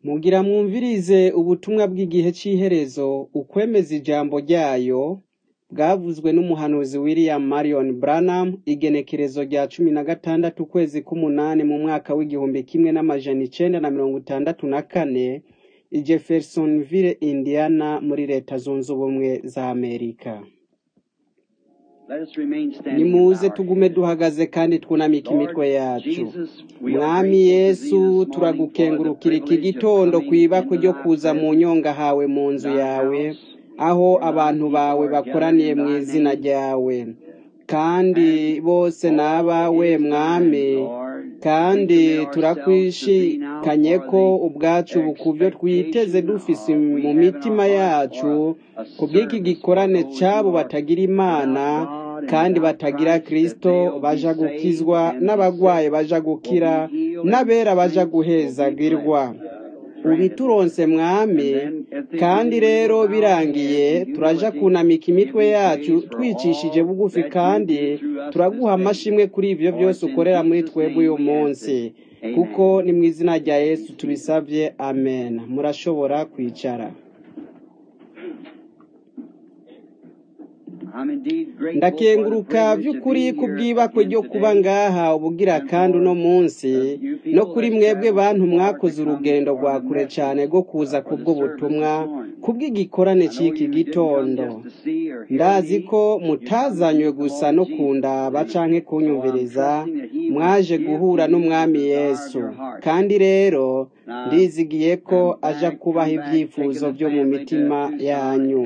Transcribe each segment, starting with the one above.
Mugira mwumvirize ubutumwa bw'igihe c'iherezo, ukwemeza ijambo ryayo, bwavuzwe n'umuhanuzi William Marion Branham, igenekerezo rya cumi na gatandatu ukwezi k'umunani mu mwaka w'igihumbi kimwe n'amajana icenda na mirongo itandatu na kane, i Jeffersonville, Indiana, muri leta zunze ubumwe za Amerika. Nimuze tugume duhagaze kandi twunamike imitwe yacu. Mwami Yesu, turagukengurukira iki gitondo kw'ibako ryo kuza mu nyonga hawe mu nzu yawe, aho abantu bawe bakoraniye mu izina ryawe. Kandi bose ni abawe Mwami, kandi turakwishikanye ko ubwacu bukuvyo twiteze dufise mu mitima yacu, kubw'iki gikorane c'abo batagira Imana, kandi batagira Kristo baja gukizwa, n'abagwaye baja gukira, n'abera baja guhezagirwa. ubituronse mwami kandi rero birangiye turaja kunamika imitwe yacu twicishije bugufi kandi turaguha amashimwe kuri ivyo vyose ukorera muri twebwe uyu munsi kuko ni mu izina rya yesu tubisavye amen murashobora kwicara ndakenguruka vy'ukuri kubw'ibakwe ryo kuba ngaha ubugira kandi uno munsi no kuri mwebwe bantu mwakoze urugendo rwa kure cane rwo kuza kubwo butumwa kubw'igikorane c'iki gitondo ndazi ko mutazanywe gusa no kundaba canke kunyumviriza mwaje guhura n'umwami yesu kandi rero ndizigiye ko aja kubaha ivyifuzo vyo mu mitima yanyu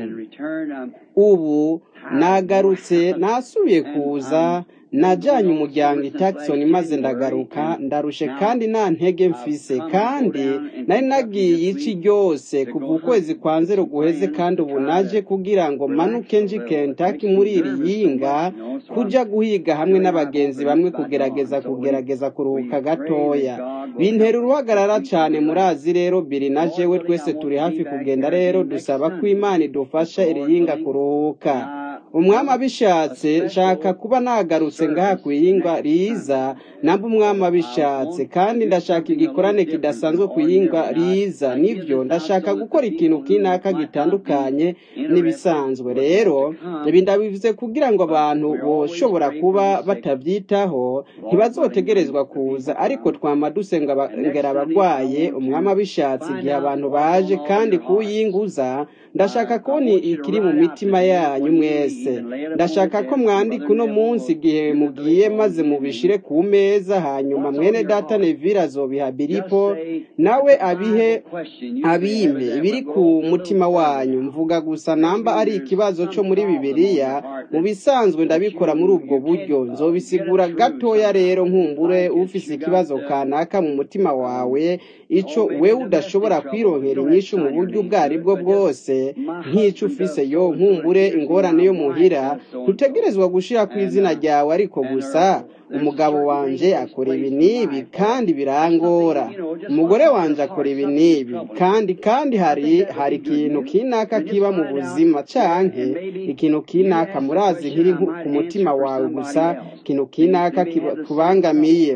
ubu nagarutse nasubiye kuza najanye umuryango i Jackson maze ndagaruka ndarushe kandi nta ntege mfise kandi nari nagiye ici ryose kuva ukwezi kwa nzero guheze kandi ubu naje kugira ngo manuke nji Kentucky muri iri yinga kuja guhiga hamwe n'abagenzi bamwe kugerageza kugerageza kuruhuka gatoya bintera uruhagarara cane murazi rero biri na jewe twese turi hafi kugenda rero dusaba ko imana idufasha iri yinga kuruhuka umwami abishatse nshaka kuba nagarutse ngaha kwiyingwa riza namba umwami abishatse kandi ndashaka igikorane kidasanzwe kwiyingwa riza nivyo ndashaka gukora ikintu kinaka gitandukanye n'ibisanzwe rero ibi ndabivuze kugira ngo abantu boshobora kuba batavyitaho ntibazotegerezwa kuza ariko twama dusengera abagwaye umwami abishatse igihe abantu baje kandi kuwiyinguza ndashaka kubona ikiri mu mitima yanyu mwese ndashaka ko mwandika uno munsi igihe mugiye maze mubishire ku meza hanyuma mwene data nevira azobiha biripo nawe abihe abime ibiri ku mutima wanyu mvuga gusa namba ari ikibazo co muri bibiliya mu bisanzwe ndabikora muri ubwo buryo nzobisigura gatoya rero nkumbure ufise ikibazo kanaka mu mutima wawe ico wewe udashobora kwironkera inyishu mu buryo ubwo aribwo bwose nk'ico ufise yo nkumbure ingorane yo muhira ntutegerezwa gushira ku izina ryawe ariko gusa umugabo wanje akora ibi n'ibi kandi birangora umugore wanje akora ibi n'ibi kandi kandi hari hari ikintu kinaka kiba mu buzima canke ikintu kinaka murazi nkiri ku mutima wawe gusa ikintu kinaka kubangamiye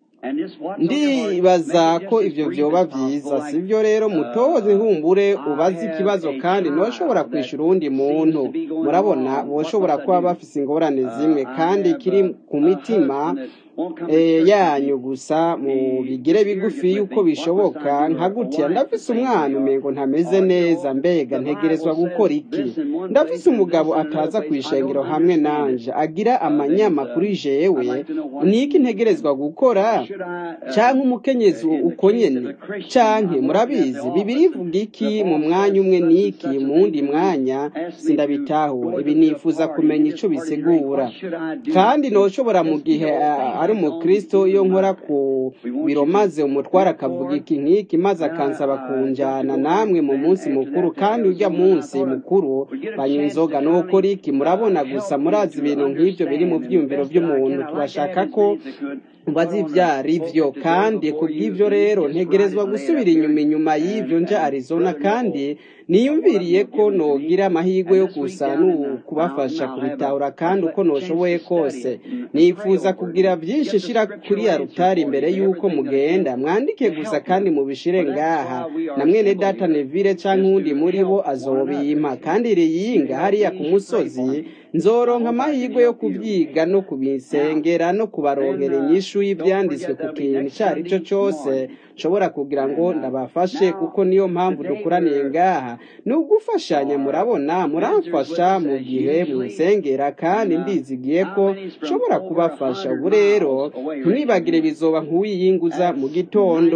ndibaza ko ivyo vyoba vyiza sivyo rero mutoze nkumbure ubaze ikibazo kandi ntoshobora kwishura uwundi muntu murabona boshobora kuba bafise ingorane zimwe kandi kiri ku mitima yanyu gusa mu bigire bigufi yuko bishoboka nka gutya ndafise umwana umengo ntameze neza mbega ntegerezwa gukora iki ndafise umugabo ataza kwishengero hamwe nanje agira amanyama kuri jewe niki ntegerezwa gukora canke umukenyezi uko nyene canke murabizi bibiri ivuga iki mu mwanya umwe niki mu wundi mwanya sindabitahura ibi nifuza kumenya ico bisigura kandi noshobora mu gihe ari umukristo iyo nkora ku biro maze umutwara akavuga iki nk'iki maze akansaba kunjana namwe mu munsi mukuru kandi urya munsi mukuru banywa inzoga nukora iki murabona gusa murazi ibintu nk'ivyo biri mu vyiyumviro vy'umuntu turashaka ko mbazi ivyari vyo kandi kubw'ivyo rero ntegerezwa gusubira inyuma inyuma y'ivyo nja Arizona kandi niyumviriye ko nogira amahirwe yo gusa n'ukubafasha kubitahura kandi uko noshoboye kose nifuza kugira byinshi shira kuri ya rutari imbere y'uko mugenda mwandike gusa kandi mubishire ngaha na mwene data Neville canke uwundi muri bo azobimpa kandi riyinga hariya ku musozi nzoronka amahirwe yo kubyiga no kubisengera no kubaronkera inyishu y'ibyanditswe ku kintu icyo ari cyo cyose nshobora kugira ngo ndabafashe kuko niyo mpamvu dukoraniye ngaha ni ugufashanya murabona muramfasha mu gihe musengera kandi ndizigiye ko nshobora kubafasha ubu rero ntimwibagire bizoba nk'uwiyinguza mu gitondo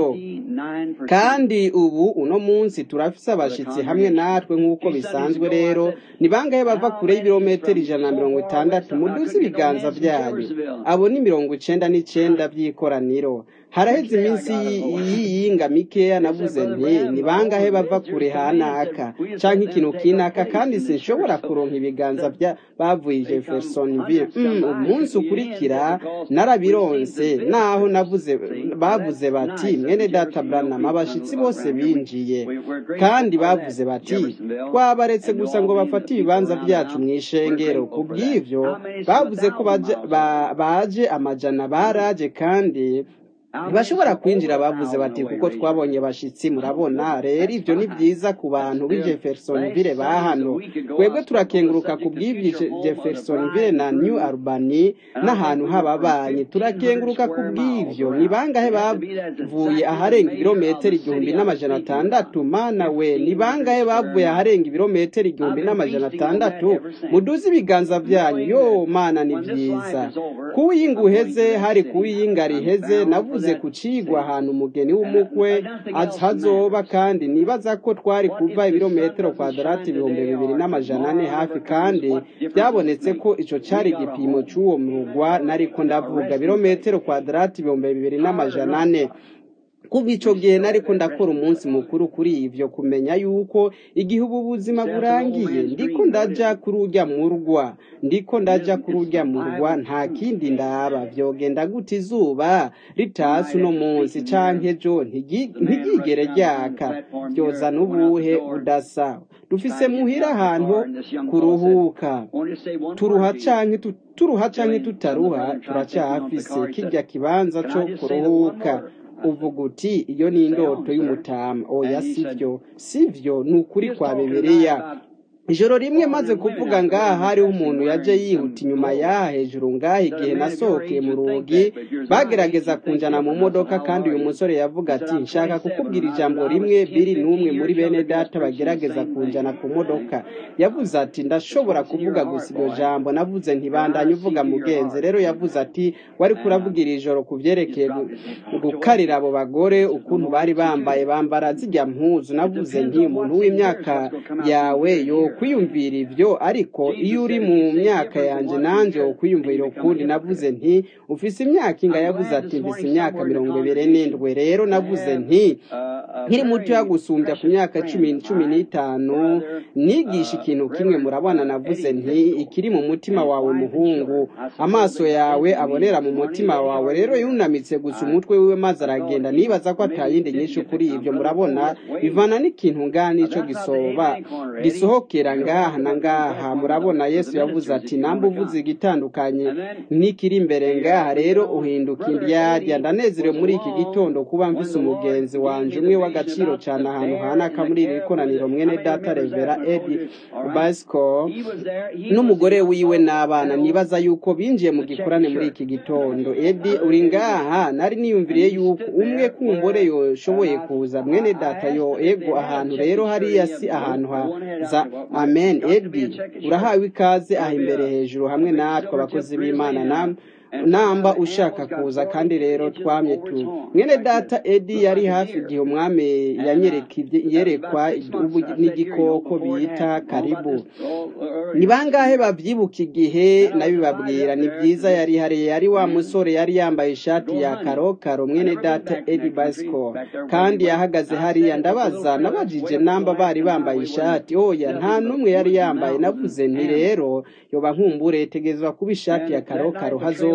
kandi ubu uno munsi turafise abashitsi hamwe natwe nk'uko bisanzwe rero ni bangahe bava kure y'ibirometero ijana na mirongo itandatu muduze ibiganza byanyu abo ni mirongo icenda n'icenda by'ikoraniro haraheze iminsi y'iyinga mikeya navuze nti ni bangahe bava kure hanaka canke ikintu kinaka kandi sinshobora kuronka ibiganza bya bavuye Jeffersonville mm, umunsi ukurikira narabironse naho navuze bavuze bati mwene data Branham abashitsi bose binjiye kandi bavuze bati twabaretse gusa ngo bafate ibibanza byacu mu ishengero kubw'ivyo bavuze ko baje, ba, baje amajana baraje kandi ntibashobora kwinjira bavuze bati kuko twabonye bashitsi murabona rero ibyo ni byiza ku bantu b'i Jeffersonville ba hano twebwe turakenguruka ku bw'ibyo Jeffersonville na New Albany n'ahantu hababanyi turakenguruka ku bw'ivyo ni bangahe bavuye aharenga ibirometero igihumbi n'amajana atandatu mana we ni bangahe bavuye aharenga ibirometero igihumbi n'amajana atandatu muduze ibiganza byanyu yo mana ni byiza kuwiyinga uheze hari kuwiyinga riheze navuze ku cigwa ahantu umugeni w'umukwe hazoba kandi nibaza ko twari kuva ibirometero kwadarati ibihumbi bibiri n'amajana ane hafi kandi byabonetse ko ico cari igipimo c'uwo murugwa nariko ndavuga ibirometero kwadarati ibihumbi bibiri n'amajana ane kuva ico gihe nariko ndakora umunsi mukuru kuri ivyo kumenya yuko igihe ubu buzima burangiye ndiko ndaja kuri urya murwa ndiko ndaja kuri urya murwa nta kindi ndaba vyogenda gute izuba ritasi uno munsi canke ejo ntigigere ryaka ryozana ubuhe budasa dufise muhira ahantu kuruhuka turuha canke turuha canke tutaruha turacafise kirya kibanza co kuruhuka uvuga uti iyo ni indoto y'umutama oya sivyo sivyo ni ukuri kwa bibiliya ijoro rimwe maze kuvuga ngaha hariho umuntu yaje yihuta inyuma yaha hejuru ngaha igihe nasohokeye mu rugi bagerageza kunjana mu modoka kandi uyu musore yavuga ati nshaka kukubwira ijambo rimwe biri n'umwe muri bene data bagerageza kunjana ku modoka yavuze ati ndashobora kuvuga gusa iryo jambo navuze ntibandanye uvuga mugenzi rero yavuze ati wari kuravugira ijoro ku byerekeye gukarira abo bagore ukuntu bari bambaye bambara zijya mpuzu navuze nti umuntu w'imyaka yawe yo kwiyumvira ivyo ariko iyo uri mu myaka yanje nanje ukwiyumvira ukundi navuze nti ufise imyaka inga yavuze ati mfise imyaka mirongo ibiri n'indwi rero navuze nti nkiri mutoya gusumbya ku myaka cumi cumi n'itanu nigisha ikintu kimwe murabona navuze nti ikiri mu mutima wawe muhungu amaso yawe abonera mu mutima wawe rero yunamitse gusa umutwe wiwe maze aragenda nibaza ko atayindi nyinshi kuri ivyo murabona bivana n'ikintu ngaha nico gisoba gisohokera ngaha na ngaha murabona yesu yavuze ati namba uvuze igitandukanye n'ikiri imbere ngaha rero uhinduka indyarya ndanezerewe muri iki gitondo kuba mvise umugenzi wanje umwe w'agaciro cyane ahantu hanaka muri iri koraniro mwene data revera edi basco n'umugore wiwe n'abana nibaza yuko binjiye mu gikorane muri iki gitondo edi uri ngaha nari niyumviriye yuko umwe kumbore yoshoboye kuza mwene data yo ego ahantu rero hariya si ahantu haza amen edi urahawe ikaze aha imbere hejuru hamwe natwe abakozi b'imana namwe namba ushaka kuza kandi rero twamye tu mwene data edi yari hafi igihe umwami yerekwa n'igikoko bita karibu ni bangahe babyibuka igihe nabibabwira ni byiza yari hariya yari wa musore yari yambaye ishati ya karokaro mwene data edi basco kandi yahagaze hariya ndabaza nabajije namba bari bambaye ishati oya nta n'umwe yari yambaye navuze nti rero yoba nkumbure tegerezwa kuba ishati ya karokaro hazo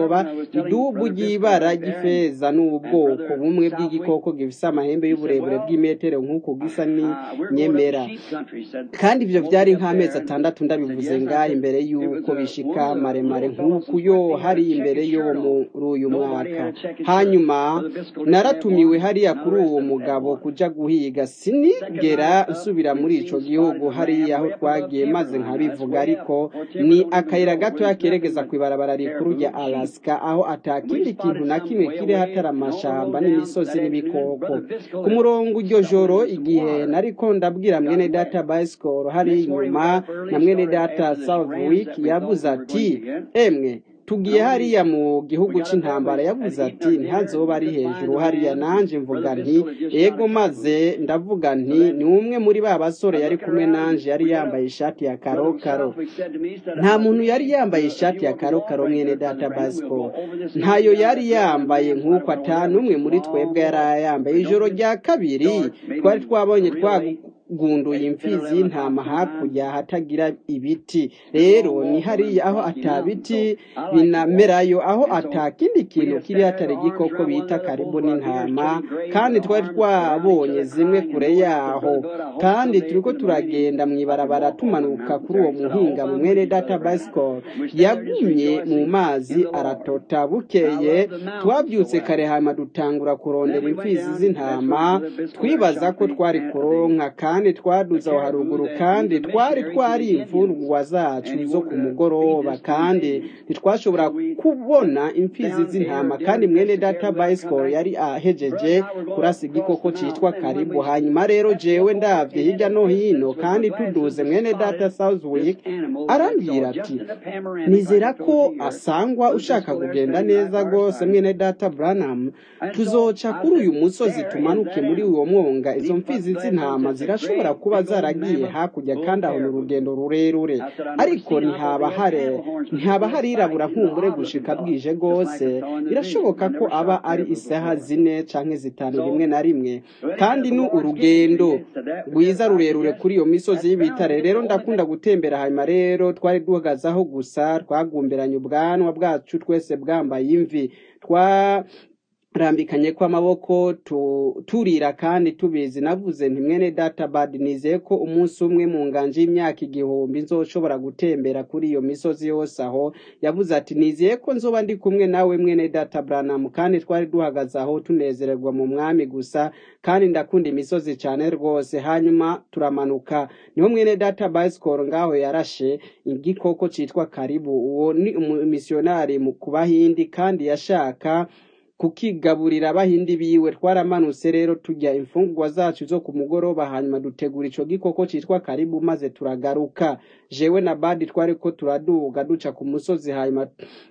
hazoba idubu ry'ibara ry'ifeza n'ubwoko bumwe bw'igikoko gifise amahembe y'uburebure bw'imetero nk'uko gisa n'inyemera kandi ivyo vyari nk'amezi atandatu ndabivuze ngaha imbere y'uko bishika maremare nk'uku yo hari imbere yo muri uyu mwaka hanyuma naratumiwe hariya kuri uwo mugabo kuja guhiga sinigera nsubira muri ico gihugu hariya aho twagiye maze nkabivuga ariko ni akayira gatoya keregeza kw'ibarabara rikuru rya Alaska aho atakindi kintu na kimwe kiri hatari amashamba n'imisozi n'ibikoko ku murongo iryo joro igihe nariko ndabwira mwene data bicycle hari inyuma na mwene data Southwick yavuze ati emwe tugiye hariya mu gihugu c'intambara yavuze ati ntazoba ari hejuru hariya nanje mvuga nti ego maze ndavuga nti ni umwe muri ba basore yari kumwe nanje yari yambaye ishati ya karokaro nta muntu yari yambaye ishati ya karokaro mwene data basco ntayo yari yambaye nk'uko atanu umwe muri twebwe yari yambaye ijoro rya kabiri twari twabonye twagu gunduye imfizi y'intama hakurya hatagira ibiti rero ni hariya aho atabiti binamerayo aho atakindi kintu kiri hatari igikoko bita karibu n'intama kandi twari twabonye zimwe kure yaho kandi turiko turagenda mw'ibarabara tumanuka kuri uwo muhinga mu mwene data bicycle yagumye mu mazi aratota bukeye twabyutse kare hama dutangura kurondera imfizi z'intama twibaza ko twari kuronka kandi twaduze aho haruguru kandi twari twari imfungwa zacu zo ku mugoroba kandi ntitwashobora kubona imfizi z'intama kandi mwene data bicycle yari ahejeje kurasa igikoko citwa karibu hanyuma rero jewe ndavye hirya no hino kandi tuduze mwene data Southwick arambwira ati nizera ko asangwa ushaka kugenda neza rwose mwene data Branham tuzoca kuri uyu musozi tumanuke muri uwo mwonga izo mfizi z'intama zirashobora kuba zaragiye hakurya kandi aho ni urugendo rurerure ariko ntihaba hare ntihaba harirabura nk'umure gushika bwije rwose birashoboka ko aba ari isaha zine canke zitanu rimwe na rimwe kandi ni urugendo rwiza rurerure kuri iyo misozi y'ibitare rero ndakunda gutembera hanyuma rero twari duhagazaho gusa twagumberanye ubwanwa bwacu twese bwambaye imvi twa rambikanye ko amaboko turira kandi tubizi navuze nti mwene data bad nizeye ko umunsi umwe mu nganje y'imyaka igihumbi nzoshobora gutembera kuri iyo misozi yose aho yavuze ati nizeye ko nzoba ndi kumwe nawe mwene data Branham kandi twari duhagaze aho tunezererwa mu mwami gusa kandi ndakunda imisozi cyane rwose hanyuma turamanuka niho mwene data bicycle ngaho yarashe igikoko citwa karibu uwo ni umumisiyonari ku bahindi kandi yashaka kukigaburira abahindi biwe twaramanutse rero tujya imfungurwa zacu zo ku mugoroba hanyuma dutegura ico gikoko citwa karibu maze turagaruka jewe na badi twari ko turaduga duca ku musozi hanyuma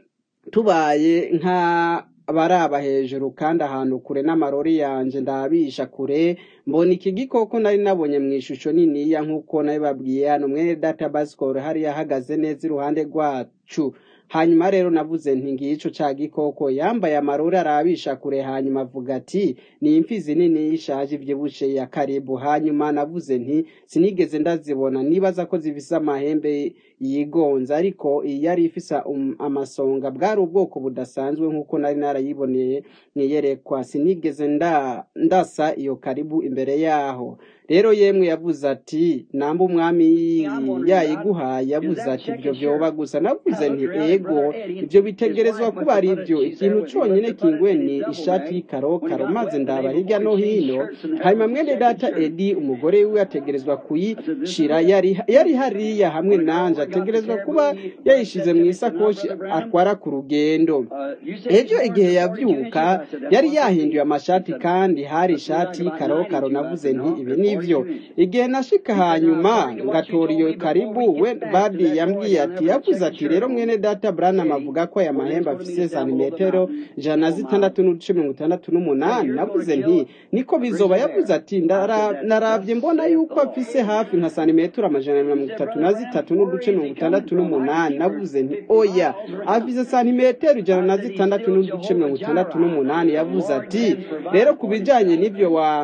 tubaye nka baraba hejuru kandi ahantu kure n'amarori yanje ndabisha kure mbona iki gikoko nari nabonye mu ishusho niniya nk'uko nabibabwiye hano mwene data bicycle hariya ahagaze neza iruhande rwacu hanyuma rero navuze nti ngico ca gikoko yambaye amarori arabisha kure hanyuma avuga ati ni imfizi nini y'ishaje ivyibushe ya karibu hanyuma navuze nti sinigeze ndazibona nibaza ko zifise amahembe yigonza ariko iyi yari ifise um, amasonga bwari ubwoko budasanzwe nk'uko nari narayiboneye mwiyerekwa sinigeze nda, ndasa iyo karibu imbere yaho rero yemwe yavuze ati namba umwami yayiguhaye yavuze ati ibyo vyoba gusa navuze nti ego ibyo bitegerezwa kuba ari ibyo ikintu conyine kinguwe ni ishati y'ikarokaro maze ndaba hirya no hino hanyuma mwene data edi umugore wiwe ategerezwa kuyishira yari, yari hariya hamwe nanje ategerezwa kuba yayishize mu isakoshi atwara ku rugendo ejo igihe yavyuka yari yahinduye amashati kandi hari ishati y'ikarokaro navuze nti ibi ni ivyo igihe nashika hanyuma ngatora iyo karibu we badi yambwiye ati yavuze ati rero mwene data Branham avuga ko aya mahembe afise santimetero ijana na zitandatu n'uduce mirongo itandatu n'umunani navuze nti niko bizoba yavuze ati naravye mbona yuko afise hafi nka santimetero amajana na mirongo itatu na zitatu n'uduce mirongo itandatu n'umunani navuze nti oya afise santimetero ijana na zitandatu n'uduce mirongo itandatu n'umunani yavuze ati rero ku bijanye n'ivyo wa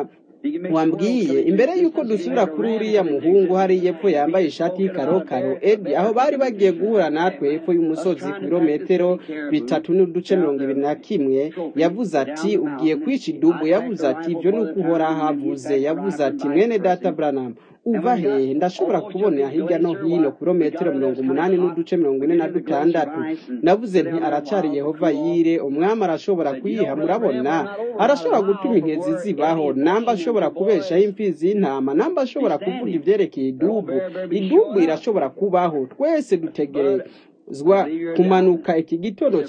wambwiye imbere y'uko dusubira kuri uriya muhungu hari yepfo yambaye ishati y'ikarokaro edi aho bari bagiye guhura natwe hepfo y'umusozi ku birometero bitatu n'uduce mirongo ibiri na kimwe yavuze ati ugiye kwica idubu yavuze ati ibyo ni uko uhora havuze yavuze ati mwene data buranamu uva hehe ndashobora kubona hirya no hino kilometero mirongo umunani n'uduce mirongo ine na dutandatu navuze nti aracari yehova yire umwami arashobora kuyiha murabona arashobora gutuma inkezi zibaho namba ashobora kubeshaho imfizi y'intama namba ashobora kuvuga ibyerekeye idubu idubu irashobora kubaho twese dutegerezwa kumanuka iki gitondo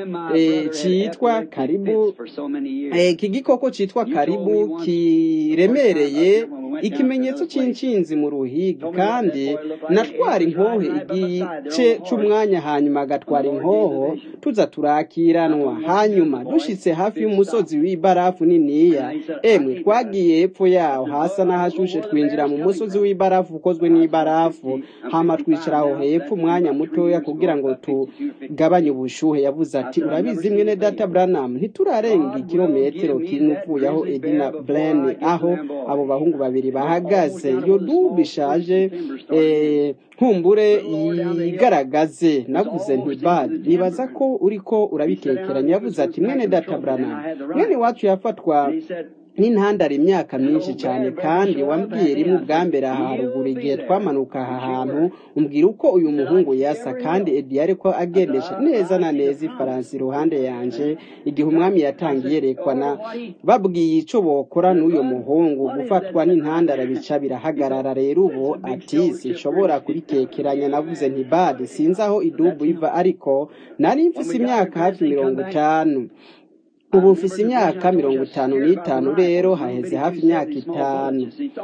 cyitwa karibu iki gikoko cyitwa karibu kiremereye ikimenyetso cy'inshinzi mu ruhigi kandi natwara inkoho igice cy'umwanya hanyuma agatwara inkoho tuza turakiranwa hanyuma dushyitse hafi y'umusozi w'ibarafu niniya emwe twagiye hepfo yaho hasa n'ahashushe twinjira mu musozi w'ibarafu ukozwe n'ibarafu hama twicara aho hepfo umwanya mutoya kugira ngo tugabanye ubushuhe yavuze ati urabizi mwene data buranamu ntiturarenga ikirometero kimwe uvuye aho edina burene aho abo bahungu babiri bahagaze iyo dubu ishaje nkumbure yigaragaze navuze ntibari nibaza ko uriko urabitekeranya yavuze ati mwene data buranamu mwene wacu yafatwa n'intandara imyaka myinshi cyane kandi wambwiye rimwe ubwa mbere aha haruguru igihe twamanuka aha hantu umbwira uko uyu muhungu yasa kandi edi ariko agendesha neza na neza ifaransa iruhande yanje igihe umwami yatangiye yerekana babwiye icyo bokora n'uyu muhungu gufatwa n'intandara bica birahagarara rero ubu ati sinshobora kubitekeranya navuze ntibade sinzi aho idubu iva ariko nari mfise imyaka hafi mirongo itanu ubu mfise imyaka mirongo itanu n'itanu rero haheze hafi imyaka itanu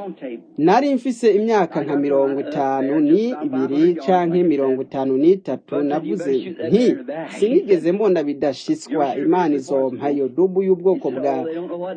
nari mfise imyaka nka mirongo itanu ni ibiri canke mirongo itanu n'itatu navuze nti sinigeze mbona bidashiswa imana izompa iyo dubu y'ubwoko bwa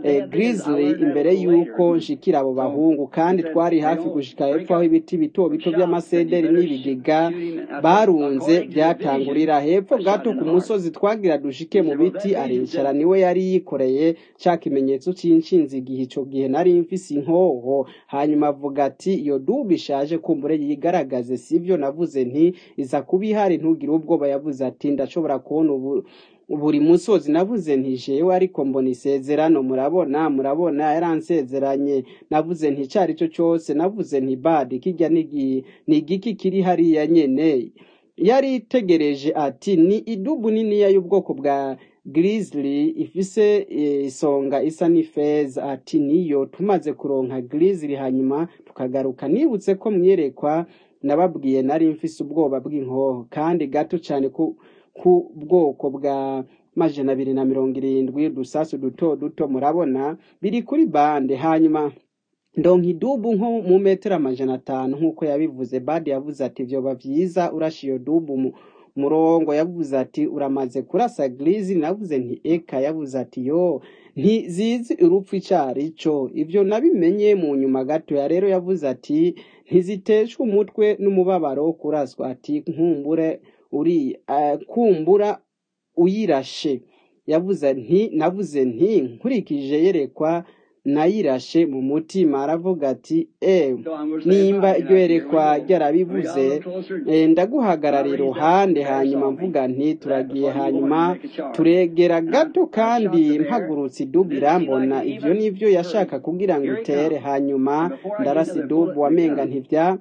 grizzly imbere y'uko nshikira abo bahungu kandi twari hafi gushika hepfo aho ibiti bito bito by'amasederi n'ibigega barunze byatangurira hepfo gato ku musozi twagira dushike mu biti aricara niwe yari yikoreye cya kimenyetso cy'inshinzi igihe icyo gihe nari mfise inkoho hanyuma avuga ati iyo dubu ishaje kumbure yigaragaze sibyo navuze nti iza kuba ihari ntugire ubwoba yavuze ati ndashobora kubona ubu buri musozi navuze nti jewe ariko mbona isezerano murabona murabona yaransezeranye navuze nti icyo ari cyo cyose navuze nti badi kijya ni igiki kiri hariya nyene yari itegereje ati ni idubu niniya y'ubwoko bwa grizzly ifise isonga isa n'ifeza ati niyo tumaze kuronka grizzly hanyuma tukagaruka nibutse ko mwerekwa nababwiye nari mfise ubwoba bw'inkoho kandi gato cyane ku ku bwoko bwa majana abiri na mirongo irindwi udusasu duto duto murabona biri kuri bande hanyuma ndonka idubu nko mu metero amajana atanu nk'uko yabivuze bade yavuze ati vyoba vyiza urasha iyo dubu mu murongo yavuze ati uramaze kurasa girizi navuze nti eka yavuze ati yo ntizizi urupfu icari cyo ibyo nabimenye mu nyuma gatoya rero yavuze ati ntiziteshwe umutwe n'umubabaro kuraswa ati nkumbure uri kumbura uyirashe yavuze nti navuze nti nkurikije yerekwa nayirashe mu mutima aravuga ati e nimba iryo yerekwa ryarabivuze ndaguhagarara iruhande hanyuma mvuga nti turagiye hanyuma turegera gato kandi mpagurutse idubu irambona ibyo nibyo yashaka kugira ngo utere hanyuma ndarasa idubu wamenga ntibya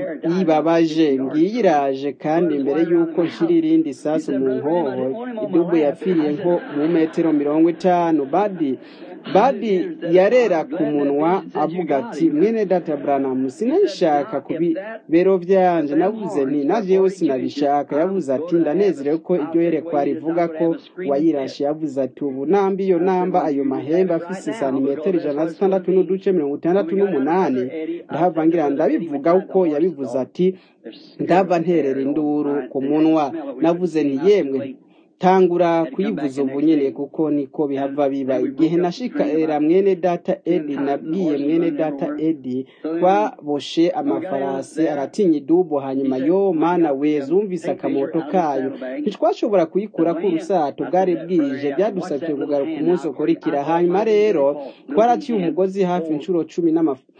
yibabaje ngiyi iraje kandi mbere y'uko nshyira irindi sasu mu nkoho idubu yapfiriye nko mu metero mirongo itanu badi badi yarera ku munwa avuga ati mwene data buranamu sinabishaka ku bibero byanje navuze nti na jewe sinabishaka yavuze ati ndanezerewe ko iryo yerekwa rivuga ko wayirashe yavuze ati ubu namba iyo namba ayo mahembe afise santimetero ijana na zitandatu n'uduce mirongo itandatu n'umunani ndahava ngira ndabivuga uko yabivuze ati ndava nterera induru ku munwa navuze nti yemwe tangura kuyivuza ubu nyene kuko niko bihava biba igihe nashika era mwene data edi nabwiye mwene data edi twaboshe amafarasi aratinya idubu hanyuma yo mana we zumvise akamoto kayo ntitwashobora kuyikura ku rusato bwari bwije byadusabye kugaruka umunsi ukurikira hanyuma rero twaraciye umugozi hafi inshuro cumi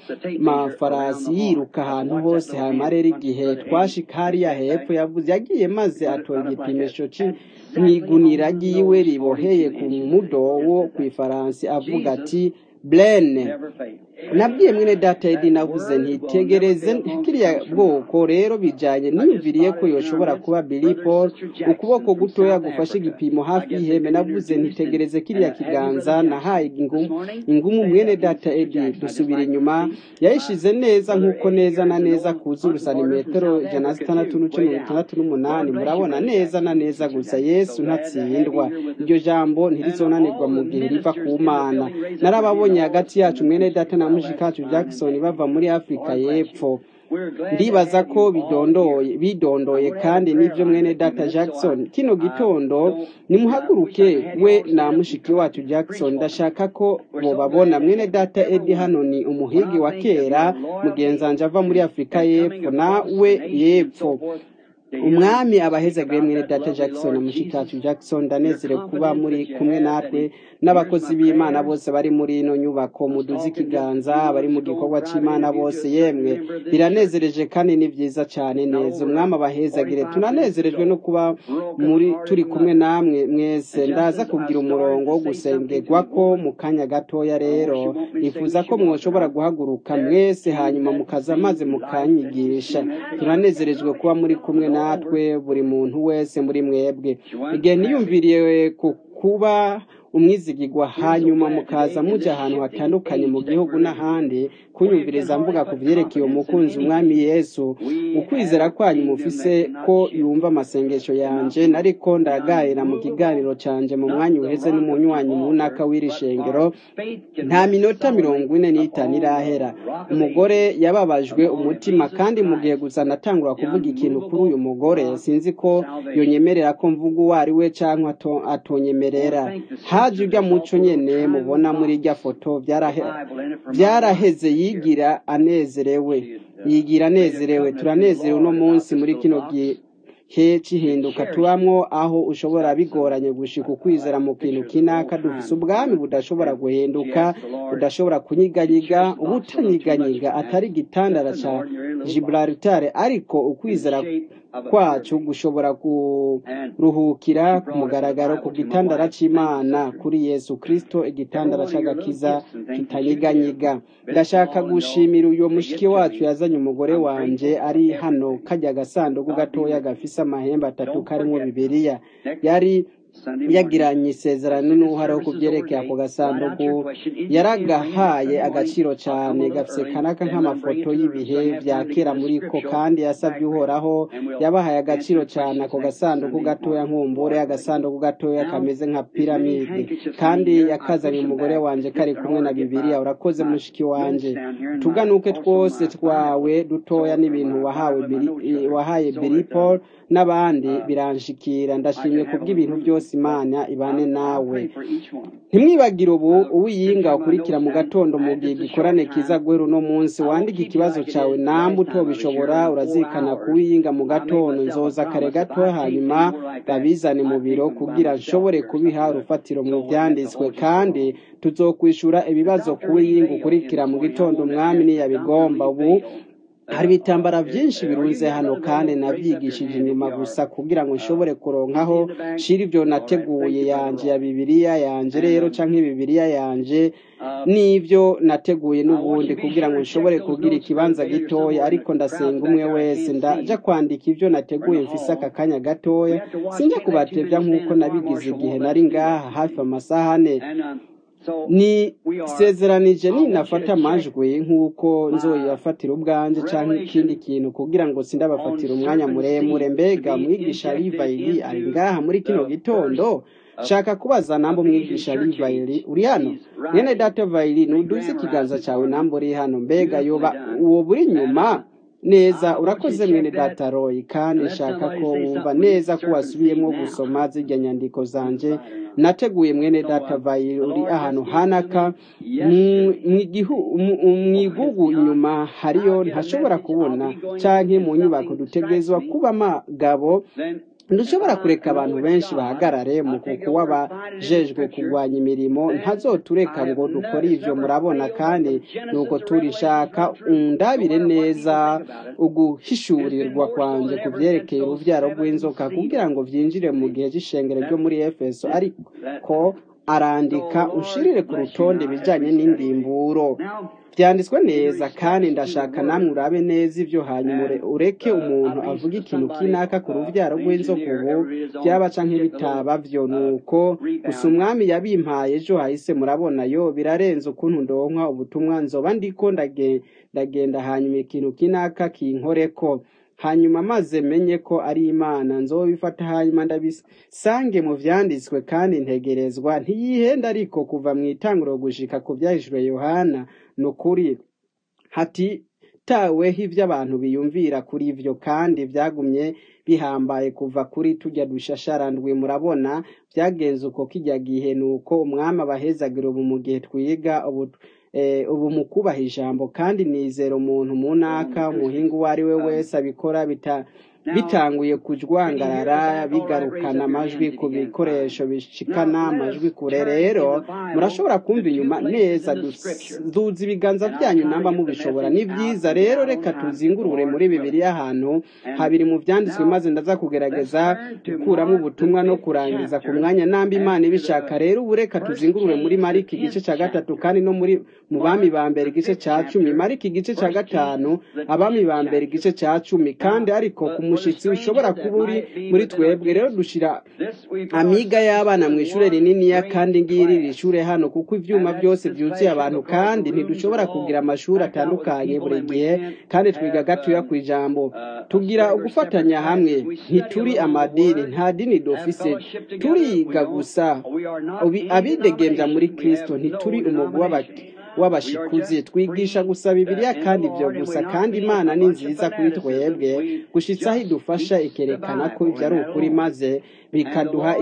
n'amafarasi yiruka ahantu hose hanyuma rero igihe twashika hariya hepfo yavuze yagiye maze atora igipimisho mw'igunira ryiwe riboheye ku mudowo ku ifaransi avuga ati blene nabwiye mwene data edi navuze ntitegereze kiriya bwoko rero bijanye niyumviriye ko yoshobora kuba Billy Paul ukuboko gutoya gufashe igipimo hafi y'ihembe navuze ntitegereze kiriya kiganza nahaye ingumu ingumu mwene data edi dusubira inyuma yayishize neza nk'uko neza na neza kuzura santimetero ijana na zitandatu n'uce mirongo itandatu n'umunani murabona neza na neza gusa yesu ntatsindwa iryo jambo ntirizonanirwa mu gihe riva ku mana narababonye hagati yacu mwene data na mushikacu Jackson bava muri Afrika y'Epfo ndibaza ko bidondoye bidondoye kandi nivyo mwene data Jackson kino gitondo nimuhaguruke we na mushiki wacu Jackson ndashaka ko bobabona mwene data Eddie hano ni umuhigi wa kera mugenzanje ava muri Afrika y'Epfo na we y'Epfo umwami abahezagire mwene data Jackson na mushikacu Jackson ndanezerewe kuba muri kumwe natwe n'abakozi b'Imana bose bari muri ino nyubako muduze ikiganza bari mu gikorwa c'Imana bose yemwe biranezereje kandi ni vyiza cane neza umwami abahezagire tunanezerejwe no kuba muri turi kumwe namwe mwese ndaza kugira umurongo wo gusengerwa ko mu kanya gatoya rero nifuza ko mwoshobora guhaguruka mwese hanyuma mukaza maze mukanyigisha tunanezerejwe kuba muri kumwe natwe buri muntu wese muri mwebwe igihe niyumviriye ku kuba umwizigirwa hanyuma mukaza muja ahantu hatandukanye mu gihugu n'ahandi kunyumviriza mvuga ku vyerekeye umukunzi umwami yesu ukwizera kwanyu mufise ko yumva amasengesho yanje nariko ndagayira mu kiganiro canje mu mwanya uheze n'umunywanyi mu ntaka w'iri shengero nta minota mirongo ine n'itanu irahera umugore yababajwe umutima kandi mu gihe gusa natangura kuvuga ikintu kuri uyu mugore sinzi ko yonyemerera ko mvuga uwo ari we canke atonyemerera haje urya muco nyene mubona muri irya foto byaraheze yigira anezerewe yigira anezerewe turanezerewe uno munsi muri kino gihe cihinduka tubamwo aho ushobora bigoranye gushika ukwizera mu kintu kinaka dufise ubwami budashobora guhinduka budashobora kunyiganyiga ubutanyiganyiga atari igitandara ca Gibraltar ariko ukwizera kwacu gushobora kuruhukira ku mugaragaro ku gitandara c'Imana kuri Yesu Kristo igitandara c'agakiza kitanyiganyiga ndashaka gushimira uyo mushiki wacu yazanye umugore wanje ari hano kajya agasanduku gatoya gafise amahembe atatu karimwo bibiliya yari yagiranye isezerano n'uharaho ku byerekeye ako gasanduku yaragahaye agaciro cyane gafise kanaka nk'amafoto y'ibihe bya kera muri ko kandi yasabye uhoraho yabahaye agaciro cyane ako gasanduku gatoya nk'umbure agasanduku gatoya kameze nka piramide kandi yakazanye umugore wanje kari kumwe na bibiliya urakoze mushiki wanje tuganuke twose twawe dutoya n'ibintu wahawe wahaye Paul n'abandi biranshikira ndashimye kubw'ibintu byose imana ibane nawe ntimwibagire ubu uwiyinga ukurikira mu gatondo mu gihe gikorane kiza guhera uno munsi wandike ikibazo cyawe namba utobishobora urazikana kuwiyinga mu gatondo nzoza kare gato hanyuma babizane mu biro kugira nshobore kubiha urufatiro mu byanditswe kandi tuzokwishura ibibazo kuwiyinga ukurikira mu gitondo umwami niyabigomba ubu hari ibitambara byinshi birunze hano kandi nabyigishije inyuma gusa kugira ngo nshobore kuronkaho shira ibyo nateguye yanje ya bibiliya yanje rero canke bibiliya yanje n'ibyo nateguye n'ubundi kugira ngo nshobore kugira ikibanza gitoya ariko ndasenga umwe wese ndaja kwandika ibyo nateguye mfise aka kanya gatoya sinjya kubatevya nk'uko nabigize igihe nari ngaha hafi amasaha ane ni sezeranije ninafata amajwi nk'uko nzoyafatira ubwanje cyangwa ikindi kintu kugira ngo sindabafatira umwanya muremure mbega mwigisha rivayiri ari ngaha muri kino gitondo shaka kubaza nambo mwigisha rivayiri uri hano mwene data vayiri nuduze ikiganza cyawe nambo uri hano mbega yoba uwo buri nyuma neza urakoze mwene data royi kandi nshaka ko wumva neza ko wasubiyemo gusoma zirya nyandiko zanje nateguye mwene data vayiri uri ahantu hanaka mu igugu inyuma hariyo ntashobora kubona canke mu nyubako dutegerezwa kuba amagabo ntushobora kureka abantu benshi bahagarare mu kuko w'abajejwe kurwanya imirimo ntazotureka ngo dukore ivyo murabona kandi nuko turishaka undabire neza uguhishurirwa kwanje ku vyerekeye uruvyaro rw'inzoka kugira ngo vyinjire mu gihe c'ishengero ryo muri efeso ariko arandika ushirire ku rutonde ibijanye n'indimburo byanditswe neza kandi ndashaka namwe urabe neza ibyo hanyuma ureke umuntu avuga ikintu kinaka ku rubyaro rw'inzoka ubu byaba canke bitaba byo nuko gusa umwami yabimpaye ejo hahise murabona yo birarenze ukuntu ndonka ubutumwa nzoba ndiko ndagenda hanyuma ikintu kinaka kinkoreko hanyuma maze menye ko ari imana nzobifata hanyuma ndabisange mu vyanditswe kandi ntegerezwa ntiyihenda ariko kuva mu itanguro gushika ku vyahishwe yohana ni ukuri hatitaweho ibyo abantu biyumvira kuri ivyo kandi vyagumye bihambaye kuva kuri tujya dushasharandwi murabona vyagenze uko kijya gihe ni uko umwami abahezagira ubu mu gihe twiga ubu ubu mu kubaha ijambo kandi nizera umuntu munaka umuhinga uwo ari we wese abikora bitanguye kujwangarara bigarukana amajwi ku bikoresho bishikana amajwi kure rero murashobora kumva inyuma neza duza ibiganza byanyu namba mubishobora ni byiza rero reka tuzingurure muri bibiri ahantu habiri mu byanditswe maze ndaza kugerageza gukuramo ubutumwa no kurangiza ku mwanya namba imana ibishaka rero ubu reka tuzingurure muri mariki igice cya gatatu kandi no muri mu bami ba mbere igice cya cumi mariki igice cya gatanu abami ba mbere igice cya cumi kandi ariko ku umushitsi ushobora kuba uri muri twebwe rero dushira amiga y'abana mu ishure rininiya kandi ngiri iri shure hano kuko ivyuma byose byuzuye abantu kandi ntidushobora kugira amashuri atandukanye buri gihe kandi twiga gatoya ku ijambo tugira ugufatanya hamwe ntituri amadini nta dini dufise turiga gusa abidegembya muri kristo ntituri umugwi w'abati w'abashikuzi twigisha gusa bibiliya kandi ibyo gusa kandi imana ni nziza kuri twebwe gushitsa aho idufasha ikerekana ko ibyo ari ukuri maze bikaduha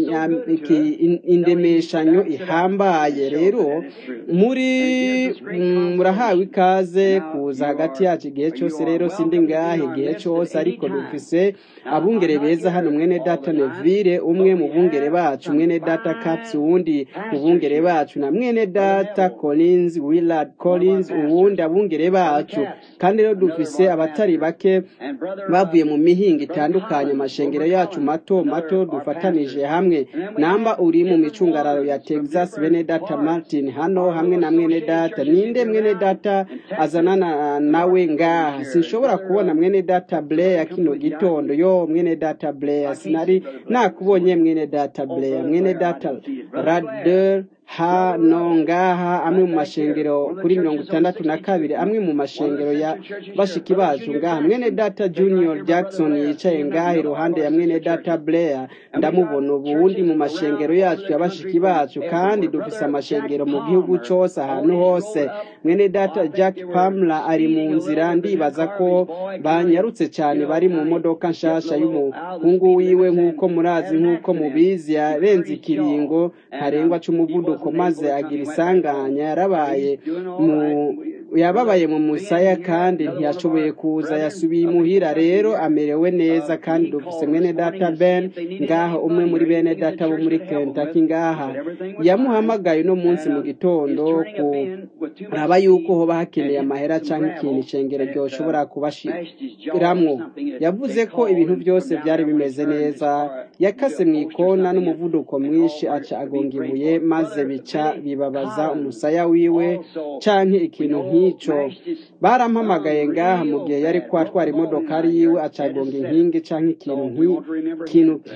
indemeshanyo ihambaye rero muri murahawe ikaze kuza hagati yacu igihe cyose rero sindi ngahe igihe cyose ariko dufise abungere beza hano mwene data nevire umwe mu bungere bacu mwene data katsi uwundi mu bungere bacu na mwene data collins willard collins uwundi abungere bacu kandi rero dufise abatari bake bavuye mu mihinga itandukanye amashengero yacu mato mato dufatanije hamwe namba uri mu micungararo ya texas bene data martin hano hamwe na mwene data ninde mwene data azanana nawe ngaha sinshobora kubona mwene data blair kino gitondo yo mwene data blair sinari nakubonye mwene data blair mwene data radder hano ngaha amwe mu mashengero kuri mirongo itandatu na kabiri amwe mu mashengero ya bashiki bacu ngaha mwene data junior jackson yicaye ngaha iruhande ya mwene data blair ndamubona ubundi mu mashengero yacu ya bashiki bacu kandi dufise amashengero mu gihugu cose ahantu hose mwene data jack pamla ari mu nzira ndibaza ko banyarutse cyane bari mu modoka nshasha y'umuhungu wiwe nk'uko murazi nk'uko mubizi yarenze ikiringo ntarengwa c'umuvuduko maze agira isanganya yarabaye mu yababaye mu musaya kandi ntiyashoboye kuza yasubiye imuhira rero amerewe neza kandi dufise mwene data ben ngaha umwe muri bene data bo muri Kentucky ngaha yamuhamagaye uno munsi mu gitondo kuraba yuko hoba hakeneye amahera canke ikintu icengero ryoshobora kubashiramwo yavuze ko ibintu byose byari bimeze neza yakase mu ikona n'umuvuduko mwinshi aca agonga ibuye maze bica bibabaza umusaya wiwe canke ikintu nk'ico barampamagaye ngaha mu gihe yari kwatwara imodokari yiwe acagonga inkingi canke ikintu nk'ikintu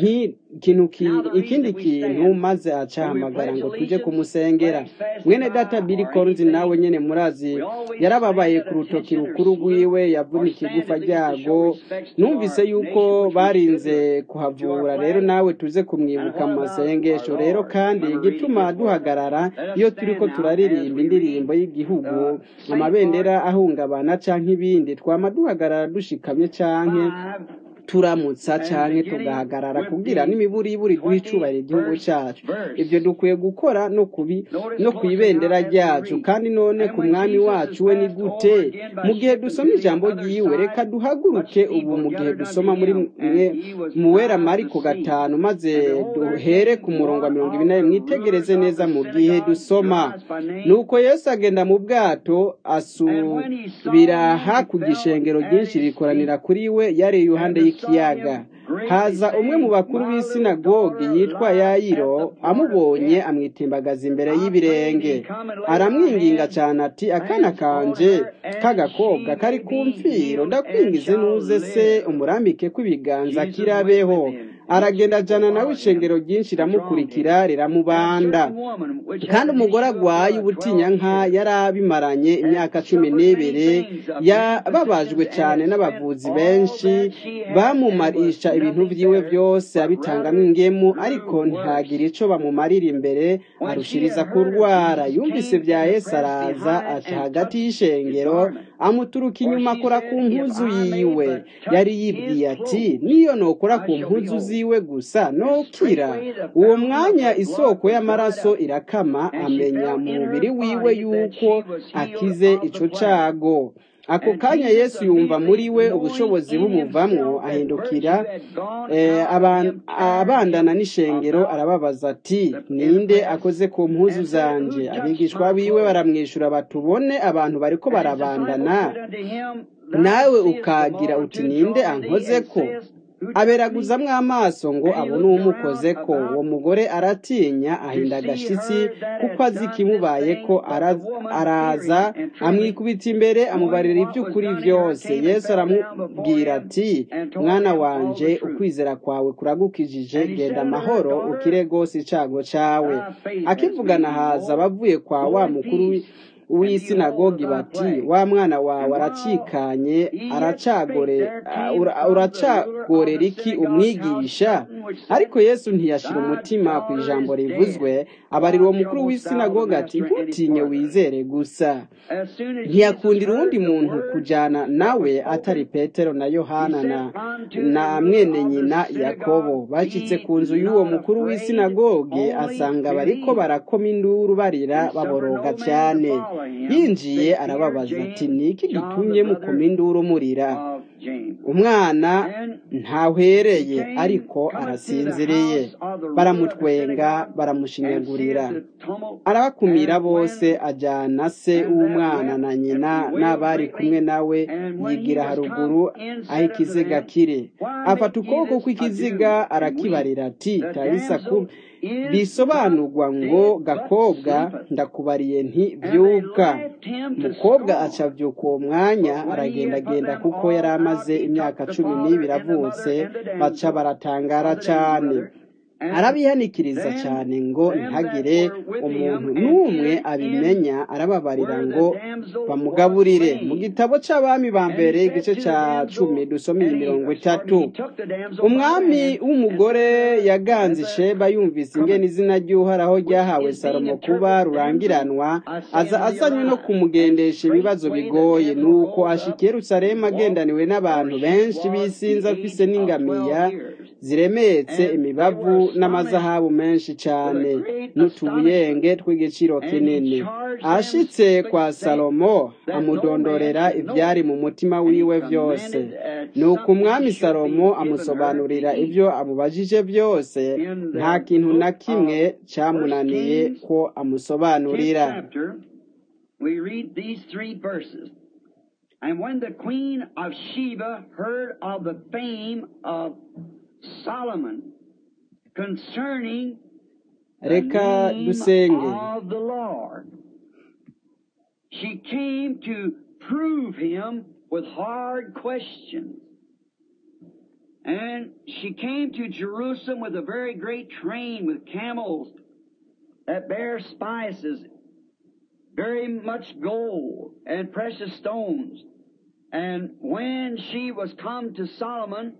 ikintu ki- ikindi kintu maze acahamagara ngo tuje kumusengera mwene data Billy Collins nawe nyene murazi yarababaye ku rutoki rukuru rwiwe yavunika igufa ryago numvise yuko barinze kuhavura rero nawe tuze kumwibuka mu masengesho rero kandi igituma duhagarara iyo turiko turaririmba indirimbo y'igihugu amabendera ahungabana canke ibindi twama duhagarara dushikamye canke turamutsa canke tugahagarara kugira n'imiburiburi duha icubahiro igihugu cacu ivyo dukwiye gukora no kubi no kwibendera ryacu kandi none ku mwami wacu we ni gute mu gihe dusoma ijambo ryiwe reka duhaguruke ubu mu gihe dusoma muri mwe mu wera mariko gatanu maze duhere ku murongo wa mirongo ibiri na rimwe mwitegereze neza mu gihe dusoma nuko yesu agenda mu bwato asubira hakurya ishengero ryinshi rikoranira kuri we yari iruhande y'ikiyaga haza umwe mu bakuru b'isinagogi yitwa yayiro amubonye amwitimbagaza imbere y'ibirenge aramwinginga cyane ati akana kanje k'agakobwa kari ku mfiro ndakwingize nuze se umurambike kw'ibiganza kirabeho aragenda ajana nawe ishengero ryinshi riramukurikira riramubanda kandi umugore agwaye ubutinyanka yari abimaranye imyaka cumi n'ibiri yababajwe cyane n'abavuzi benshi bamumarisha ibintu vyiwe byose abitangamwo ingemu ariko ntagire ico bamumarira imbere arushiriza kurwara yumvise vya yesu araza aca hagati y'ishengero amuturuka inyuma akora ku mpuzu yiwe yari yibwiye ati niyo nokora ku mpuzu ziwe gusa nokira uwo mwanya isoko y'amaraso irakama amenya mu mubiri wiwe yuko akize ico cago ako kanya yesu yumva muri we ubushobozi bumuvamwo ahindukira eh, aban- abandana n'ishengero arababaza ati ninde akoze ku mpuzu zanje abigishwa biwe baramwishyura batubone abantu bariko barabandana nawe ukagira uti ninde ankoze ko aberaguzamwo amaso ngo abone uwumukoze ko uwo mugore aratinya ahinda agashitsi kuko azi ikimubaye ko ara- araza amwikubita imbere amubarira iby'ukuri byose yesu aramubwira ati mwana wanje ukwizera kwawe kuragukijije genda amahoro ukire rwose icago cawe akivugana haza abavuye kwa wa mukuru wi- w'isinagogi bati wa mwana wawe aracikanye aracagore ura- uracagorera iki umwigisha ariko yesu ntiyashira umutima ku ijambo rivuzwe abarira uwo mukuru w'isinagogi ati ntutinye wizere gusa ntiyakundira uwundi muntu kujyana nawe atari petero na yohana na na mwene nyina yakobo bashyitse ku nzu y'uwo mukuru w'isinagogi asanga bariko barakoma induru barira baboroga cyane yinjiye arababaza ati ni iki gitumye mukoma induru murira umwana ntahwereye ariko arasinziriye baramutwenga baramushinyagurira arabakumira bose ajyana se w'umwana na nyina n'abari kumwe nawe yigira haruguru aho ikiziga kiri afata ukuboko kw'ikiziga arakibarira ati tarisa ku bisobanurwa ngo gakobwa ndakubariye nti byuka mukobwa aca vyuka uwo mwanya aragendagenda kuko yari amaze imyaka cumi n'ibiri avutse baca baratangara cane arabihanikiriza cyane ngo ntagire umuntu n'umwe abimenya arababarira ngo bamugaburire mu gitabo c'abami ba mbere igice ca cumi dusoma iyi mirongo itatu umwami w'umugore yaganze isheba yumvise ingene izina ry'uhoraho ryahawe salomo kuba rurangiranwa aza azanywe no kumugendesha ibibazo bigoye nuko ashika i yerusalemu agendaniwe n'abantu benshi bisinze afise n'ingamiya ziremetse imibavu n'amazahabu menshi cyane n'utubuyenge tw'igiciro kinini ashitse kwa salomo amudondorera ibyari mu mutima wiwe byose nuko umwami salomo amusobanurira ibyo amubajije byose nta kintu na kimwe cyamunaniye ko amusobanurira we read these three verses. And when the queen of Sheba heard of the fame of Solomon concerning the reka name dusenge of the Lord, she came to prove him with hard questions. And she came to Jerusalem with a very great train with camels that bear spices, very much gold and precious stones. And when she was come to Solomon,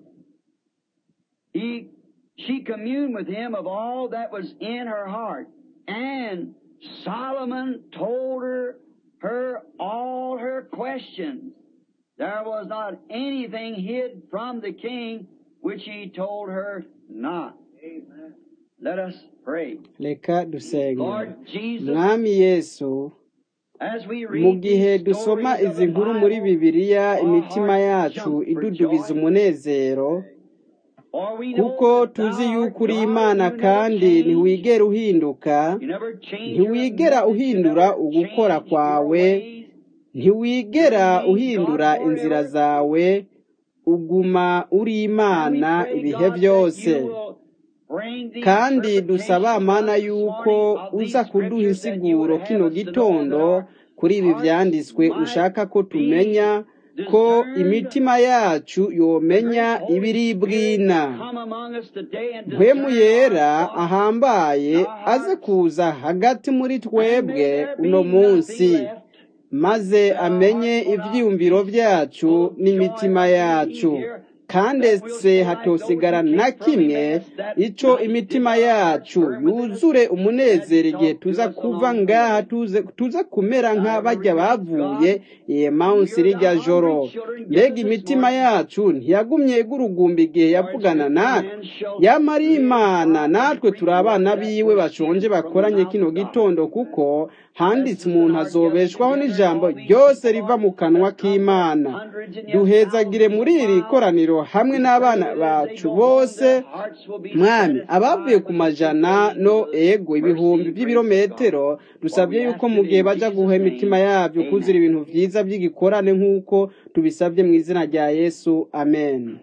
he, she communed with him of all that was in her heart. And Solomon told her, her all her questions. There was not anything hid from the king which he told her not. Amen. Let us pray. reka dusenge Lord Jesus, mwami yesu as we mu read gihe these dusoma stories of izi the nkuru muri Bible, bibiliya our imitima hearts yacu jump for idudubiza joy. umunezero For we know kuko that thou tuzi art yuko uri God, imana you never kandi change. ntiwigera uhinduka You never change your ntiwigera methods, you uhindura never ugukora change your kwawe ways. ntiwigera uhindura inzira zawe uguma uri And we imana pray, ibihe God, that byose you will bring the kandi dusaba interpretation mana this yuko morning of these uza kuduha scriptures that you would insiguro have kino us to know that gitondo our kuri ibi hearts vyanditswe might ushaka ko be tumenya ko discerned imitima yacu the yomenya great Holy ibiri Spirit bwina that come among us today and mpwemu discern yera our thoughts ahambaye and our aze hearts. kuza hagati muri And may twebwe there uno be munsi nothing left maze that our amenye hearts will not ivyiyumviro be vyacu full of joy n'imitima like we yacu leave here, kandi that we'll se stay like those hatosigara who na came from kimwe Emmaus that ico night. Did imitima not our hearts yacu burn within us yuzure as umunezero you igihe talked to tuza us kuva along the ngaha way? tuze tuza kumera Now, nk'abarya every reach, bavuye God, emawusi you're the rirya joro hungry children. Give mbega us this imitima morning. yacu ntiyagumye igurugumba igihe For it's yavugana written, a natwe man shall yama ari live imana by natwe every turi abana word that biwe bashonje proceedeth from the bakoranye mouth kino of God. gitondo kuko Bless handitse us in umuntu our gathering azobeshwaho together and n'ijambo all these ryose people, riva Lord, mu kanwa that come from k'imana hundreds and yet duhezagire thousands muri of iri miles. koraniro hamwe We n'abana pray that as they bacu go home, bose their hearts will be mwami abavuye satisfied ku with the majana simply no the ego ibihumbi mercy and grace of God. by'ibirometero For dusabye we yuko ask mu it gihe in baja guha Jesus' imitima name. yabyo kuzira Amen. ibintu vyiza by'igikorane nk'uko tubisabye mu izina rya yesu amen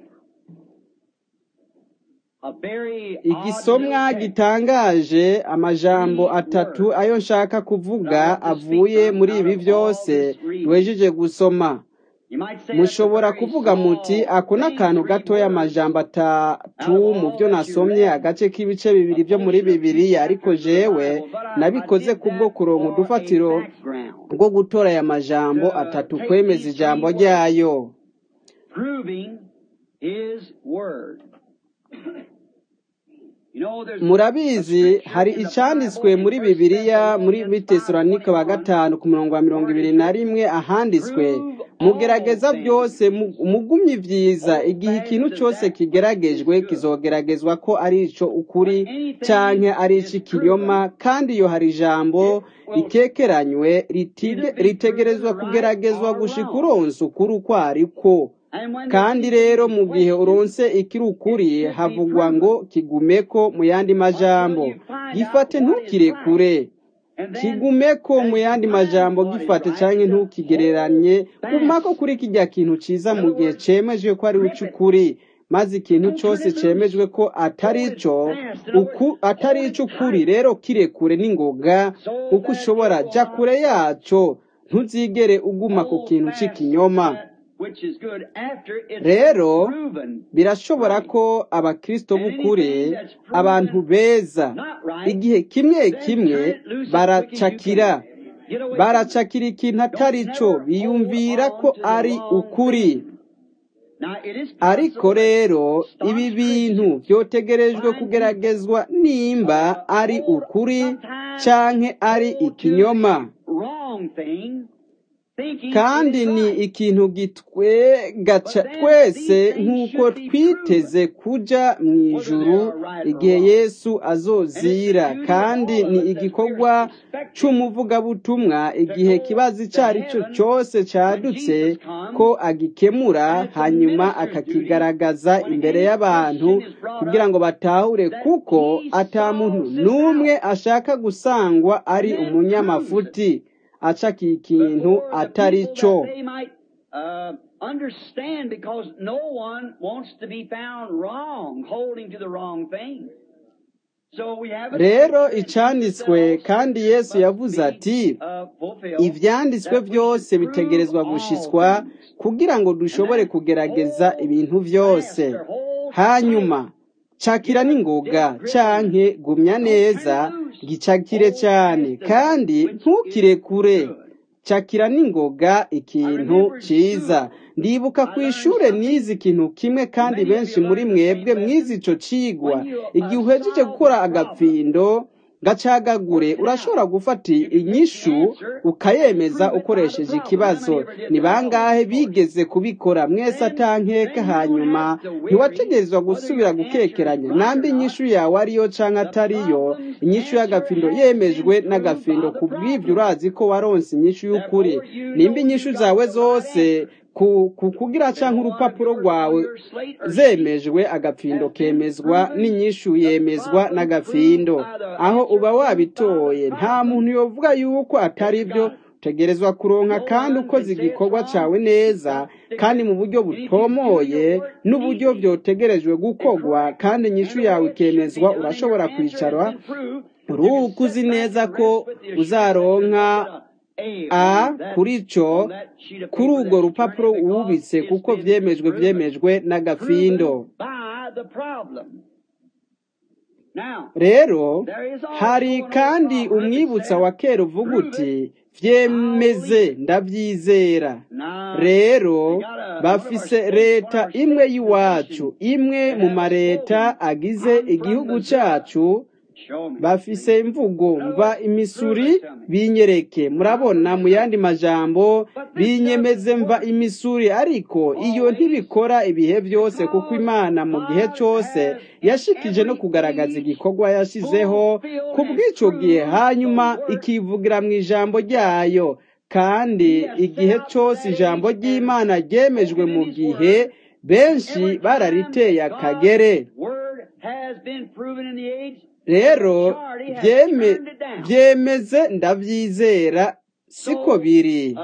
A very odd igisomwa little text. gitangaje amajambo Three atatu words ayo nshaka that I kuvuga want to speak avuye from muri out ibi of all vyose this reading. duhejeje gusoma You might say that's a mushobora very kuvuga muti small ako ni thing, akantu three gatoya words. amajambo atatu Out of mu all byo that you nasomye read, agace k'ibice bibiri a byo muri portion of two bibiliya ariko chapters of the jewe Bible, but I, I nabikoze did kubwo that kuronka for a udufatiro background rwo gutora aya majambo to atatu take kwemeza these three ijambo words, ryayo proving His Word. You know, there's a murabizi scripture hari in the icanditswe Bible in muri 1 bibiliya muri Thessalonians bitesalonika wa 5:21, gatanu ku murongo wa mirongo where it ibiri is na written, rimwe ahanditswe "Prove all mugerageza things, byose mu- mugumye ibyiza hold igihe ikintu fast to cyose that which is kigeragejwe good." kizogeragezwa ko ari ico ukuri When anything canke ari is ic'ikinyoma proven, kandi iyo hari ijambo it will ritekeranywe ritige- either be proven ritegerezwa right kugeragezwa or gushika wrong. uronse ukuri uko ariko And when the kandi teaching rero is mu gihe questioned, uronse ikiri it ukuri should be havugwa ngo proven kigumeko mu yandi until majambo you find gifate out what is right. ntukirekure And then, kigumeko mu as you yandi find majambo what is gifate right, canke to hold ntukigereranye gumako fast. kuri kirya kintu ciza In mu other gihe words, cemejwe ko ari grip it. uc'ukuri maze ikintu Don't turn cose it loose. cemejwe ko atari Hold it ico fast. In other words, uku atari hold it ic'ukuri tight rero kirekure n'ingoga so uko that ushobora it will ja not kure slip. yaco ntuzigere uguma ku Hold kintu fast c'ikinyoma that which is good after it's been rero proven birashobora right. ko abakristo And b'ukuri anything that's abantu proven beza not right, igihe kimwe then kimwe turn it loose as quick as you baracakira can. Get away from it. baracakira ikintu atari Don't cyo never hold biyumvira ko on to the ari wrong ukuri thing. Now, it is ariko possible that rero ibi staunch bintu Christians vyotegerejwe find people kugeragezwa nimba uh, ari hold ukuri sometimes canke ari hold to ikinyoma the wrong thing, thinking it kandi is ni right. ikintu gitwegaca But then twese these things nk'uko should be twiteze proven kuja mu whether they ijuru are right or igihe wrong. yesu And it's the azozira duty of kandi all ni of us as we're igikorwa expecting c'umuvugabutumwa to igihe go kibazo ico to ari cyo heaven cose when cadutse Jesus ko comes, agikemura and it's a hanyuma minister's duty akakigaragaza when imbere any y'abantu question is brought kugira up ngo batahure that kuko he ata muntu solves this n'umwe out ashaka gusangwa and ari then proves it umunyamafuti acakiye ikintu before the atari people cyo that they might uh, understand because no one wants to be found wrong, holding to the wrong thing. So we have a rero scripture, and Jesus said icanditswe all kandi scripture yesu must yavuze be ati uh, fulfilled, ivyanditswe that we should byose prove bitegerezwa all gushitswa things. kugira ngo And dushobore then kugerageza hold ibintu fast vyose or hold hanyuma cakira n'ingoga canke gumya neza gicakire cyane kandi ntukirekure cakira n'ingoga ikintu ciza ndibuka ku ishure nize ikintu kimwe kandi benshi muri mwebwe mwize ico cigwa igihe uhejeje gukora agafindo gacagagure urashobora gufata inyishu ukayemeza ukoresheje ikibazo ni bangahe bigeze kubikora mwese atankeka hanyuma ntiwategerezwa gusubira gukekeranya nambi inyishu yawe ariyo canke atariyo inyishu y'agafindo yemejwe n'agafindo ku bw'ivyo urazi ko waronse inyishu y'ukuri nimba inyishu zawe zose ku ku- kugira canke urupapuro rwawe zemejwe agafindo kemezwa n'inyishu yemezwa n'agafindo aho uba wabitoye nta muntu yovuga yuko atari byo utegerezwa kuronka kandi ukoze igikorwa cawe neza kandi mu buryo butomoye n'uburyo vyotegerejwe gukorwa kandi inyishu yawe ikemezwa urashobora kwicara uruhuka uzi neza ko uzaronka a kuri co kuri urwo rupapuro wubitse kuko vyemejwe vyemejwe n'agafindo rero hari kandi umwibutsa wa kera uvuga uti vyemeze ndavyizera rero bafise leta imwe y'iwacu imwe mu mareta agize igihugu cacu bafise imvugo mva imisuri binyereke murabona mu yandi majambo binyemeze mva imisuri ariko iyo ntibikora ibihe byose kuko imana mu gihe cyose yashikije no kugaragaza igikorwa yashizeho ku bw'ico gihe hanyuma ikivugira mu ijambo ryayo kandi igihe cyose ijambo ry'imana ryemejwe mu gihe benshi barariteye akagere rero vyeme vyemeze ndavyizera siko biri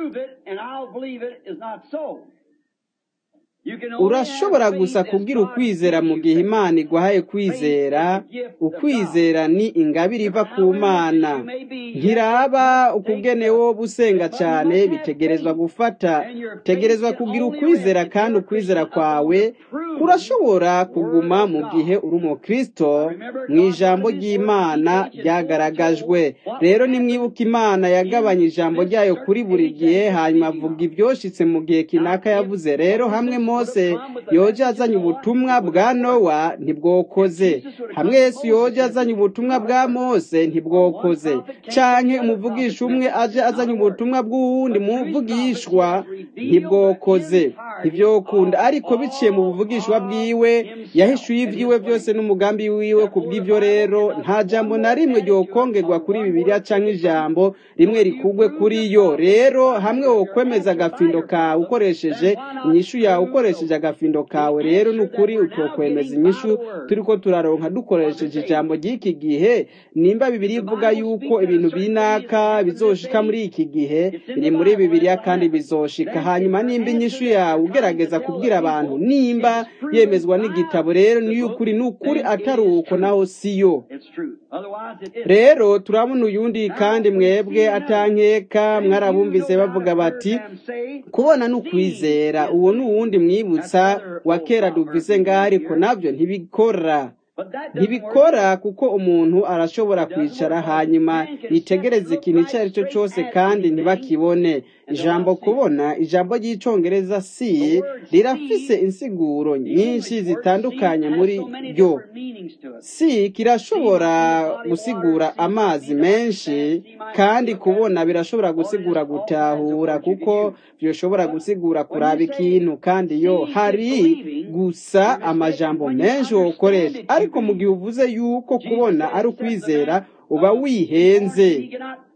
urashobora gusa kubwira ukwizera mu gihe imana iguhaye kwizera ukwizera ni ingabire iva ku mana ntiraba ukugenewo busenga cyane bitegerezwa gufata tegerezwa kugira ukwizera kandi ukwizera kwawe kurashobora kuguma mu gihe uri umukristo mu ijambo ry'imana ryagaragajwe rero nimwibuka imana yagabanya ijambo ryayo kuri buri gihe hanyuma avuga ibyoshitse mu gihe kinaka yavuze rero hamwe mose yoje azanye ubutumwa bwa nowa ntibwokoze hamwe yesu yoje azanye ubutumwa bwa mose ntibwokoze canke umuvugisha umwe aje azanye ubutumwa bw'uwundi muvugishwa ntibwokoze ntivyokunda ariko biciye mu buvugishwa bwiwe yahishuye ivyiwe byose n'umugambi wiwe ku bw'ivyo rero nta jambo na rimwe ryokongerwa kuri bibiliya canke ijambo rimwe rikugwe kuri yo rero hamwe wokwemeza agafindo kawe ukoresheje inyishu yawe ukoresheje agafindo kawe rero ni ukuri utokwemeza inyishu turiko turaronka dukoresheje ijambo ry'iki gihe nimba bibiri ivuga yuko ibintu binaka bizoshika muri iki gihe biri muri bibiliya kandi bizoshika hanyuma nimba inyishu yawe ugerageza kubwira abantu nimba yemezwa n'igitabo rero niyo ukuri ni ukuri atari uko naho siyo rero turabona uyundi kandi mwebwe atankeka mwarabumvise bavuga bati kubona ni ukwizera uwo ni uwundi mwibutsa wa kera duvise ngaho ariko nabyo ntibikora ntibikora kuko umuntu arashobora kwicara hanyuma yitegereza ikintu icyo ari cyo cyose kandi ntibakibone ijambo kubona ijambo ry'icyongereza si rirafise insiguro nyinshi zitandukanye muri ryo si kirashobora gusigura amazi menshi kandi kubona birashobora gusigura gutahura kuko bishobora gusigura kuraba ikintu kandi yo hari gusa amajambo menshi wokoresha ariko mu gihe uvuze yuko kubona ari ukwizera uba wihenze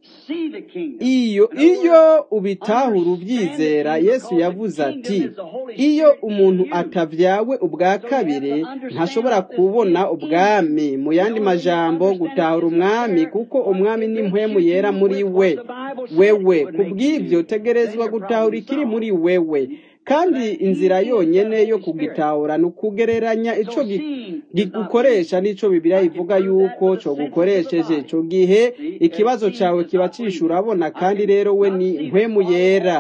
iyo iyo ubitahura ubyizera yesu yavuze ati iyo umuntu atavyawe ubwa kabiri ntashobora kubona ubwami mu yandi majambo gutahura umwami kuko umwami ni mpwemu yera muri we wewe kubw'ibyo tegerezwa gutahura ikiri muri wewe kandi inzira yonyene yo kugitahura ni ukugereranya ico gigukoresha n'ico bibiliya ivuga yuko co gukoresheje ico gihe ikibazo cawe kiba cisha urabona kandi rero we ni mpwemu yera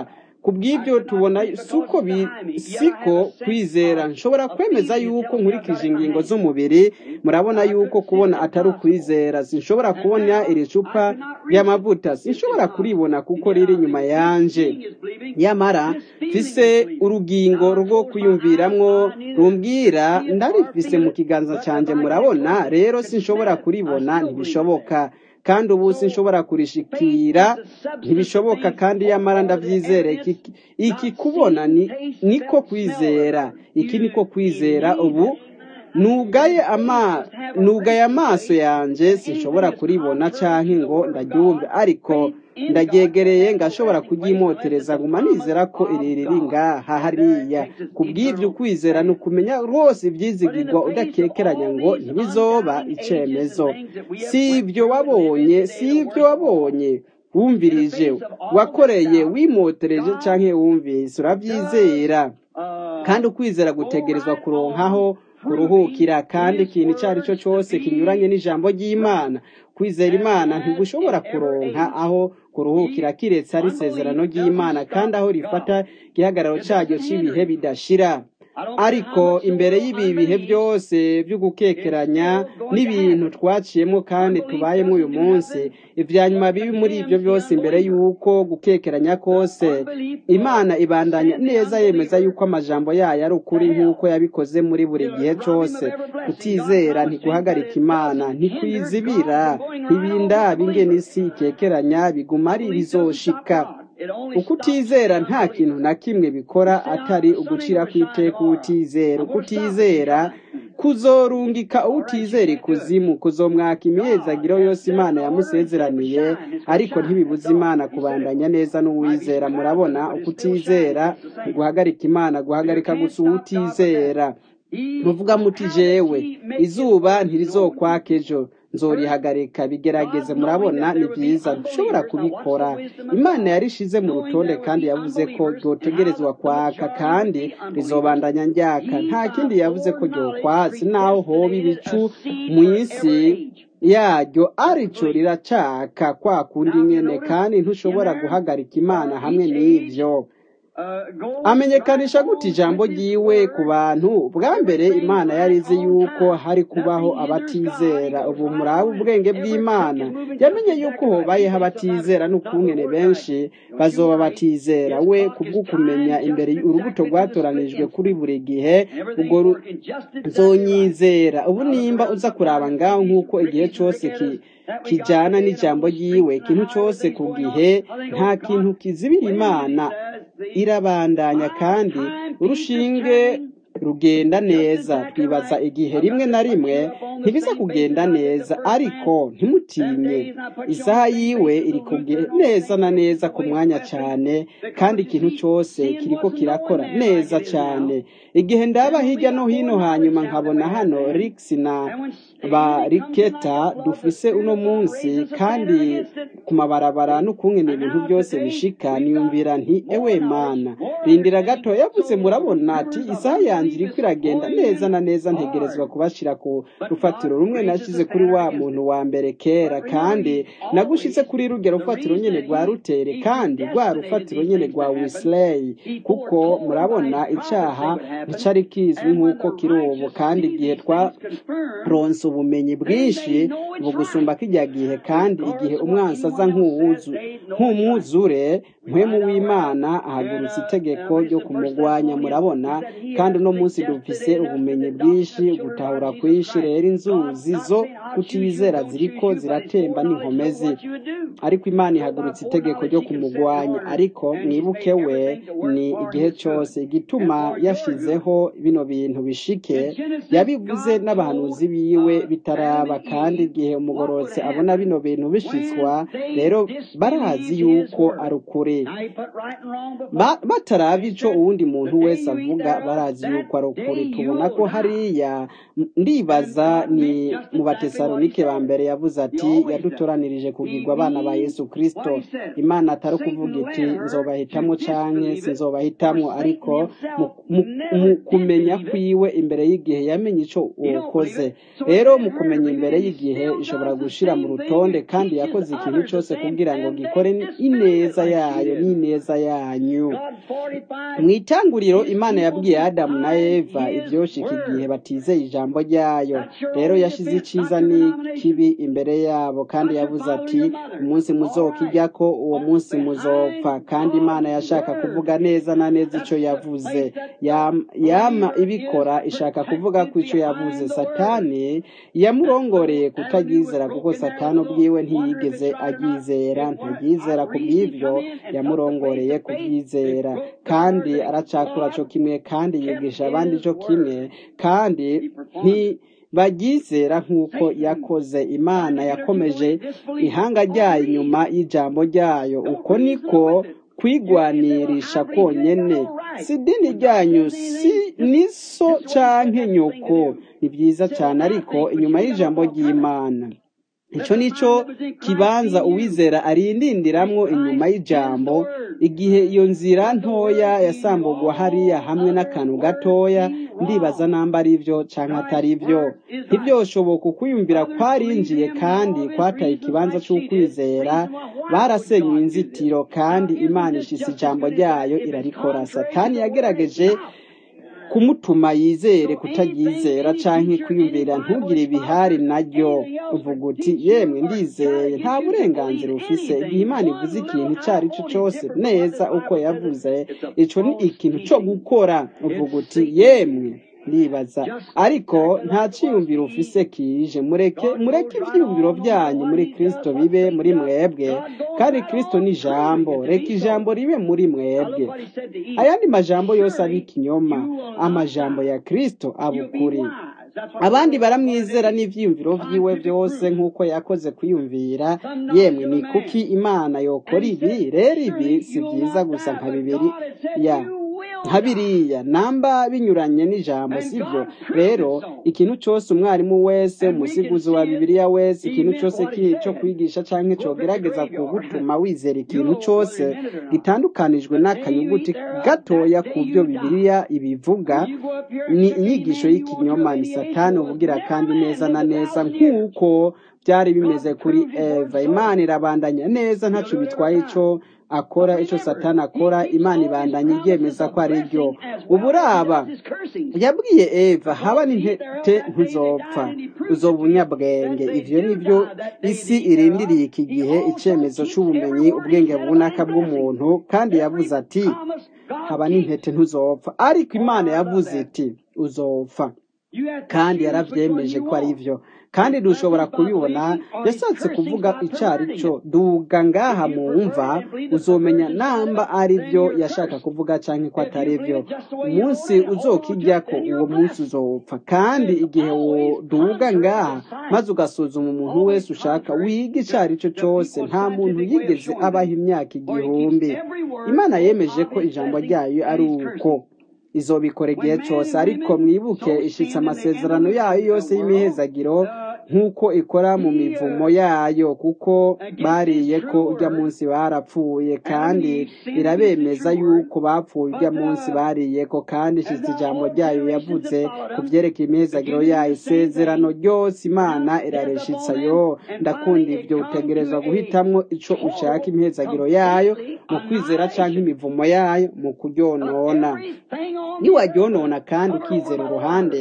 ku bw'ibyo tubona suko bi- siko kwizera nshobora kwemeza yuko nkurikije ingingo z'umubiri murabona yuko kubona atari ukwizera sinshobora kubona iri cupa ry'amavuta sinshobora kuribona kuko riri inyuma yanje nyamara mfise urugingo rwo kwiyumviramwo rumbwira ndarifise mu kiganza cyanjye murabona rero sinshobora kuribona ntibishoboka kandi ubu sinshobora kurishikira ntibishoboka kandi yamara ndabyizere iki, iki kubona ni, niko kwizera iki niko kwizera ubu nugaye ama nugaye amaso yanjye sinshobora kuribona canke ngo ndaryumve ariko ndagyegereye ngashobora kuryimotereza guma nizera ko iri riri ngaha hariya ku bw'ibyo ukwizera ni ukumenya rwose ibyizigirwa udakekeranya ngo ntibizoba icemezo si ibyo wabonye si ibyo wabonye wumvirije wakoreye wimotereje canke wumvise urabyizera kandi ukwizera gutegerezwa kuronkaho kuruhukira kandi ikintu icyo ari cyo cyose kinyuranye n'ijambo ry'imana kwizera imana ntigushobora kuronka aho kuruhukira kiretse ari isezerano ry'imana kandi aho rifata igihagararo cyaryo cy'ibihe bidashira ariko imbere y'ibi bihe byose byo gukekeranya n'ibintu twaciyemo kandi tubayemo uyu munsi ibya nyuma bibi muri ibyo byose imbere y'uko gukekeranya kose imana ibandanya neza yemeza yuko amajambo yayo ari ukuri nk'uko yabikoze muri buri gihe cyose kutizera ntiguhagarika imana ntikwizibira ntibinda bingena isi ikekeranya biguma ari bizoshika ukutizera nta kintu na kimwe bikora atari ugucira ku iteka utizera ukutizera kuzorungika utizera ikuzimu kuzomwaka imyezagiro yose imana yamusezeraniye ariko ntibibuza imana kubandanya neza n'uwizera murabona ukutizera guhagarika imana guhagarika gusa uwutizera muvuga muti jewe izuba ntirizokwaka ejo nzorihagarika bigerageze murabona ni byiza ntushobora kubikora imana yarishize mu rutonde kandi yavuze ko ryotegerezwa kwaka kandi rizobandanya njyaka nta kindi yavuze ko ryokwatsi naho hoba ibicu mu isi yaryo arico riracaka kwa kundi nyene kandi ntushobora guhagarika imana hamwe n'ivyo amenyekanisha gute ijambo ryiwe ku bantu bwa mbere imana yari izi yuko hari kubaho abatizera ubu muraba ubwenge bw'imana yamenye yuko hobayeho abatizera n'ukungene benshi bazoba batizera we kubw'ukumenya imbere urubuto rwatoranijwe kuri buri gihe ubwo ruzonyizera ubu nimba uza kuraba ngaho nk'uko igihe cyose ki kijyana n'ijambo ryiwe ikintu cyose ku gihe nta kintu kizibira imana irabandanya kandi urushinge rugenda neza twibaza igihe rimwe na rimwe ntibiza kugenda neza ariko ntimutinye isaha yiwe iri neza na neza ku mwanya cyane kandi ikintu cyose kiriko kirakora neza cyane igihe ndaba hirya no hino hanyuma nkabona hano rix na ba riketa dufise uno munsi kandi ku mabarabara n'ukungene ibintu byose bishika niyumvira nti ewe mana rindira gato yavuze murabona ati isaha yanjye iriko iragenda neza na neza ntegerezwa kubashira ku rufatiro rumwe nashyize kuri wa muntu wa mbere kera kandi nagushitse kuri ruge rufatiro nyene rwa rutere kandi rwa rufatiro nyene rwa wisley kuko murabona icaha nticari kizwi nk'uko kiri ubu kandi igihe twaronse ubumenyi bwinshi bugusumba kijya gihe kandi igihe umwansi aza nk'umwuzure mpwemu w'imana ahagurutsa itegeko ryo kumugwanya murabona kandi uno munsi dufise ubumenyi bwinshi gutahura kwinshi rero inzuzi zo kutizera ziriko ziratemba n'inkomezi ariko imana ihagurutsa itegeko ryo kumugwanya ariko mwibuke we ni igihe cyose igituma yashizeho bino bintu bishike yabivuze n'abahanuzi biwe bitaraba kandi igihe umugororotse abona bino bintu bishitswa rero barazi yuko ari ukuri bataraba ico uwundi muntu wese avuga barazi yuko uko ari ukuri tubona ko hariya ndibaza ni mu batesalonike ba mbere yavuze ati yadutoranirije kugirwa abana ba yesu kirisito imana atari ukuvuga iti nzobahitamo canke sinzobahitamo ariko mu kumenya kwiwe imbere y'igihe yamenye ico ukoze rero mu kumenya imbere y'igihe ishobora gushira mu rutonde kandi yakoze ikintu cyose kugira ngo gikore ineza yayo n'ineza yanyu mu itanguriro imana yabwiye adamu na eva ibyoshika igihe batizeye ijambo ryayo rero yashize iciza n'ikibi imbere yabo kandi yavuze ati umunsi muzokijya ko uwo munsi muzopfa kandi imana yashaka kuvuga neza na neza icyo yavuze yama ibikora ishaka kuvuga ko icyo yavuze satani yamurongoreye kutagizera kuko satani ubwiwe ntiyigeze aryizera ntaryizera ku bw'ibyo yamurongoreye kubyizera kandi aracakura cyo kimwe kandi yigisha abandi cyo kimwe kandi baryizera nk'uko yakoze imana yakomeje ihanga ryayo inyuma y'ijambo ryayo uko niko kwigwanirisha konyene si idini ryanyu si niso canke nyoko ni byiza cyane ariko inyuma y'ijambo ry'imana icyo nicyo kibanza uwizera arindindiramwo inyuma y'ijambo igihe iyo nzira ntoya yasambugwa hariya hamwe n'akantu gatoya ndibaza namba ari byo cyangwa atari byo ntibyoshoboka ukwiyumvira kwarinjiye kandi kwataye ikibanza cy'ukwizera barasenywe inzitiro kandi imana ishise ijambo ryayo irarikora satani yagerageje kumutuma yizere kutaryizera canke kwiyumvira ntugire ibihari naryo uvuga uti yemwe ndizeye nta burenganzira ufise igihe imana ivuze ikintu icyo ari cyo cyose neza uko yavuze ico ni ikintu co gukora uvuga uti yemwe ndibaza ariko nta cyiyumviro ufise kije mureke mureke ivyiyumviro byanyu muri kristo bibe muri mwebwe kandi kristo ni ijambo reka ijambo ribe muri mwebwe ayandi majambo yose ari ikinyoma amajambo ya kristo aba ukuri abandi baramwizera n'ivyiyumviro vyiwe byose nk'uko yakoze kwiyumvira yemwe ni kuki imana yokora ibi rero ibi si byiza gusa nka bibiri ya nka biriya namba binyuranye n'ijambo sibyo rero ikintu cyose umwarimu wese umusiguzi wa bibiliya wese ikintu cyose cyo kwigisha cyangwa cyogerageza kugutuma wizera ikintu cyose gitandukanijwe n'akanyuguti gatoya ku byo bibiliya ibivuga ni inyigisho y'ikinyoma ni satani uvugira kandi neza na neza nk'uko byari bimeze kuri eva imana irabandanya neza ntacyo bitwaye icyo akora icyo satani akora imana ibandanya iryemeza ko ari ryo uburaba yabwiye eva haba n'intete ntizopfa uzoba ubunyabwenge ivyo nivyo isi irindiriye iki gihe icyemezo cy'ubumenyi ubwenge bunaka bw'umuntu kandi yavuze ati haba n'intete ntuzopfa ariko imana yavuze iti uzopfa kandi yaravyemeje ko ari byo kandi dushobora kubibona yashatse kuvuga icyo ari cyo duga ngaha mu mva uzomenya namba ari byo yashaka kuvuga cyangwa ko atari byo umunsi uzokijya ko uwo munsi uzopfa kandi igihe duga ngaha maze ugasuzuma umuntu wese ushaka wiga icyo ari cyo cyose nta muntu yigeze abaho imyaka igihumbi imana yemeje ko ijambo ryayo ari uko izobikora igihe cyose ariko mwibuke ishitse amasezerano yayo yose y'imihezagiro nk'uko ikora mu mivumo yayo kuko bariye ko ujya munsi barapfuye kandi irabemeza yuko bapfuye ujya munsi bariye ko kandi ishitse ijambo ryayo yavuze ku byerekeye imihezagiro yayo isezerano ryose imana irareshitsa yo ndakunda ibyo utegerezwa guhitamwo ico ushaka imihezagiro yayo mu kwizera cyangwa imivumo yayo mu kuryonona niwaryonona kandi ukizera uruhande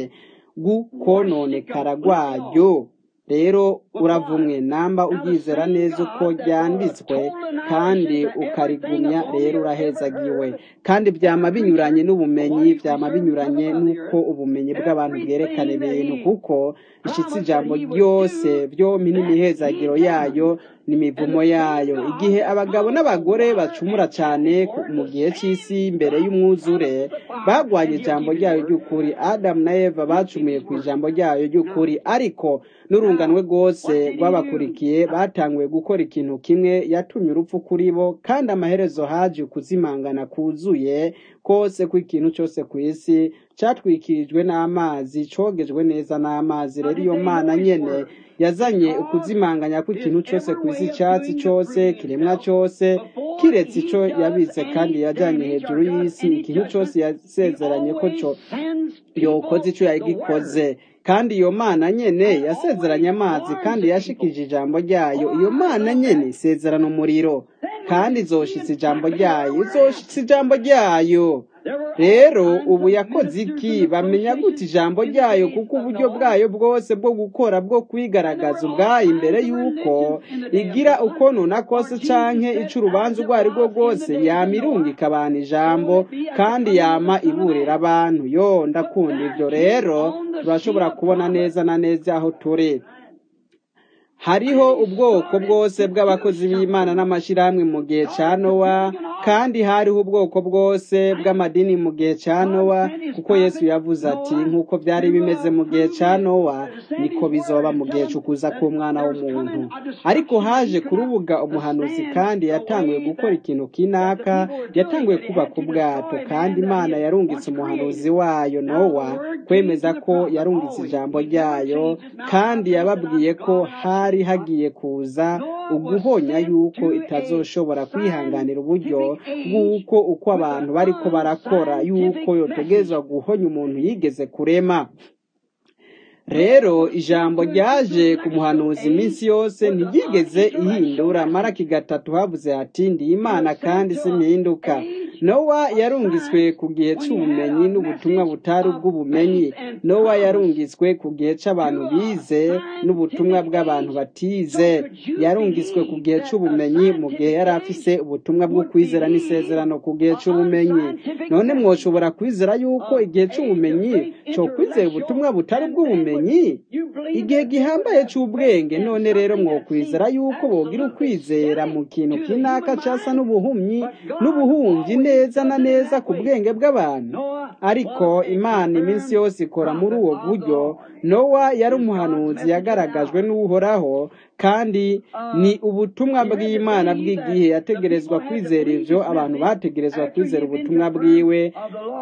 rw'ukononekara rwaryo rero uravumwe namba uryizera neza uko ryanditswe kandi ukarigumya rero urahezagiwe kandi byama binyuranye n'ubumenyi byama binyuranye n'uko ubumenyi bw'abantu bwerekana ibintu kuko ishitse ijambo ryose byompi n'imihezagiro yayo n'imivumo yayo igihe abagabo n'abagore bacumura cyane mu gihe cy'isi mbere y'umwuzure bagwanye ijambo ryayo ry'ukuri adamu na eva bacumuye ku ijambo ryayo ry'ukuri ariko n'urunganwe rwose rwose rw'abakurikiye batanguye gukora ikintu kimwe yatumye urupfu kuri bo kandi amaherezo haje ukuzimangana kuzuye kose kw'ikintu cyose ku isi catwikirijwe n'amazi cogejwe neza n'amazi rero iyo mana nyene yazanye ukuzimanganya kw'ikintu cyose ku isi icyatsi cyose kiremwa cyose kiretse ico yabitse kandi yajanye hejuru y'isi ikintu cyose yasezeranye ko co yokoze ico yagikoze kandi iyo mana nyene yasezeranye amazi kandi yashikije ijambo ryayo iyo mana nyene isezerana umuriro kandi izoshitsa ijambo ryayo izoshitsa ijambo ryayo rero ubu yakoze iki bamenya gute ijambo ryayo kuko uburyo bwayo bwose bwo gukora bwo kwigaragaza ubwayo imbere y'uko igira uko nuna kose canke ica urubanza urwo ari rwo rwose yama irungika abantu ijambo kandi yama iburira abantu yo ndakunda ivyo rero turashobora kubona neza na neza aho turi hariho ubwoko bwose bw'abakozi b'imana n'amashyirahamwe mu gihe cya nowa kandi hariho ubwoko bwose bw'amadini mu gihe cya nowa kuko yesu yavuze ati nk'uko byari bimeze mu gihe cya nowa niko bizoba mu gihe cy'ukuza k'umwana w'umuntu ariko haje kurubuga umuhanuzi kandi yatanguye gukora ikintu kinaka yatanguye kubaka ubwato kandi imana yarungitse umuhanuzi wayo nowa kwemeza ko yarungitse ijambo ryayo kandi yababwiye ko hari hari hagiye kuza uguhonya yuko itazoshobora kwihanganira uburyo bw'uko uko abantu bariko barakora yuko yotegezwa guhonya umuntu yigeze kurema rero ijambo ryaje ku muhanuzi iminsi yose ntiryigeze ihindura maraki gatatu havuze hati ndi imana kandi simpinduka nowa yarungitswe ku gihe cy'ubumenyi n'ubutumwa butari ubw'ubumenyi nowa yarungitswe ku gihe cy'abantu bize n'ubutumwa bw'abantu batize yarungitswe ku gihe cy'ubumenyi mu gihe yari afise ubutumwa bwo kwizera n'isezerano ku gihe cy'ubumenyi none mwoshobora kwizera yuko igihe cy'ubumenyi cyo kwizera ubutumwa butari ubw'ubumenyi igihe gihambaye cy'ubwenge none rero mwokwizera yuko bogira ukwizera mu kintu kinaka cyasa n'ubuhumyi n'ubuhumyi neza na neza ku bwenge bw'abantu ariko imana iminsi yose ikora muri uwo buryo nowa yari umuhanuzi yagaragajwe n'uhoraho kandi ni ubutumwa bw'imana bw'igihe yategerezwa kwizera ibyo abantu bategerezwa kwizera ubutumwa bwiwe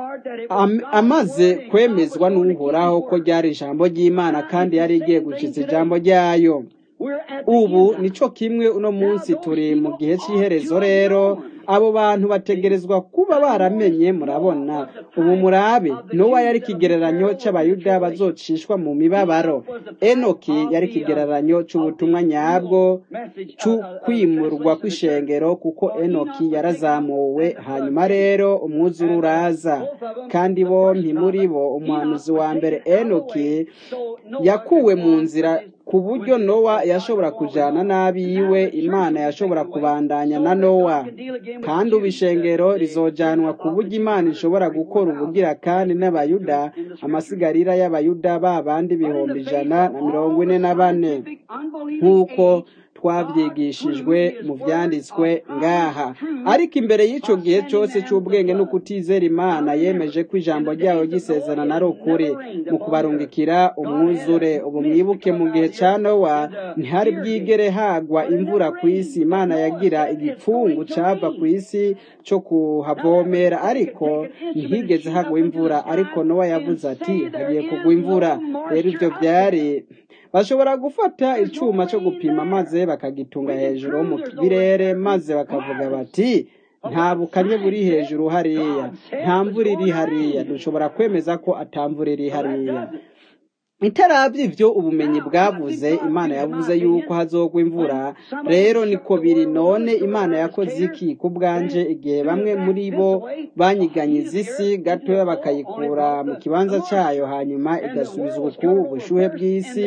amaze kwemezwa n'uhoraho ko ryari ijambo ry'imana kandi yari igiye gukiza ijambo ryayo ubu nico kimwe uno munsi turi mu gihe cy'iherezo rero abo bantu bategerezwa kuba baramenye murabona ubu murabe nowa yari ikigereranyo cy'abayuda bazocishwa mu mibabaro enoki yari ikigereranyo cy'ubutumwa nyabwo cy'ukwimurwa kw'ishengero kuko enoki yarazamuwe hanyuma rero umwuzure uraza kandi bompi muri bo umuhanuzi wa mbere enoki yakuwe mu nzira ku buryo nowa yashobora kujyana n'abiwe imana yashobora kubandanya na nowa kandi ubu ishengero rizojyanwa ku buryo imana ishobora gukora ubugira kandi n'abayuda amasigarira y'abayuda ba bandi ibihumbi ijana na mirongo ine na bane nk'uko twabyigishijwe mu byanditswe ngaha ariko imbere y'icyo gihe cyose cy'ubwenge no kutizera imana yemeje ko ijambo ryayo ry'isezerano ari ukuri mu kubarungikira umwuzure ubu mwibuke mu gihe cya nowa ntihari bwigere hagwa imvura ku isi imana yagira igipfungu cyava ku isi cyo kuhavomera ariko ntihigeze hagwa imvura ariko nowa yavuze ati hagiye kugwa imvura rero ibyo byari bashobora gufata icyuma cyo gupima maze bakagitunga hejuru mu birere maze bakavuga bati nta bukanye buri hejuru hariya nta mvura iri hariya dushobora kwemeza ko atamvura iri hariya itarabye ibyo ubumenyi bwavuze imana yavuze yuko hazogwa imvura rero niko biri none imana yakoze iki ku bwanje igihe bamwe muri bo banyiganyiza isi gatoya bakayikura mu kibanza cyayo hanyuma igasubiza ubuku ubushuhe bw'isi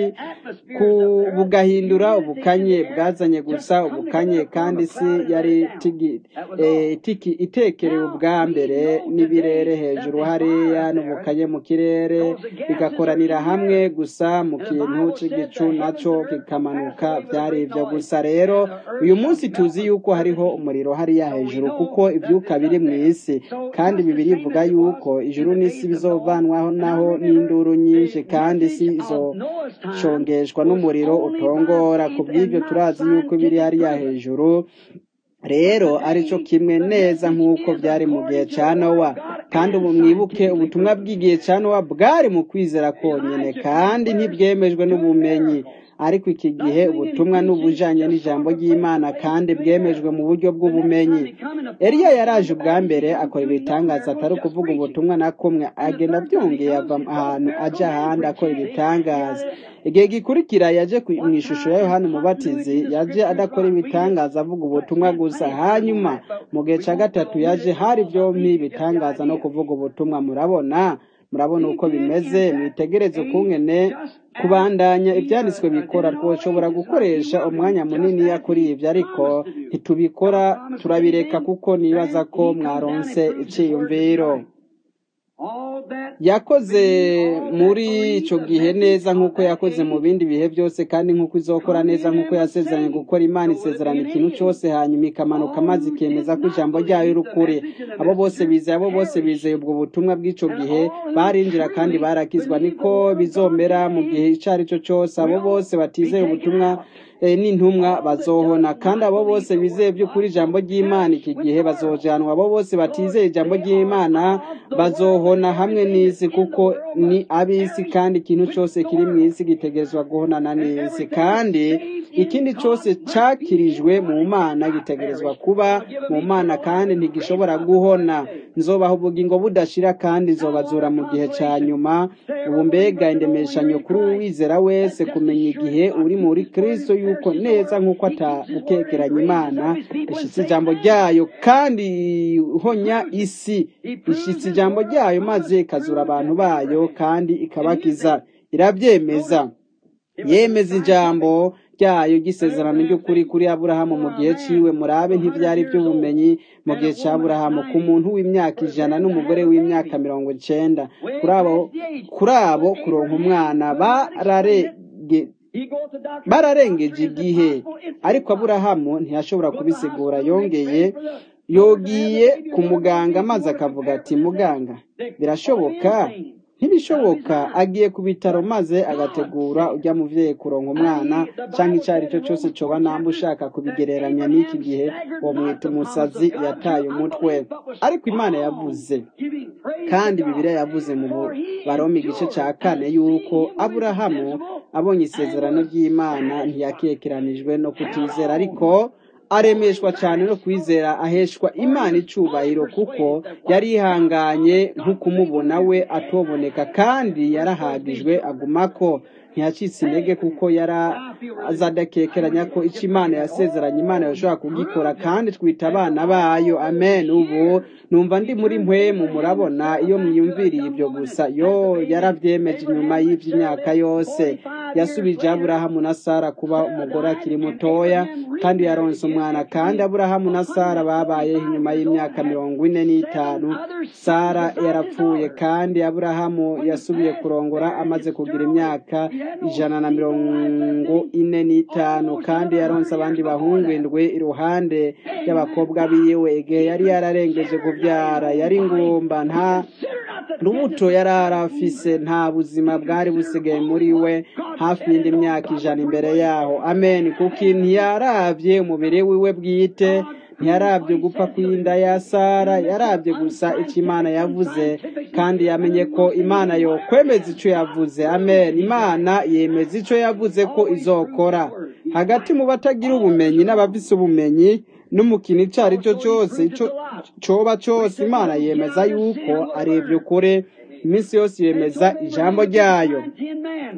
bugahindura ubukanye bwazanye gusa ubukanye kandi isi yari itekerewe ubwa mbere n'ibirere hejuru hariya n'ubukanye mu kirere bigakoranira hamwe rimwe gusa mu kintu cy'igicu nacyo kikamanuka byari ibyo gusa rero uyu munsi tuzi yuko hariho umuriro hariya hejuru kuko ibyuka biri mu isi kandi bibiri ivuga yuko ijuru n'isi bizovanwaho naho n'induru nyinshi kandi isi izocongeshwa n'umuriro utongora ku bw'ibyo turazi yuko biri hariya hejuru rero aricyo kimwe neza nk'uko byari mu gihe cya nowa kandi ubu mwibuke ubutumwa bw'igihe cya nowa bwari mu kwizera konyine kandi ntibwemejwe n'ubumenyi ariko iki gihe ubutumwa n'ubujanye n'ijambo ry'imana kandi bwemejwe mu buryo bw'ubumenyi eliya yaraje ubwa mbere akora ibitangaza atari ukuvuga ubutumwa na kumwe agenda byongeye ava ahantu aja ahandi akora ibitangaza igihe gikurikira yaje mu ishusho ya yohani umubatizi yaje adakora ibitangaza avuga ubutumwa gusa hanyuma mu gihe cya gatatu yaje hari byombi ibitangaza no kuvuga ubutumwa murabona murabona uko bimeze mwitegereze ukungene kubandanya ibyanditswe bikora twoshobora gukoresha umwanya munini kuri ibyo ariko ntitubikora turabireka kuko nibaza ko mwaronse icyiyumviro yakoze muri icyo gihe neza nk'uko yakoze mu bindi bihe byose kandi nk'uko izokora neza nk'uko yasezeranye gukora imana isezerana ikintu cyose hanyuma ikamanuka maze ikemeza ko ijambo ryayo rukuri abo bose bizeye abo bose bizeye ubwo butumwa bw'icyo gihe barinjira kandi barakizwa niko bizomera mu gihe icyo ari cyo cyose abo bose batizeye ubutumwa n'intumwa bazohona kandi abo bose bizeye by'ukuri ijambo ry'imana iki gihe bazojanwa abo bose batizeye ijambo ry'imana bazohona hamwe n'isi kuko ni ab'isi kandi ikintu cyose kiri mu isi gitegerezwa guhonana n'isi kandi ikindi cyose cyakirijwe mu mana gitegerezwa kuba mu mana kandi ntigishobora guhona nzobaha ubugingo budashira kandi nzobazura mu gihe cya nyuma ubu mbega indemeshanyo kuri uwizera wese kumenya igihe uri muri kirisito yuko neza nk'uko atabukekeranya imana ishyitse ijambo ryayo kandi ihonya isi ishyitse ijambo ryayo maze ikazura abantu bayo kandi ikabakiza irabyemeza yemeza ijambo ryayo gisezerano ry'ukuri kuri aburahamu mu gihe ciwe murabe ntibyari by'ubumenyi mu gihe cya aburahamu ku muntu w'imyaka ijana n'umugore w'imyaka mirongo icenda kuri abo kuronka umwana bararege bararengeje igihe ariko aburahamu ntiyashobora kubisigura yongeye yogiye ku muganga maze akavuga ati muganga birashoboka ntibishoboka agiye ku bitaro maze agategura ujya muvyeyi kuronka umwana cyangwa icyo ari cyo cyose coba namba ushaka kubigereranya n'iki gihe uwo mwita umusazi yataye umutwe ariko imana yavuze kandi bibiliya yavuze mu baroma igice cya kane yuko aburahamu abonye isezerano ry'imana ntiyakekeranijwe no kutizera ariko aremeshwa cyane no kwizera aheshwa imana icubahiro kuko yari yihanganye nk'ukumubona we atoboneka kandi yarahagijwe agumako ntiyacitse intege kuko yari azadakekeranya ko icyo imana yasezeranye imana yashobora kugikora kandi twita abana bayo amen ubu numva ndi muri mpwemu murabona iyo mwiyumviriye ibyo gusa yo yarabyemeje inyuma y'iby'imyaka yose yasubije aburahamu na sara kuba umugore akiri mutoya kandi yaronse umwana kandi aburahamu na sara babayeho inyuma y'imyaka mirongo ine n'itanu sara yarapfuye kandi aburahamu yasubiye kurongora amaze kugira imyaka ijana na mirongo ine n'itanu kandi yaronse abandi bahungu indwi iruhande y'abakobwa biwe igihe yari yararengeje kubyara yari ngumba nta rubuto yari arafise nta buzima bwari busigaye muri we hafi y'indi myaka ijana imbere yaho amen kuko ntiyarabye umubiri wiwe bwite ntiyarabye gupfa kw'inda ya sara yarabye gusa icyo imana yavuze kandi yamenye ko imana yokwemeza icyo yavuze amen imana yemeza icyo yavuze ko izokora hagati mu batagira ubumenyi n'abafise ubumenyi n'umukino icyo ari cyo cyose cyoba cyose imana yemeza yuko arebye kure iminsi yose yemeza ijambo ryayo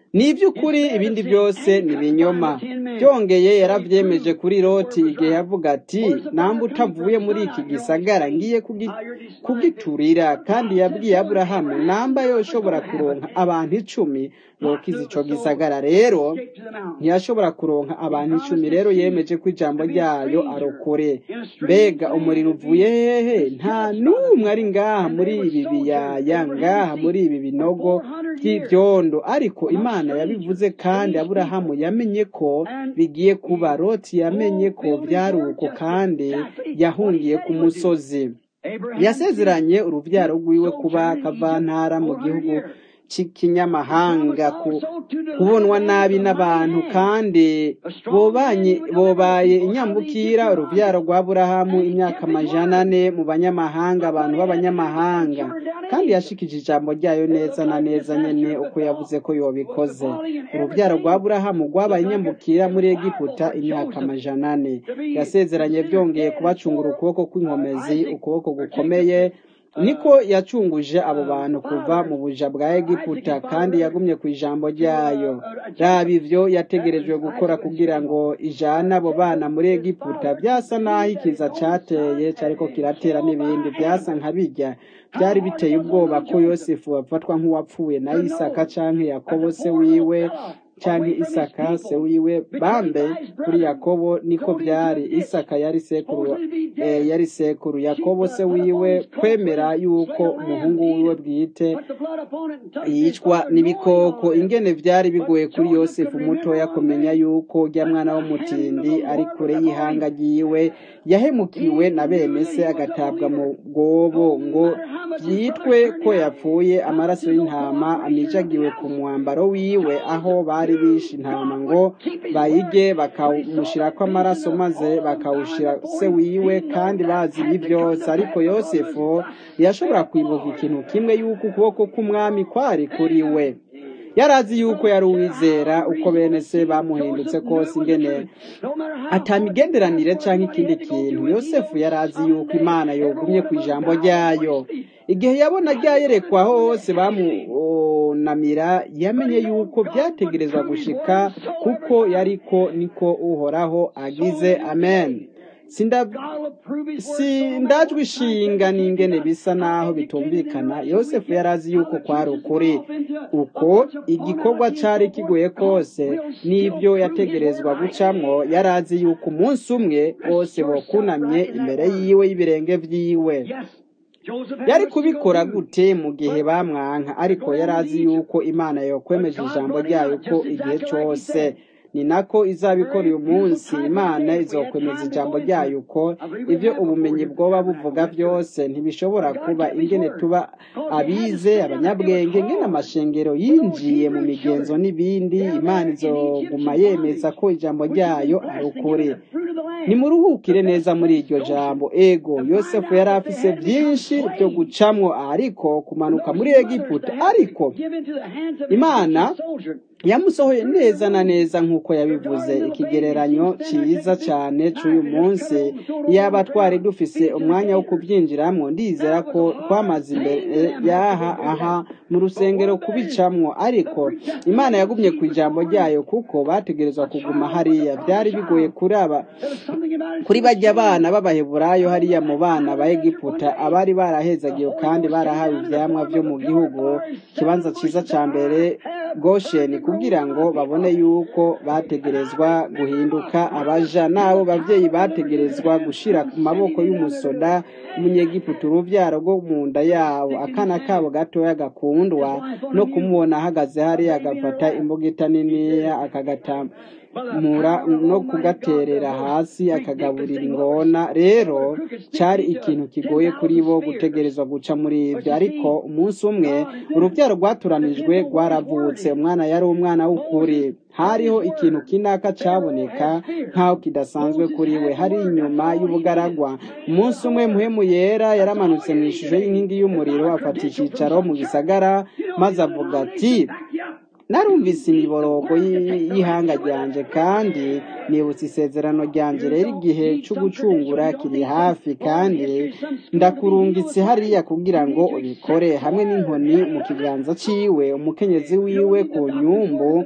ni iby'ukuri ibindi byose ni ibinyoma byongeye yarabyemeje kuri loti igihe yavuga ati namba utavuye muri iki gisagara ngiye kugi- kugiturira kandi yabwiye aburahamu namba yoshobora kuronka abantu icumi yokiza ico gisagara rero ntiyashobora kuronka abantu icumi rero yemeje ko ijambo ryayo arokore mbega umuriro uvuye hehe nta n'umwe ari ngaha muri ibi biyaya ngaha muri ibi binogo by'ibyondo ariko imana yabivuze kandi aburahamu yamenye ko bigiye kuba loti yamenye ko byari uko kandi yahungiye ku musozi yasezeranye urubyaro rwiwe kuba kavantara mu gihugu cy'ikinyamahanga ku- kubonwa nabi n'abantu kandi bobanye bobaye inyambukira urubyaro rwa burahamu imyaka amajana ane mu banyamahanga abantu b'abanyamahanga kandi yashikije ijambo ryayo neza na neza nyene uko yavuze ko yobikoze urubyaro rwa burahamu rwabaye inyambukira muri egiputa imyaka amajana ane yasezeranye byongeye kubacungura ukuboko kw'inkomezi ukuboko gukomeye niko yacunguje abo bantu kuva mu buja bwa egiputa kandi yagumye ku ijambo ryayo raba ivyo yategerejwe gukora kugira ngo ijane abo bana muri egiputa byasa n'aho ikiza cateye cariko kiratera n'ibindi byasa nka bijya byari biteye ubwoba ko yosefu afatwa nk'uwapfuye na isaka canke yakobo se wiwe canke isaka se wiwe bambe kuri yakobo niko byari isaka yari sekuru eh, yari sekuru yakobo se wiwe kwemera yuko umuhungu wiwe bwite yicwa n'ibikoko ingene byari bigoye kuri yosefu mutoya kumenya yuko rya mwana w'umutindi ari kure y'ihanga ryiwe yahemukiwe na bene se agatabwa mu bwobo ngo byitwe ko yapfuye amaraso y'intama amijagiwe ku mwambaro wiwe aho bari bishe intama ngo bayige bakawumushyirako amaraso maze bakawushyira se wiwe kandi bazi ibi byose ariko yosefu ntiyashobora kwibuka ikintu kimwe yuko ukuboko k'umwami kwari kuri we yari azi yuko yari uwizera uko bene se bamuhindutse kose ingene atamigenderanire cyangwa ikindi kintu yosefu yari azi yuko imana yogumye ku ijambo ryayo igihe yabona ryayerekwa hose bamunamira yamenye yuko byategerezwa gushika kuko yariko niko uhoraho agize amen Sinda- sindajwe ishinga n'ingene bisa naho bitumvikana yosefu yari azi yuko kwari ukuri uko igikorwa cyari kigoye kose n'ibyo yategerezwa gucamwo yari azi yuko umunsi umwe bose bokunamye imbere yiwe y'ibirenge vyiwe yari kubikora gute mu gihe bamwanka ariko yari azi yuko imana yokwemeje ijambo ryayo ko igihe cyose ni nako izabikora uyu munsi imana izokwemeza ijambo ryayo uko ibyo ubumenyi bwoba buvuga byose ntibishobora kuba ingene tuba abize abanyabwenge ngene amashengero yinjiye mu migenzo n'ibindi imana izoguma yemeza ko ijambo ryayo ari ukuri nimuruhukire neza muri iryo jambo ego yosefu yari afise byinshi byo gucamwo ariko kumanuka muri egiputa ariko imana yamusohoye neza na neza nk'uko yabivuze ikigereranyo cyiza cyane cy'uyu munsi yaba twari dufise umwanya wo kubyinjiramo ndizera ko twamaze imbere yaha aha mu rusengero kubicamwo ariko imana yagumye ku ijambo ryayo kuko bategerezwa kuguma hariya byari bigoye kuri aba kuri bajya abana b'abaheburayo hariya mu bana ba egiputa abari barahezagiwe kandi barahawe ibyamwa byo mu gihugu ikibanza cyiza cya mbere gosheni kugira ngo babone yuko bategerezwa guhinduka abaja n'abo babyeyi bategerezwa gushira ku maboko y'umusoda umunyegiputa urubyaro rwo mu nda yabo akana kabo gatoya gakundwa no kumubona ahagaze hariya agafata imbugita niniya akagatamura no kugaterera hasi akagaburira ingona rero cyari ikintu kigoye kuri bo gutegerezwa guca muri ibyo ariko umunsi umwe urubyaro rwaturanijwe rwaravutse umwana yari umwana w'ukuri hariho ikintu kinaka cyaboneka nk'aho kidasanzwe kuri we hari inyuma y'ubugaragwa umunsi umwe muhemu yera yaramanutse mu ishusho y'inkingi y'umuriro afata icyicaro mu gisagara maze avuga ati narumvise imiborogo y'ihanga ryanje kandi nibutse isezerano ryanjye rero igihe cyo gucungura kiri hafi kandi ndakurungitse hariya kugira ngo ubikore hamwe n'inkoni mu kiganza ciwe umukenyezi wiwe ku nyumbu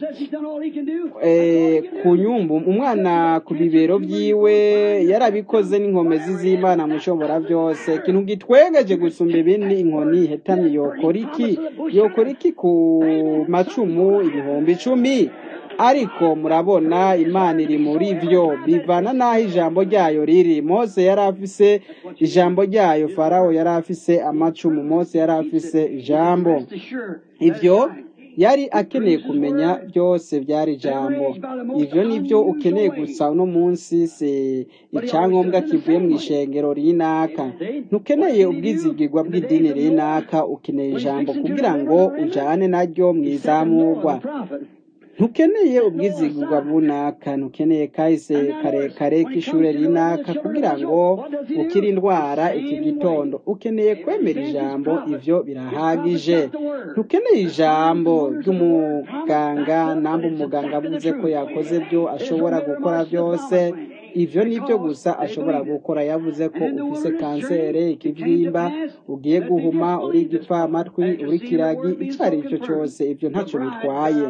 eh, ku nyumbu umwana ku bibero byiwe yarabikoze n'inkomezi z'imana mushobora byose ikintu gitwegeje gusumba ibindi inkoni ihetamye yokora iki yokora iki ku macumu ibihumbi icumi ariko murabona imana iri muri byo bivana n'aho ijambo ryayo riri mose yari afise ijambo ryayo farawo yari afise amacumu mose yari afise ijambo ibyo yari akeneye kumenya byose byari ijambo ibyo ni byo ukeneye gusa uno munsi si icyangombwa kivuye mu ishengero rinaka ntukeneye ubwizigirwa bw'idini rinaka ukeneye ijambo kugira ngo ujyane naryo mu izamurwa ntukeneye ubwizigirwa bunaka ntukeneye kahise karekare k'ishuri rinaka kugira ngo ukire indwara iki gitondo ukeneye kwemera ijambo ibyo birahagije ntukeneye ijambo ry'umuganga namba umuganga avuze ko yakoze byo ashobora gukora byose ibyo ni byo gusa ashobora gukora yavuze ko ufise kanseri ikibyimba ugiye guhuma uri igipfamatwi uri kiragi icyo ari cyo cyose ibyo ntacyo bitwaye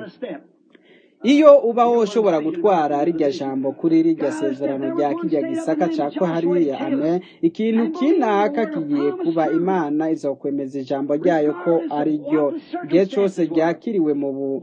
iyo ubaho ushobora gutwara rijya jambo kuri rijya sezerano rya kijya gisaka cyako hariya ame ikintu kinaka kigiye kuba imana izokwemeza ijambo ryayo ko ari ryo igihe cyose ryakiriwe mu bu-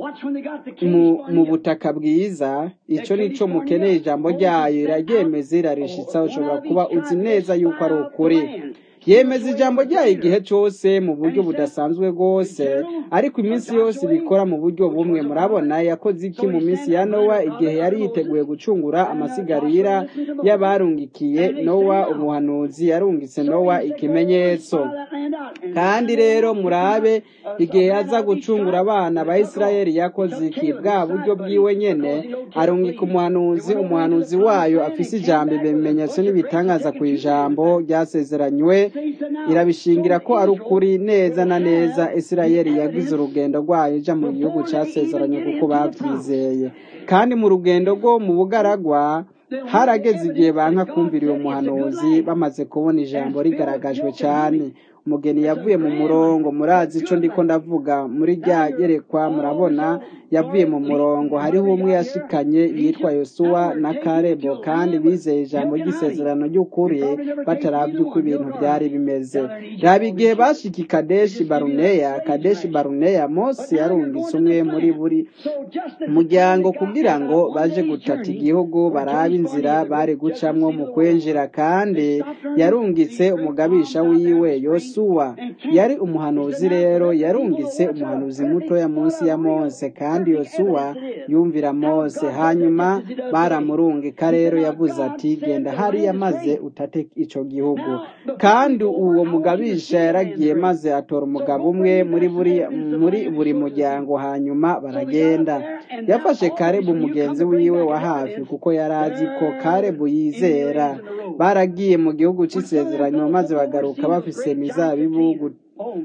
mu- mu butaka bwiza icyo ni cyo mukeneye ijambo ryayo iraryemeza irarishitsa ushobora kuba uzi neza yuko ari ukuri yemeza ijambo ryayo igihe cyose mu buryo budasanzwe rwose ariko iminsi yose ibikora mu buryo bumwe murabona yakoze iki mu minsi ya nowa igihe yari yiteguye gucungura amasigarira y'abarungikiye nowa umuhanuzi yarungitse nowa ikimenyetso kandi rero murabe igihe yaza gucungura abana ba isirayeli yakoze iki bwa buryo bwiwe nyene arungika umuhanuzi umuhanuzi wayo afise ijambo ibimenyetso n'ibitangaza ku ijambo ryasezeranywe irabishingira ko ari ukuri neza na neza isirayeli yagize urugendo rwayo ija mu gihugu casezeranye kuko bavyizeye kandi mu rugendo rwo mu bugaragwa harageze igihe banka kumvira uwo muhanuzi bamaze kubona ijambo rigaragajwe cyane umugeni yavuye mu murongo murazi ico ndiko ndavuga muri rya gerekwa murabona yavuye mu murongo hariho umwe yashikanye yitwa yosuwa na karebo kandi bizeye ijambo ry'isezerano ry'ukuri bataravye uko ibintu byari bimeze raba igihe bashika i kadeshi baruneya kadeshi baruneya mose yarungitse umwe muri buri muryango kugira ngo baje gutata igihugu barabe inzira bari gucamwo mu kwinjira kandi yarungitse umugabisha wiwe yosuwa yari umuhanuzi rero yarungitse umuhanuzi mutoya munsi ya mose kandi yosuwa yumvira mose hanyuma baramurungika rero yavuze ati genda hariya maze utate ico gihugu kandi uwo mugabisha yaragiye maze atora umugabo umwe muri buri muri buri muryango hanyuma baragenda yafashe karebu mugenzi wiwe wa hafi kuko yari azi ko karebu yizera baragiye mu gihugu cy'isezerano maze bagaruka bafise imizabibu gu-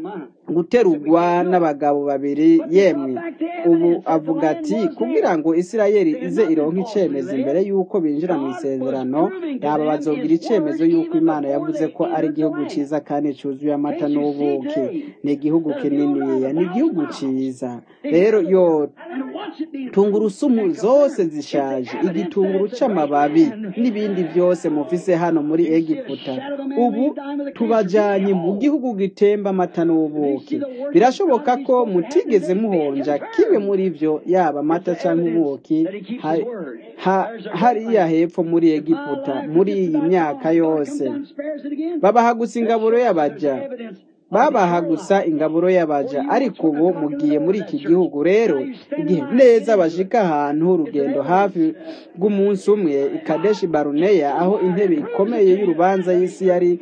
guterugwa n'abagabo babiri yemwe ubu avuga ati kugira ngo isirayeli ize ironke icyemezo imbere y'uko binjira mu isezerano yaba bazogira icyemezo y'uko imana yavuze ko ari igihugu cyiza kandi cyuzuye amata n'ubuki ni igihugu kininiya ni igihugu cyiza rero yo tungurusumu zose zishaje igitunguru c'amababi n'ibindi byose mufise hano muri egiputa ubu tubajanye mu gihugu gitemba amata n'ubuki birashoboka ko mutigeze muhonja kimwe muri byo yaba amata cyangwa ubuki ha- ha- hariya hepfo muri egiputa muri iyi myaka yose babaha gusa ingaburo y'abaja babaha gusa ingaburo y'abaja ariko ubu mugiye muri iki gihugu rero igihe neza bashika ahantu urugendo hafi rw'umunsi umwe i kadeshi baruneya aho intebe ikomeye y'urubanza y'isi yari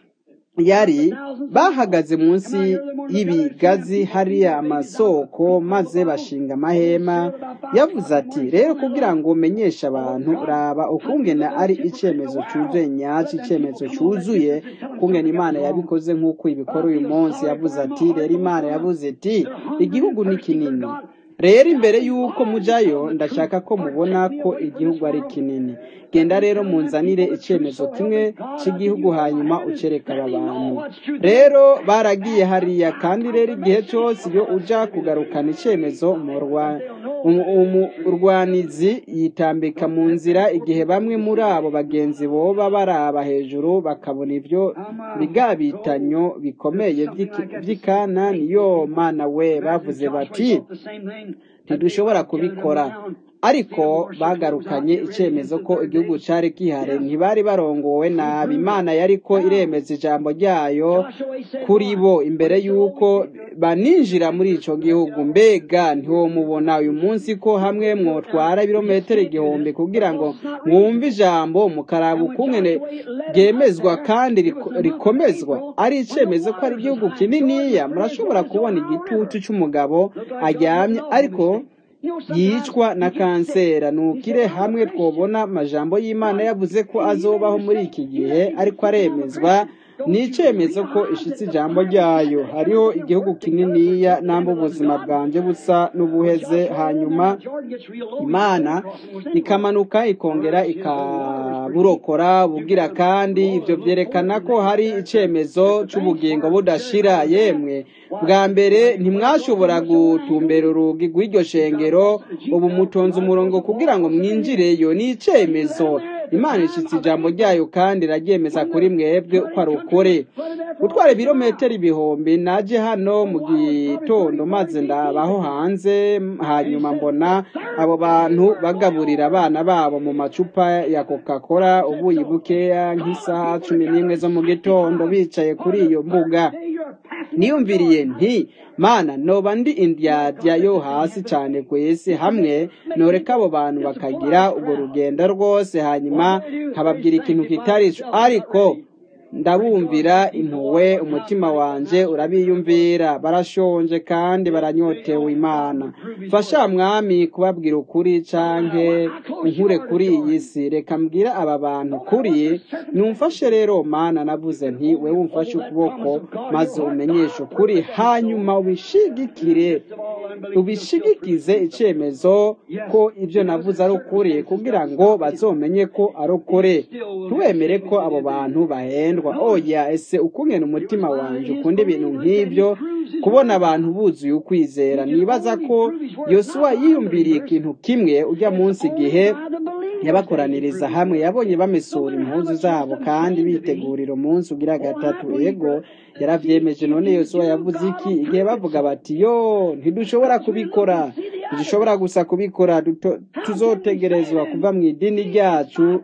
yari bahagaze munsi y'ibigazi hariya amasoko maze bashinga amahema yavuze ati rero kugira ngo umenyeshe abantu raba ukungene ari icyemezo cyuzuye nyacyo icyemezo cyuzuye ukungene imana yabikoze nk'uko ibikora uyu munsi yavuze ati rero imana yavuze iti igihugu ni kinini rero imbere y'uko mujayo ndashaka ko mubona ko igihugu ari kinini genda rero munzanire icyemezo kimwe cy'igihugu hanyuma ucereka aba bantu rero baragiye hariya kandi rero igihe cyose iyo uja kugarukana icyemezo umurwanizi yitambika mu nzira igihe bamwe muri abo bagenzi boba baraba hejuru bakabona ibyo bigabitanyo bikomeye by'ikana niyo mana we bavuze bati ntidushobora kubikora ariko bagarukanye icyemezo ko igihugu cyari gihari ntibari barongowe nabi imana yari ko iremeza ijambo ryayo kuri bo imbere y'uko baninjira muri icyo gihugu mbega ntiwomubona uyu munsi ko hamwe mwotwara ibirometero igihumbi kugira ngo mwumve ijambo mukaraba ukungene ryemezwa kandi rikomezwa ari icyemezo ko ari igihugu kininiya murashobora kubona igitutu cy'umugabo aryamye ariko yicwa na kansera nukire hamwe twobona amajambo y'imana yavuze ko azobaho muri iki gihe ariko aremezwa ni icyemezo ko ishitse ijambo ryayo hariho igihugu kininiya namba ubuzima bwanjye busa n'ubuheze hanyuma imana ikamanuka ikongera ikaburokora bugira kandi ibyo byerekana ko hari icyemezo cy'ubugingo budashira yemwe bwa mbere ntimwashobora gutumbera urugi rw'iryo shengero ubu mutonze umurongo kugira ngo mwinjireyo ni icyemezo imana ishyitse ijambo ryayo kandi iraryemeza kuri mwebwe uko ari ukuri gutwara ibirometero ibihumbi naje hano mu gitondo maze ndabaho hanze hanyuma mbona abo bantu bagaburira abana babo mu macupa ya coca cola ubuyi bukeya nk'isaha cumi n'imwe zo mu gitondo bicaye kuri iyo mbuga niyumviriye nti mana noba ndi indyadya yo hasi cyane ku isi hamwe noreka abo bantu bakagira urwo rugendo rwose hanyuma nkababwira ikintu kitari cyo ariko ndabumvira impuwe umutima wanjye urabiyumvira barashonje kandi baranyotewe imana fasha mwami kubabwira ukuri canke unkure kuri iyi si reka mbwira aba bantu kuri numfashe rero mana navuze nti we wumfashe ukuboko maze umenyeshe ukuri hanyuma ubishigikire ubishigikize icyemezo ko ibyo navuze ari ukuri kugira ngo bazomenye ko ari ukuri ntiwemere ko abo bantu bahendwa oya ese ukungena umutima wanjye ukunda ibintu nk'ibyo kubona abantu buzuye ukwizera nibaza ko yosuwa yiyumviriye ikintu kimwe ujya munsi igihe yabakoraniriza hamwe yabonye bamesura impuzu zabo kandi bitegurira umunsi ugira gatatu ego yaravyemeje none yosuwa yavuze iki igihe bavuga bati yo ntidushobora kubikora ntidushobora gusa kubikora tuzotegerezwa kuva mu idini ryacu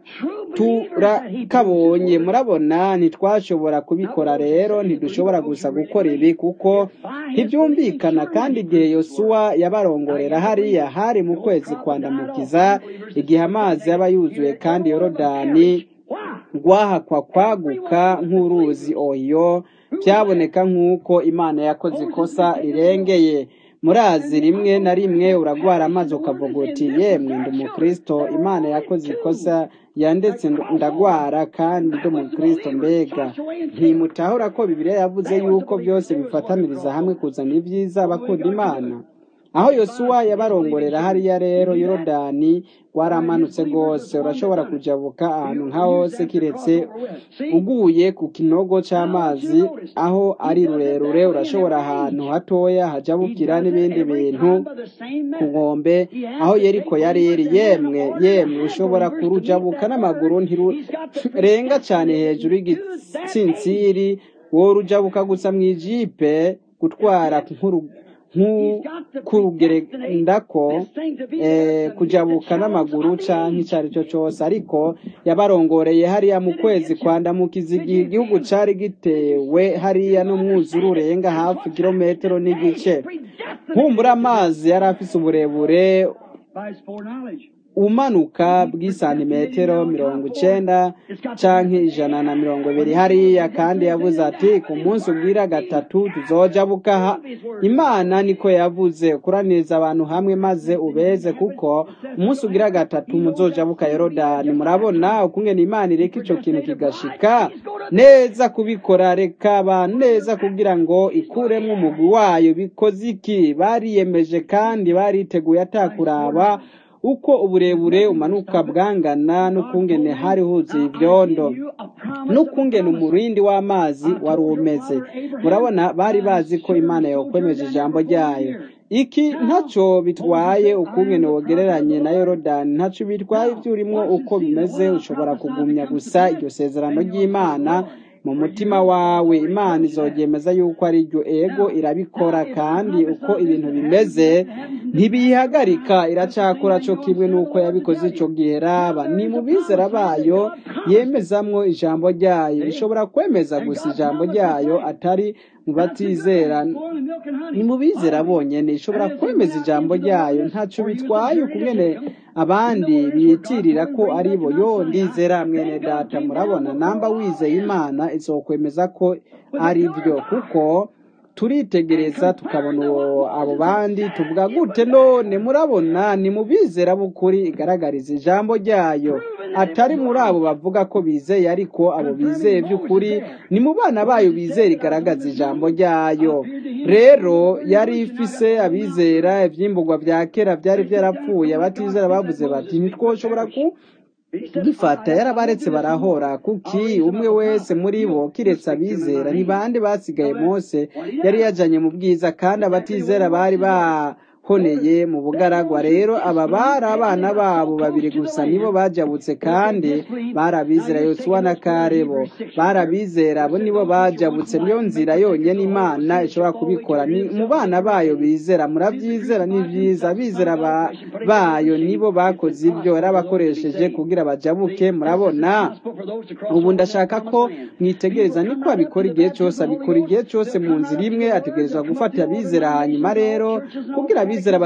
turakabonye murabona ntitwashobora kubikora rero ntidushobora gusa gukora ibi kuko ntibyumvikana kandi igihe yosuwa yabarongorera hariya hari mu kwezi kwandamukiza igihe amazi yaba yuzuye kandi yorodani rwahakwa kwaguka nk'uruzi oyo byaboneka nk'uko imana yakoze ikosa rirengeye murazi rimwe na rimwe uragwara amazi ukavuga uti yemwe ndi umukristo imana yakoze ikosa yandetse ndagwara kandi ndi umukristo mbega ntimutahura ko bibiliya yavuze yuko byose bifataniriza hamwe kuzana ibyiza abakunda imana aho yosuwa yabarongorera hariya rero yorodani waramanutse rwose urashobora kujabuka ahantu nka hose kiretse uguye ku kinogo cy'amazi aho ari rurerure urashobora ahantu hatoya hajabukira n'ibindi bintu ku nkombe aho yeriko yari iri yemwe yemwe ushobora kurujabuka n'amaguru ntirurenga cyane hejuru y'igitsintsiri wowe urujabuka gusa mu ijipe gutwara nk'ukurugerendako kujabuka n'amaguru cyangwa icyo ari cyo cyose ariko yabarongoreye hariya mu kwezi kwandamukiza igihe igihugu cyari gitewe hariya n'umwuzure urenga hafi kilometero n'igice nkumbura amazi yari afite uburebure umanuka bw'isantimetero mirongo icenda canke ijana na mirongo ibiri hariya kandi yavuze ati ku munsi ubwira gatatu tuzoja bukaha imana niko yavuze ukuraniriza abantu hamwe maze ubeze kuko umunsi ugira gatatu muzoja buka yorodani murabona ukungene imana ireka ico kintu kigashika neza kubikora reka abantu neza kugira ngo ikuremwo umugwi wayo bikoze iki bariyemeje kandi bariteguye atakuraba uko uburebure umanuka bwangana n'ukungene hari huzuye ibyondo n'ukungene umurindi w'amazi wari umeze murabona bari bazi ko imana yokwemeje ijambo ryayo iki ntacyo bitwaye ukungene wogereranye na yorodani ntacyo bitwaye ibyo urimo uko bimeze ushobora kugumya gusa iryo sezerano ry'imana mu mutima wawe imana izogemeza yuko ari ryo ego irabikora kandi uko ibintu bimeze ntibiyihagarika iracakora cyo kimwe n'uko yabikoze icyo gihe raba ni mu bizera bayo yemezamwo ijambo ryayo ishobora kwemeza gusa ijambo ryayo atari mu batizera ni mu bizera bonyine ishobora kwemeza ijambo ryayo ntacyo bitwaye ukungene abandi biyitirira ko ari bo yo ndizera mwene data murabona namba wizeye imana izokwemeza ko ari byo kuko turitegereza tukabona abo bandi tuvuga gute none murabona ni mu bizera b'ukuri igaragariza ijambo ryayo atari muri abo bavuga ko bizeye ariko abo bizeye by'ukuri ni mu bana bayo bizera igaragaza ijambo ryayo rero yari ifise abizera ibyimburwa bya kera byari byarapfuye abatizera bavuze bati ntitwoshobora ku gifata yarabaretse barahora kuki umwe wese muri bo kiretse abizera ni bande basigaye mose yari yajanye mu bwiza kandi abatizera bari bahoneye mu bugaragwa rero aba bari abana babo babiri gusa nibo bajabutse kandi barabizera yosuwa na karebo barabizera abo nibo bajabutse niyo nzira yonyine imana ishobora kubikora ni mu bana bayo bizera murabyizera ni byiza abizera bayo nibo bakoze ibyo yarabakoresheje kugira bajabuke murabona ubu ndashaka ko mwitegereza niko abikora igihe cyose abikora igihe cyose mu nzira imwe ategerezwa gufata abizera hanyuma rero kugira abizera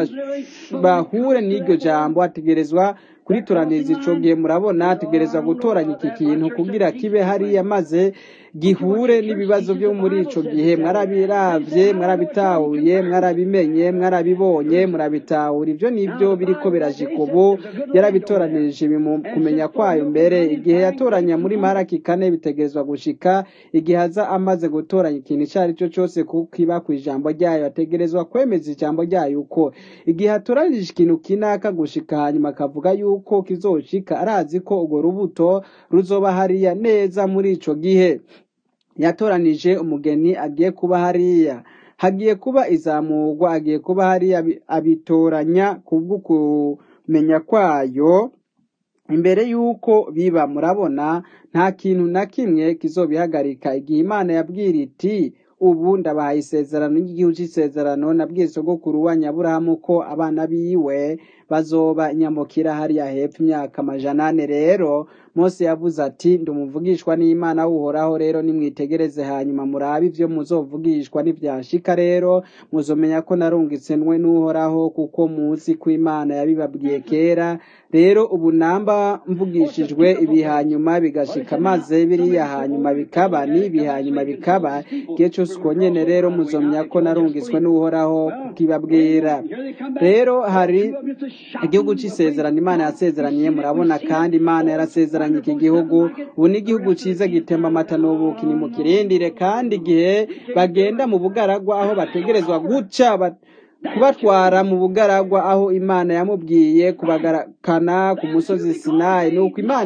bahure n'iryo jambo ategerezwa kurituraniza ico gihe murabona ategerezwa gutoranya iki kintu kugira kibe hariya maze gihure n'ibibazo byo muri ico gihe mwarabiravye mwarabitahuye mwarabimenye mwarabibonye murabitahura ibyo nibyo biriko birajika ubu yarabitoranirije mu kumenya kwayo mbere igihe yatoranya muri maraki kane bitegerezwa gushika igihe aza amaze gutoranya ikintu icyo ari cyo cyose kukiba ku ijambo ryayo ategerezwa kwemeza ijambo ryayo uko igihe atoranije ikintu kinaka gushika hanyuma akavuga yuko kizoshika arazi ko urwo rubuto ruzoba hariya neza muri ico gihe yatoranije umugeni agiye kuba hariya hagiye kuba izamurwa agiye kuba hariya abitoranya kubwo kumenya kwayo imbere y'uko biba murabona nta kintu na kimwe kizobihagarika igihe imana yabwira iti ubu ndabahaye isezerano ry'igihugu cy'isezerano nabwiye sogokuru wa nyaburahamu ko abana biwe bazoba inyamukira hariya hepfo imyaka amajana ane rero mose yavuze ati ndumuvugishwa n'imana uhoraho rero nimwitegereze hanyuma murabe ibyo muzovugishwa n'ibyashika rero muzomenya ko narungitsenwe n'uhoraho kuko muzi ko imana yabibabwiye kera rero ubu namba mvugishijwe ibi hanyuma bigashika maze biriya hanyuma bikaba n'ibi hanyuma bikaba igihe cyose uko nyene rero muzomenya ko narungitswe n'uhoraho kukibabwira rero hari igihugu cy'isezerano imana yasezeraniye murabona kandi imana yarasezeranye iki gihugu ubu ni igihugu cyiza gitemba amata n'ubuki ni mu kirindire kandi igihe bagenda mu bugaragwa aho bategerezwa guca kubatwara mu bugaragwa aho imana yamubwiye kubagarukana ku musozi sinayi nuko imana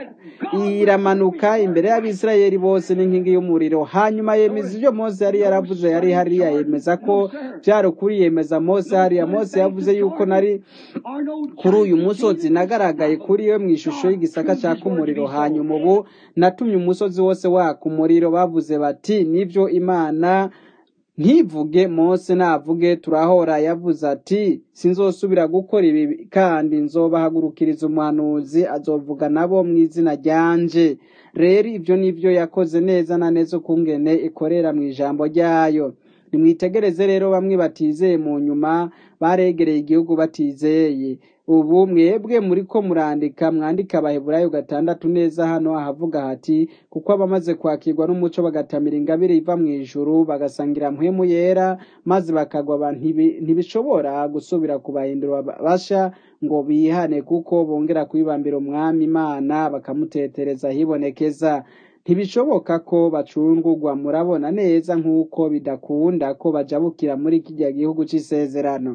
iramanuka imbere y'abisirayeli bose n'inkingi y'umuriro hanyuma yemeza ibyo mose yari yaravuze yari hariya yemeza ko byari ukuri yemeza mose hariya mose yavuze yuko nari kuri uyu musozi nagaragaye kuri we mu ishusho y'igisaka cyaka umuriro hanyuma ubu natumye umusozi wose waka umuriro bavuze bati nibyo imana ntivuge mose navuge turahora yavuze ati sinzosubira gukora ibi kandi nzobahagurukiriza umuhanuzi azovuga nabo mu izina ryanje rero ibyo nibyo yakoze neza na neza ukungene ikorera mu ijambo ryayo nimwitegereze rero bamwe batizeye mu nyuma baregereye igihugu batizeye ubu mwebwe muriko murandika mwandika abaheburayo gatandatu neza hano ahavuga hati kuko abamaze kwakirwa n'umuco bagatamira ingabire iva mu ijuru bagasangira mpwemu yera maze bakagwa ba- ntibi- ntibishobora gusubira kubahindura basha ngo bihane kuko bongera kwibambira umwami imana bakamutetereza hibonekeza ntibishoboka ko bacungurwa murabona neza nk'uko bidakunda ko bajabukira muri kijya gihugu c'isezerano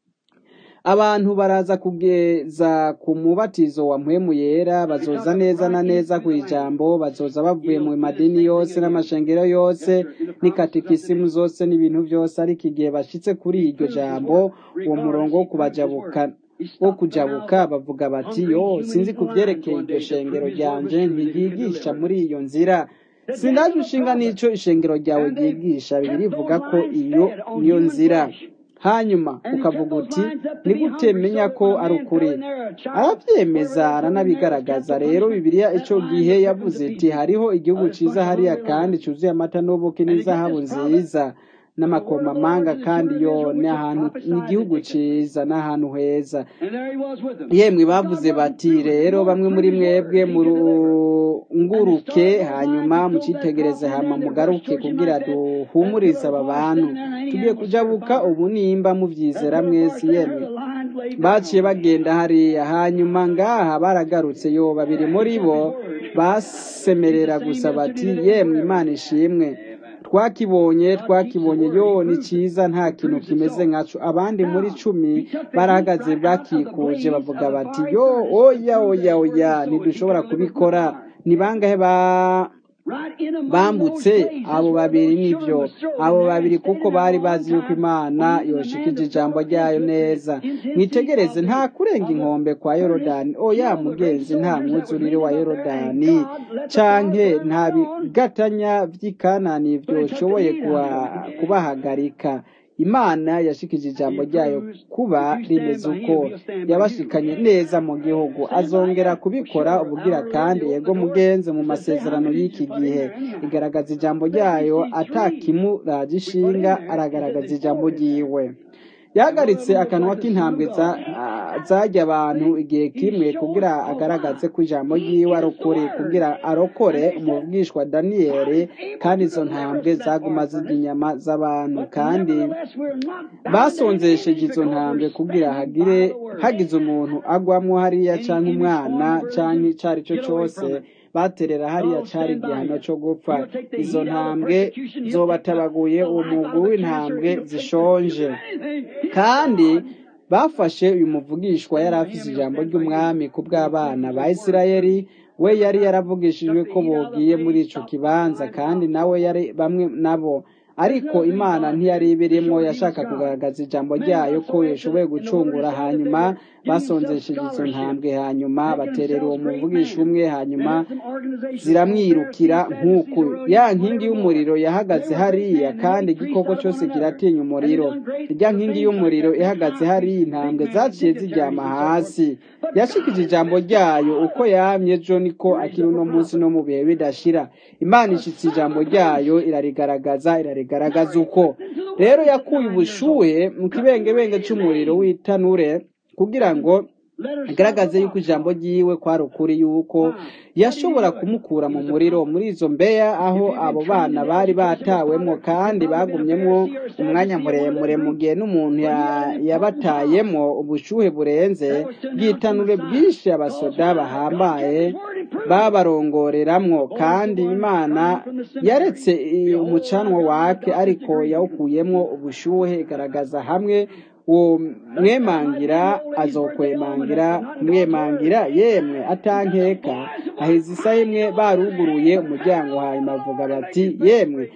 abantu baraza kugeza ku mubatizo wa mpwemu yera bazoza neza na neza ku ijambo bazoza bavuye mu madini yose n'amashengero yose n'ikatikisimu zose n'ibintu byose ariko igihe bashitse kuri iryo jambo uwo murongo wo kubajabuka wo kujabuka bavuga bati yo sinzi ku byerekeye iryo shengero ryanje ntiryigisha muri iyo nzira sindaje ushinga n'ico ishengero ryawe ryigisha bibiri ivuga ko iyo niyo nzira hanyuma ukavuga uti ni gute menya ko ari ukuri arabyemeza aranabigaragaza rero bibiliya ico gihe yavuze iti hariho igihugu ciza hariya kandi cuzuye amata n'ubuki n'izahabu nziza n'amakomamanga kandi yo ni ahantu ni igihugu ciza n'ahantu heza And there he was with them. yemwe bavuze bati rero bamwe muri mwebwe murunguruke hanyuma mucitegereze hama mugaruke kugira duhumurize aba bantu tugiye kujabuka ubu nimba muvyizera mwese yemwe baciye bagenda hariya hanyuma ngaha baragarutse yo babiri muri bo basemerera gusa bati yemwe imana ishimwe twakibonye twakibonye yo ni cyiza nta kintu kimeze nkaco abandi muri cumi barahagaze bakikuje bavuga bati yo oya oya oya ntidushobora kubikora ni bangahe ba bambutse abo babiri nibyo abo babiri kuko bari bazi yuko imana yoshikije ijambo ryayo neza mwitegereze nta kurenga inkombe kwa yorodani oya mugenzi nta mwuzurire wa yorodani canke nta bigatanya vy'ikanani vyoshoboye kuba- kubahagarika imana yashikije ijambo ryayo kuba rimeze uko yabashikanye neza mu gihugu azongera kubikora ubugira kandi yego mugenzi mu masezerano y'iki gihe igaragaza ijambo ryayo atakimuraje ishinga aragaragaza ijambo ryiwe yahagaritse akanwa k'intambwe za- ah, zajya abantu igihe kimwe kugira agaragaze ko ijambo ryiwe ari ukuri kugira arokore umuvugishwa daniyeli kandi izo ntambwe zaguma zirya inyama z'abantu kandi basonzesheje izo ntambwe kugira hagire hagize umuntu agwamo hariya cyangwa umwana cyangwa icyo ari cyo cyose baterera hariya cyari igihano cyo gupfa izo ntambwe zobatabaguye uwo mugwi w'intambwe zishonje kandi bafashe uyu muvugishwa yari afise ijambo ry'umwami ku bw'abana ba isirayeli we yari yaravugishijwe ko bogiye muri ico kibanza kandi nawe yari bamwe nabo ariko imana ntiyari ibirimo yashaka kugaragaza ijambo ryayo ko yashoboye gucungura hanyuma basonzesheje izo ntambwe hanyuma baterera uwo muvugisha umwe hanyuma ziramwirukira nk'uku ya nkingi y'umuriro yahagaze hariya kandi igikoko cyose kiratinya umuriro irya nkingi y'umuriro ihagaze hariya intambwe zaciye ziryama hasi yashikije ijambo ryayo uko yamye ejo niko akiri uno munsi no mu bihe bidashira imana ishitse ijambo ryayo irarigaragaza irarigaragaza uko rero yakuye ubushuhe mu kibengebenge cy'umuriro w'itanure kugira ngo agaragaze yuko ijambo ryiwe kwari ukuri yuko yashobora kumukura mu muriro muri izo mbeya aho abo bana bari batawemwo kandi bagumyemwo umwanya muremure mu gihe n'umuntu ya- yabatayemwo ubushuhe burenze bw'itanure bwinshi abasoda bahambaye babarongoreramwo kandi imana yaretse eh, umucanwa wake ariko yawukuyemwo ubushuhe igaragaza hamwe uwo mwemangira azokwemangira kumwemangira yemwe atankeka aheza isaha imwe baruguruye umuryango hanyuma bavuga bati yemwe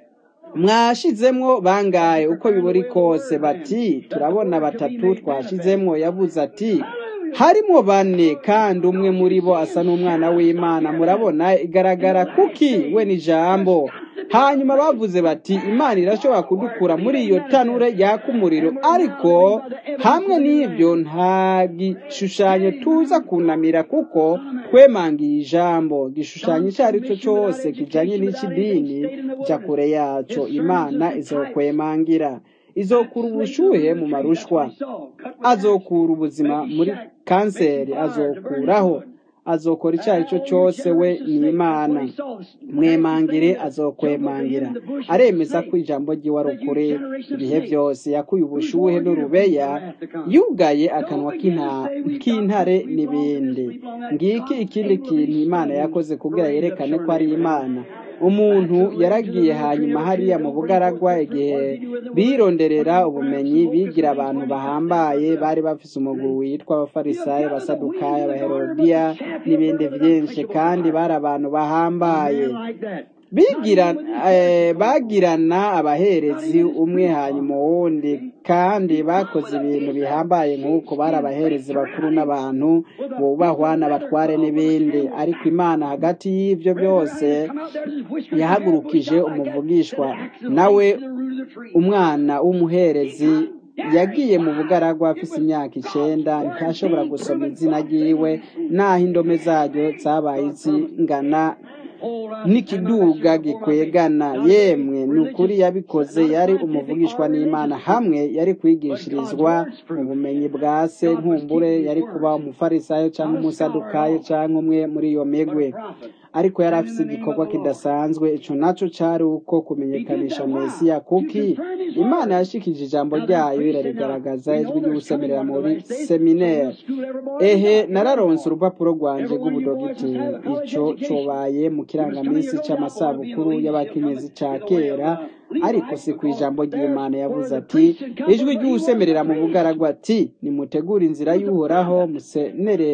mwashizemwo bangaye uko biburi kose bati turabona batatu twashizemwo yavuze ati harimo bane kandi umwe muri bo asa n'umwana w'imana murabona igaragara kuki we ni jambo hanyuma bavuze bati imana irashobora kudukura muri iyo tanure yaka umuriro ariko hamwe n'ibyo nta gishushanyo tuza kunamira kuko twemangiye ijambo igishushanyo icyo ari cyo cyose kijanye n'ikidini jya kure yaco imana izokwemangira izokura ubushuhe mu marushwa azokura ubuzima muri kanseri azokuraho azokora icyo ari cyo cyose we ni imana mwemangire azokwemangira aremeza ko ijambo ry'iwe ari ukuri ibihe byose yakuye ubushuhe n'urubeya yugaye akanwa k'intare n'ibindi ngiki ikindi kintu imana yakoze kugira yerekane ko ari imana umuntu yaragiye hanyuma hariya mu bugaragwa igihe bironderera ubumenyi bigira abantu bahambaye bari bafise umuguru witwa abafarisayo abasadukayo abaherodiya n'ibindi byinshi kandi bari abantu bahambaye bagirana abaherezi umwe hanyuma uwundi kandi bakoze ibintu bihambaye nk'uko bari abaherezi bakuru n'abantu bubahwa n'abatware n'ibindi ariko imana hagati y'ibyo byose yahagurukije umuvugishwa nawe umwana w'umuherezi yagiye mu bugaragwa afise imyaka icenda ntashobora gusoma izina ryiwe naho indome zaryo zabaye zingana n'ikiduga gikwegana yemwe ni ukuri yabikoze yari umuvugishwa n'imana hamwe yari kwigishirizwa mu bumenyi bwa se nkumbure yari kuba umufarisayo cyangwa umusadukayo cyangwa umwe muri iyo migwe ariko yari afite igikorwa kidasanzwe ico naco cari uko kumenyekanisha mesiya kuki imana yashikije ijambo ryayo irarigaragaza ijwi ry'ubusemerera muri seminere ehe nararonse urupapuro rwanje rw'ubudogiteri ico cobaye mu kirangaminsi c'amasabukuru y'abakenyezi ca kera ariko si ku ijambo ry'imana yavuze ati ijwi ry'usemerera mu bugaragwa ati nimutegure inzira y'uhoraho musenere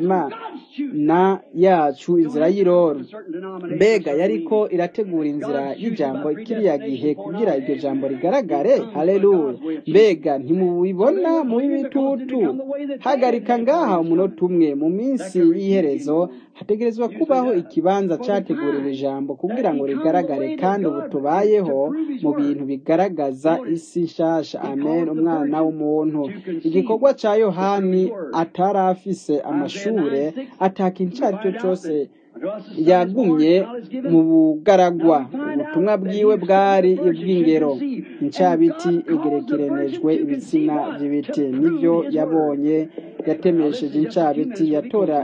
imana yacu inzira y'iroro mbega yariko irategura inzira y'ijambo kiriya gihe kugira iryo jambo rigaragare haleluya mbega ntimubibona muri bitutu hagarika ngaha umunota umwe mu minsi y'iherezo hategerezwa kubaho ikibanza categuriwe ijambo kugira ngo rigaragare kandi ubu tubayeho mu bintu bigaragaza isi nshasha amen umwana w'umuntu igikorwa ca yohani atari afise amashure atakintu ico ari cyo cose yagumye mu bugaragwa ubutumwa bwiwe bwari ubw'ingero incabiti igerekeranijwe ibitsina by'ibiti nivyo yabonye yatemesheje incabiti yatora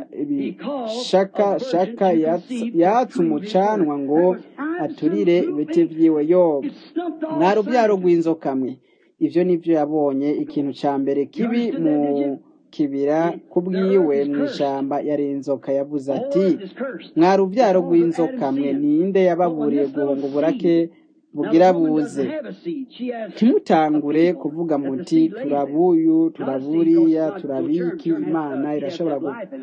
ibishakashaka yatse umucanwa ngo aturire ibiti vyiwe yoba mwa rubyaro rw'inzoka mwe ivyo nivyo yabonye ikintu ca mbere kibi mu kibira kubwiwe mu ishamba yari inzoka yavuze ati mwa rubyaro rw'inzoka mwe ninde yababuriye guhunga uburake bugira buze ntimutangure kuvuga muti turabuyu turaburiya turabiki imana irashobora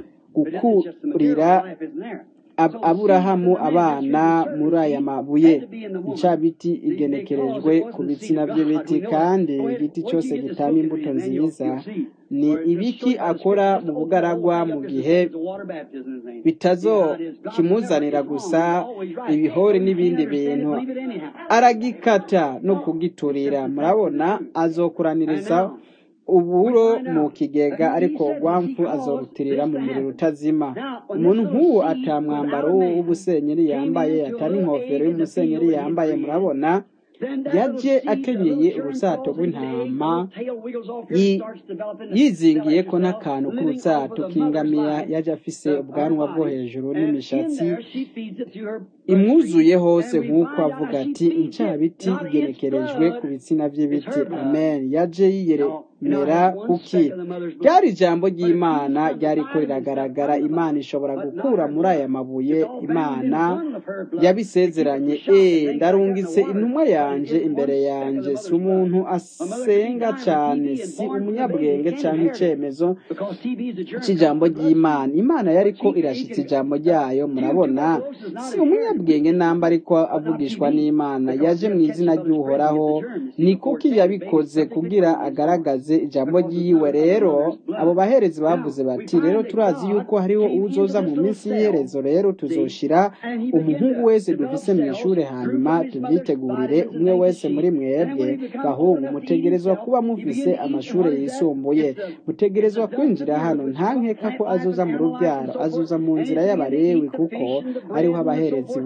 gukurira aburahamu abana muri aya mabuye incabiti igenekerejwe ku bitsina by'ibiti kandi igiti cyose gitanga imbuto nziza ni ibiki akora mu bugaragwa mu gihe bitazo kimuzanira gusa ibihori n'ibindi bintu aragikata no kugiturira murabona azokuraniriza uburo mu kigega ariko urwamfu azorutirira mu muriro utazima umuntu nk'uwo atamwambaro w'ubusenyeri yambaye atari inkofero y'umusenyeri yambaye murabona yaje akenyeye urusato rw'intama yizingiye ko n'akantu k'urusato k'ingamiya yaje afise ubwanwa bwo hejuru n'imishatsi imwuzuye hose nk'uko avuga ati incabiti igenekerejwe ku bitsina by'ibiti amen yaje yiyeremera kuki ryari ijambo ry'imana ryariko riragaragara imana ishobora gukura muri aya mabuye imana yabisezeranye e ndarungitse intumwa yanje imbere yanje si umuntu asenga cyane si umunyabwenge cyangwa icyemezo cy'ijambo ry'imana imana yariko irashitse ijambo ryayo murabona si umunyabwenge namba ariko avugishwa n'imana yaje mu izina ry'uhoraho ni kuki yabikoze kugira agaragaze bavuze ijambo ry'iwe rero abo baherezi bavuze bati rero turazi yuko hariho uzoza mu minsi y'iherezo rero tuzoshira umuhungu wese dufise mu ishuri hanyuma tubyitegurire umwe wese muri mwebwe bahungu mutegerezwa kuba mufise amashuri yisumbuye mutegerezwa kwinjira hano nta nkeka ko azoza mu rubyaro azoza mu nzira y'abarewi kuko ariho abaherezi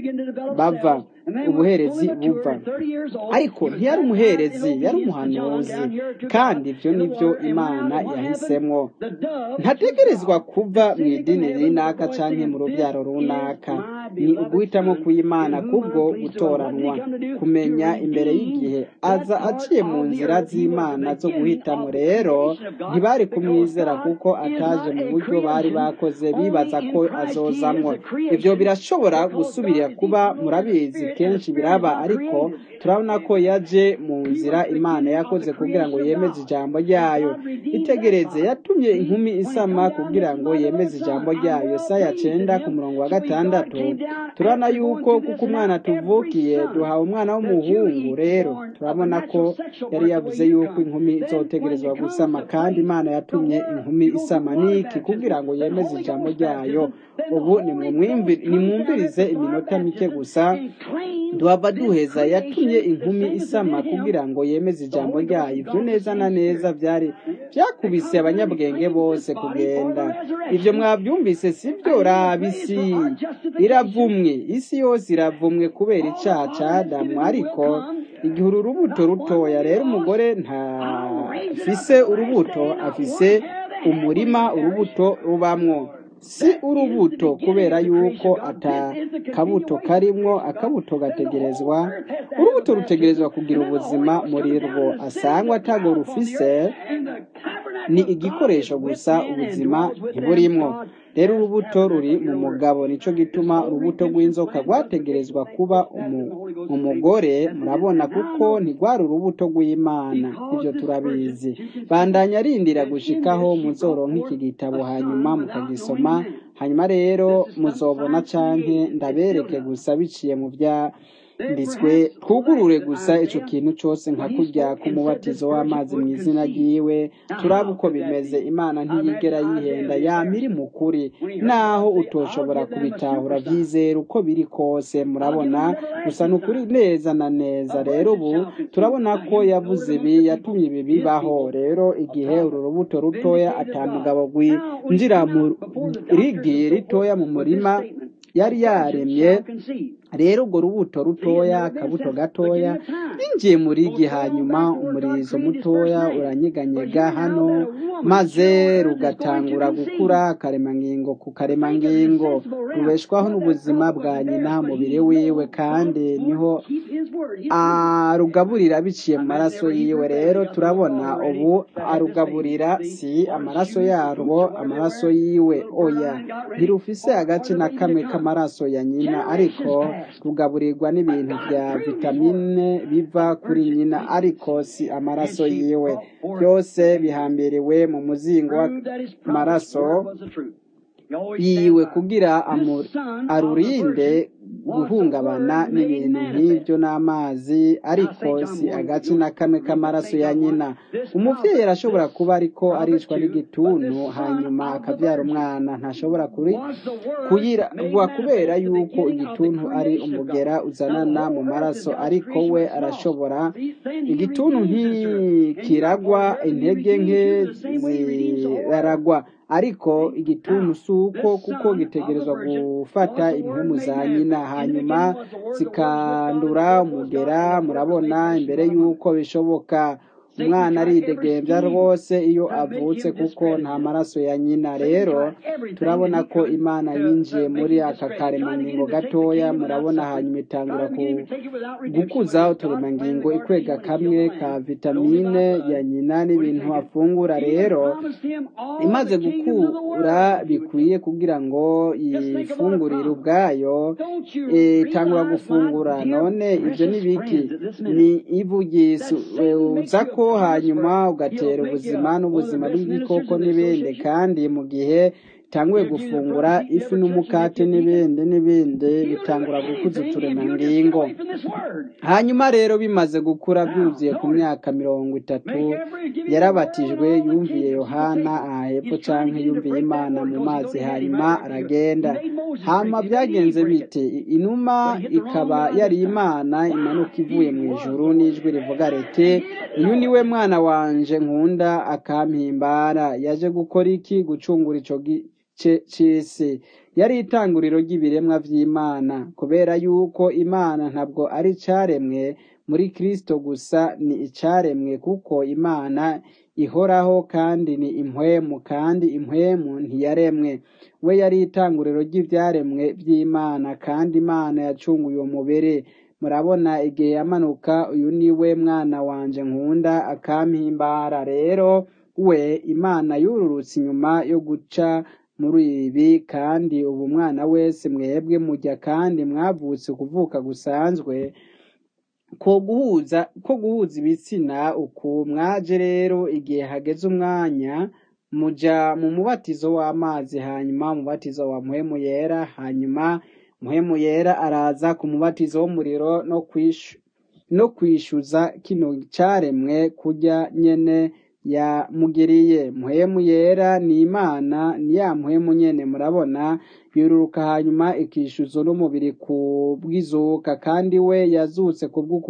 bava ubuherezi buva ariko ntiyari umuherezi yari umuhanuzi kandi ibyo ni byo imana yahisemo ntategerezwa kuva mu idini runaka cyangwa mu rubyaro runaka ni uguhitamo kuyimana kubwo gutoranwa kumenya imbere y'igihe aza aciye mu nzira z'imana zo guhitamo rero ntibari kumwizera kuko ataje mu buryo bari bakoze bibaza ko azozamwo ibyo birashobora gusubira kuba murabizi kenshi biraba ariko turabona ko yaje mu nzira imana yakoze kugira ngo yemeze ijambo ryayo itegereze yatumye inkumi isama kugira ngo yemeze ijambo ryayo saya cyenda ku murongo wa gatandatu turabona yuko kuko umwana tuvukiye duhawe umwana w'umuhungu rero turabona ko yari yavuze yuko inkumi izotegerezwa gusama kandi imana yatumye inkumi isama niki kugira ngo yemeze ijambo ryayo ubu nimwumvirize iminota mike gusa duhava duheza yatumye inkumi isama kugira ngo yemeze ijambo ryayo ibyo neza na neza byari byakubise abanyabwenge bose kugenda ibyo mwabyumvise si byo raba isi iravumwe isi yose iravumwe kubera icyaha cya adamu ariko igihe uru rubuto rutoya rero umugore ntafise urubuto afise umurima urubuto rubamwo si urubuto kubera yuko atakabuto karimwo akabuto gategerezwa urubuto rutegerezwa kugira ubuzima muri rwo asangwa atago rufise ni igikoresho gusa ubuzima ntiburimwo rero urubuto ruri mu mugabo nicyo gituma urubuto rw'inzoka rwategerezwa kuba umugore murabona kuko ntigwari urubuto rw'imana ibyo turabizi bandanya arindira gushikaho muzoro nk'iki gitabo hanyuma mukagisoma hanyuma rero muzobona canke ndabereke gusa biciye mu bya nditswe twugurure gusa icyo kintu cyose nka kurya k'umubatizo w'amazi mu izina ry'iwe turaba uko bimeze imana ntiyigera yihenda yamiri mu kuri naho utoshobora kubitahura byizera uko biri kose murabona gusa ni ukuri neza na neza rero ubu turabona ko yavuze ibi yatumye ibi bibaho rero igihe uru rubuto rutoya atamugabo rwinjira mu rigi ritoya mu murima yari yaremye rero urwo rubuto rutoya akabuto gatoya binjiye muri igi hanyuma umurizo mutoya uranyeganyega hano maze rugatangura gukura akaremangingo ku karemangingo rubeshwaho n'ubuzima bwa nyina mubiri wiwe kandi niho arugaburira biciye mu maraso yiwe rero turabona ubu arugaburira si amaraso yarwo amaraso yiwe oya ntirufise agace na kamwe k'amaraso ya nyina ariko rugaburirwa n'ibintu bya vitamine biva kuri nyina ariko si amaraso yiwe byose bihambiriwe mu muzingo w'amaraso yiwe kugira arurinde guhungabana n'ibintu nk'ibyo n'amazi ariko si agace na kamwe k'amaraso ya nyina umubyeyi arashobora kuba ariko aricwa n'igituntu hanyuma akabyara umwana ntashobora kuyiragwa kubera yuko igituntu ari umugera uzanana mu maraso ariko we arashobora igituntu ntikiragwa intege nke ziraragwa ariko igituntu si uko kuko gitegerezwa gufata impumu za nyina hanyuma zikandura umugera murabona imbere y'uko bishoboka umwana aridegembya rwose iyo avutse kuko nta maraso ya nyina rero turabona ko imana yinjiye muri aka karemangingo gatoya murabona hanyuma itangura gukuza uturemangingo ikwega kamwe ka vitamine ya nyina n'ibintu afungura rero imaze gukura bikwiye kugira ngo yifungurire ubwayo itangura gufungura none ibyo ni biki ni ivugisi uza ko hanyuma ugatera ubuzima n'ubuzima bw'igikoko n'ibindi kandi mu gihe itanguye gufungura ifi n'umukate n'ibindi n'ibindi bitangura gukuza uturemangingo hanyuma rero bimaze gukura byuzuye ku myaka mirongo itatu yarabatijwe yumviye yohana aha hepfo canke yumviye imana mu mazi hanyuma aragenda hama byagenze bite inuma ikaba yari imana imanuka ivuye mu ijuru n'ijwi rivuga riti uyu ni we mwana wanje nkunda akampimbara yaje gukora iki gucungura ico gice c'isi yari itanguriro ry'ibiremwa vy'imana kubera yuko imana ntabwo ari icaremwe muri kristo gusa ni icaremwe kuko imana ihoraho kandi ni impwemu kandi impwemu ntiyaremwe we yari itanguriro ry'ivyaremwe vy'imana kandi imana yacunguye uwo mubiri murabona igihe yamanuka uyu ni we mwana wanje nkunda akampimbara rero we imana yururutse inyuma yo guca muri ibi kandi ubu mwana wese mwebwe mujya kandi mwavutse kuvuka gusanzwe ko guhuza ko guhuza ibitsina uku mwaje rero igihe hageze umwanya muja mu mubatizo w'amazi hanyuma umubatizo wa muhemu yera hanyuma muhemu yera araza ku mubatizo w'umuriro no kwishu no kwishyuza kino cyaremwe kurya nyene yamugiriye muhemu yera ni imana ni ya muhemu nyene murabona yururuka hanyuma ikishyuza n'umubiri ku bw'izuka kandi we yazutse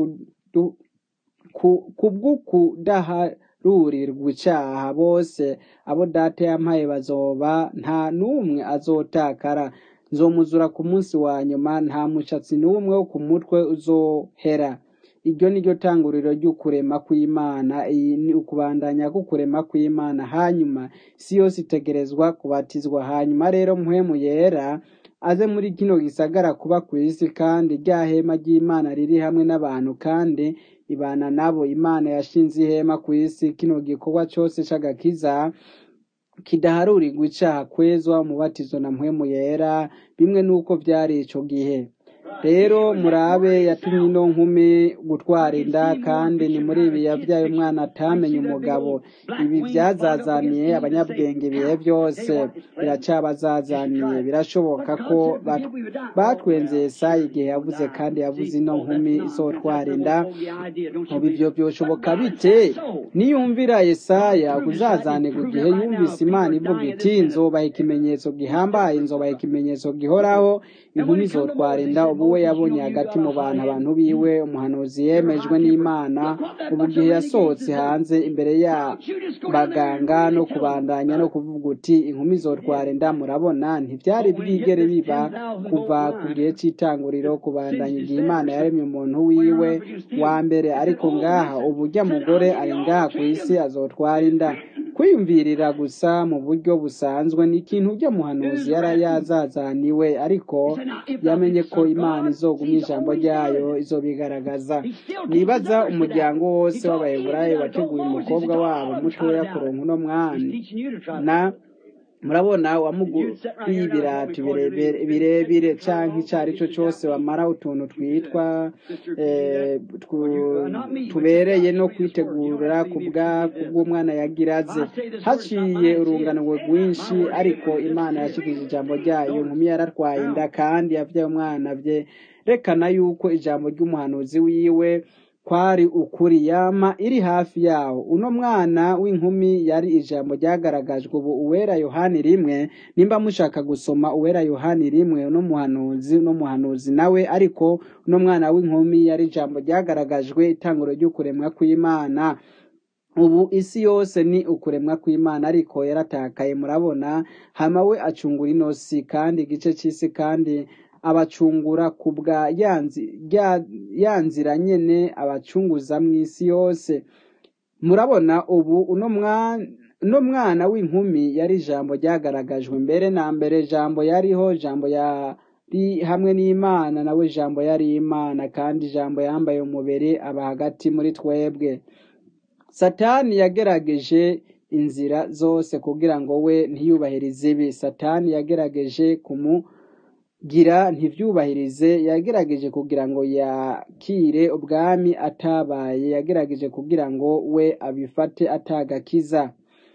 kubw'ukudaharurirwa icaha bose abo data yampaye bazoba nta n'umwe azotakara nzomuzura ku munsi wa nyuma nta mushatsi n'umwe wo ku mutwe uzohera iryo ni ryo tanguriro ry'ukurema kw'imana iyi ni ukubandanya k'ukurema kw'imana hanyuma isi yose itegerezwa kubatizwa hanyuma rero muhemu yera aze muri kino gisagara kuba ku isi kandi rya hema ry'imana riri hamwe n'abantu kandi ibana nabo imana yashinze ihema ku isi kino gikorwa cyose c'agakiza kidaharurirwa icaha kwezwa umubatizo na mpwemu yera bimwe n'uko vyari ico gihe rero murabe yatumye ino nkumi gutwara inda kandi ni muri ibi yabyaye umwana atamenye umugabo ibi byazazaniye abanyabwenge ibihe byose biracabazazaniye birashoboka ko batwenze Yesaya igihe yavuze kandi yavuze ino nkumi izotwara inda ubu ivyo byoshoboka bite niyumvira Yesaya kuzazanirwa igihe yumvise imana ivuga iti nzobaha ikimenyetso gihambaye nzobaha ikimenyetso gihoraho inkumi izotwara inda ubu we yabonye hagati mu bantu abantu biwe umuhanuzi yemejwe n'imana ubu gihe yasohotse hanze imbere ya baganga no kubandanya no kuvuga uti inkumi zotwara inda murabona ntibyari bwigere biba kuva ku gihe cy'itanguriro kubandanya igihe imana yaremye umuntu wiwe wa mbere ariko ngaha ubu ujya mugore ari ngaha ku isi azotwara inda kwiyumvirira gusa mu buryo busanzwe ni ikintu ujya muhanuzi yari yazazaniwe ariko yamenye ko imana izogumya ijambo ryayo izobigaragaza nibaza umuryango wose w'abayeburayi wateguye umukobwa wabo mutoya kuronka uno mwana na murabona wamuguriye ibirato birebire canke ico ari cyo cyose wamara utuntu twitwa tubereye no kwitegura kubw'umwana yagiraze haciye urungano rwinshi ariko imana yashikije ijambo ryayo nkumi yaratwaye inda kandi yavyaye umwana vyerekana yuko ijambo ry'umuhanuzi wiwe kwari ukuri yama iri hafi yawo uno mwana w'inkumi yari ijambo ryagaragajwe ubu uwera yohani rimwe nimba mushaka gusoma uwera yohani rimwe uno muhanuzi uno muhanuzi nawe ariko uno mwana w'inkumi yari ijambo ryagaragajwe itanguro ry'ukuremwa kw'imana ubu isi yose ni ukuremwa kw'imana ariko yaratakaye murabona hama we acungura inosi kandi igice c'isi kandi abacungura ku bwa ya nzira nyene abacunguza mu isi yose murabona ubu uno mwana w'inkumi yari ijambo ryagaragajwe mbere na mbere jambo yariho jambo yari hamwe n'imana nawe jambo yari imana kandi ijambo yambaye umubiri aba hagati muri twebwe satani yagerageje inzira zose kugira ngo we ntiyubahirize ibi satani yagerageje kumu gira ntibyubahirize yagerageje kugira ngo yakire ubwami atabaye yagerageje kugira ngo we abifate atagakiza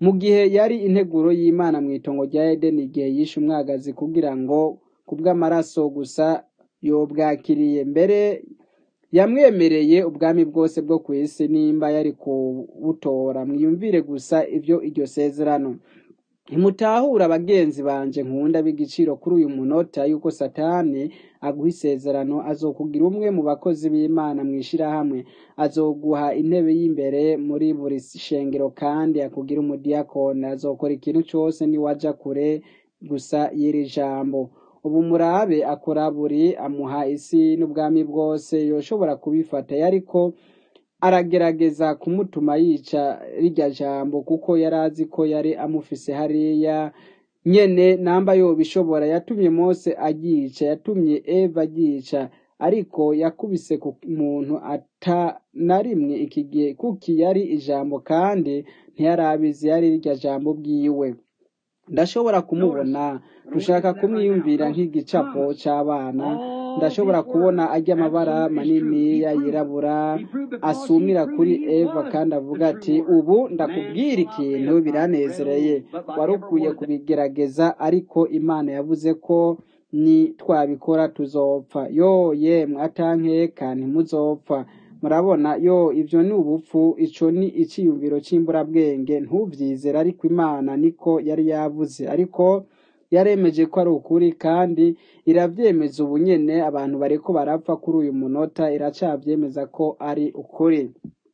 mu gihe yari integuro y'imana mu itongo rya edeni igihe yishe umwagazi kugira ngo kubw'amaraso gusa yobwakiriye mbere yamwemereye ubwami bwose bwo ku isi nimba yari kubutora mwiyumvire gusa ibyo iryo sezerano ntimutahura abagenzi banje nkunda b'igiciro kuri uyu munota yuko satani aguha isezerano azokugira umwe mu bakozi b'imana mu ishyirahamwe azoguha intebe y'imbere muri buri shengero kandi akugira umudiyakoni azokora ikintu cyose niwaja kure gusa y'iri jambo ubu murabe akora buri amuha isi n'ubwami bwose yoshobora kubifata yariko aragerageza kumutuma yica rirya jambo kuko yari azi ko yari amufise hariya nyene namba yobishobora yatumye mose agica yatumye eva agica ariko yakubise ku muntu ata na rimwe iki gihe kuki yari ijambo kandi ntiyarabizi yari rirya jambo bwiwe ndashobora kumubona dushaka kumwiyumvira nk'igicapo c'abana ndashobora kubona ajya amabara manini yirabura asumira kuri eva kandi avuga ati ubu ndakubwira ikintu biranezereye wari ukwiye kubigerageza ariko imana yavuze ko ni twabikora tuzopfa yo yemwe atankeka ntimuzopfa murabona yo ivyo ni ubupfu ico ni iciyumviro c'imburabwenge ntuvyizera ariko imana niko yari yavuze ariko yaremeje ko ari ukuri kandi iravyemeza ubu nyene abantu bariko barapfa kuri uyu munota iracavyemeza ko ari ukuri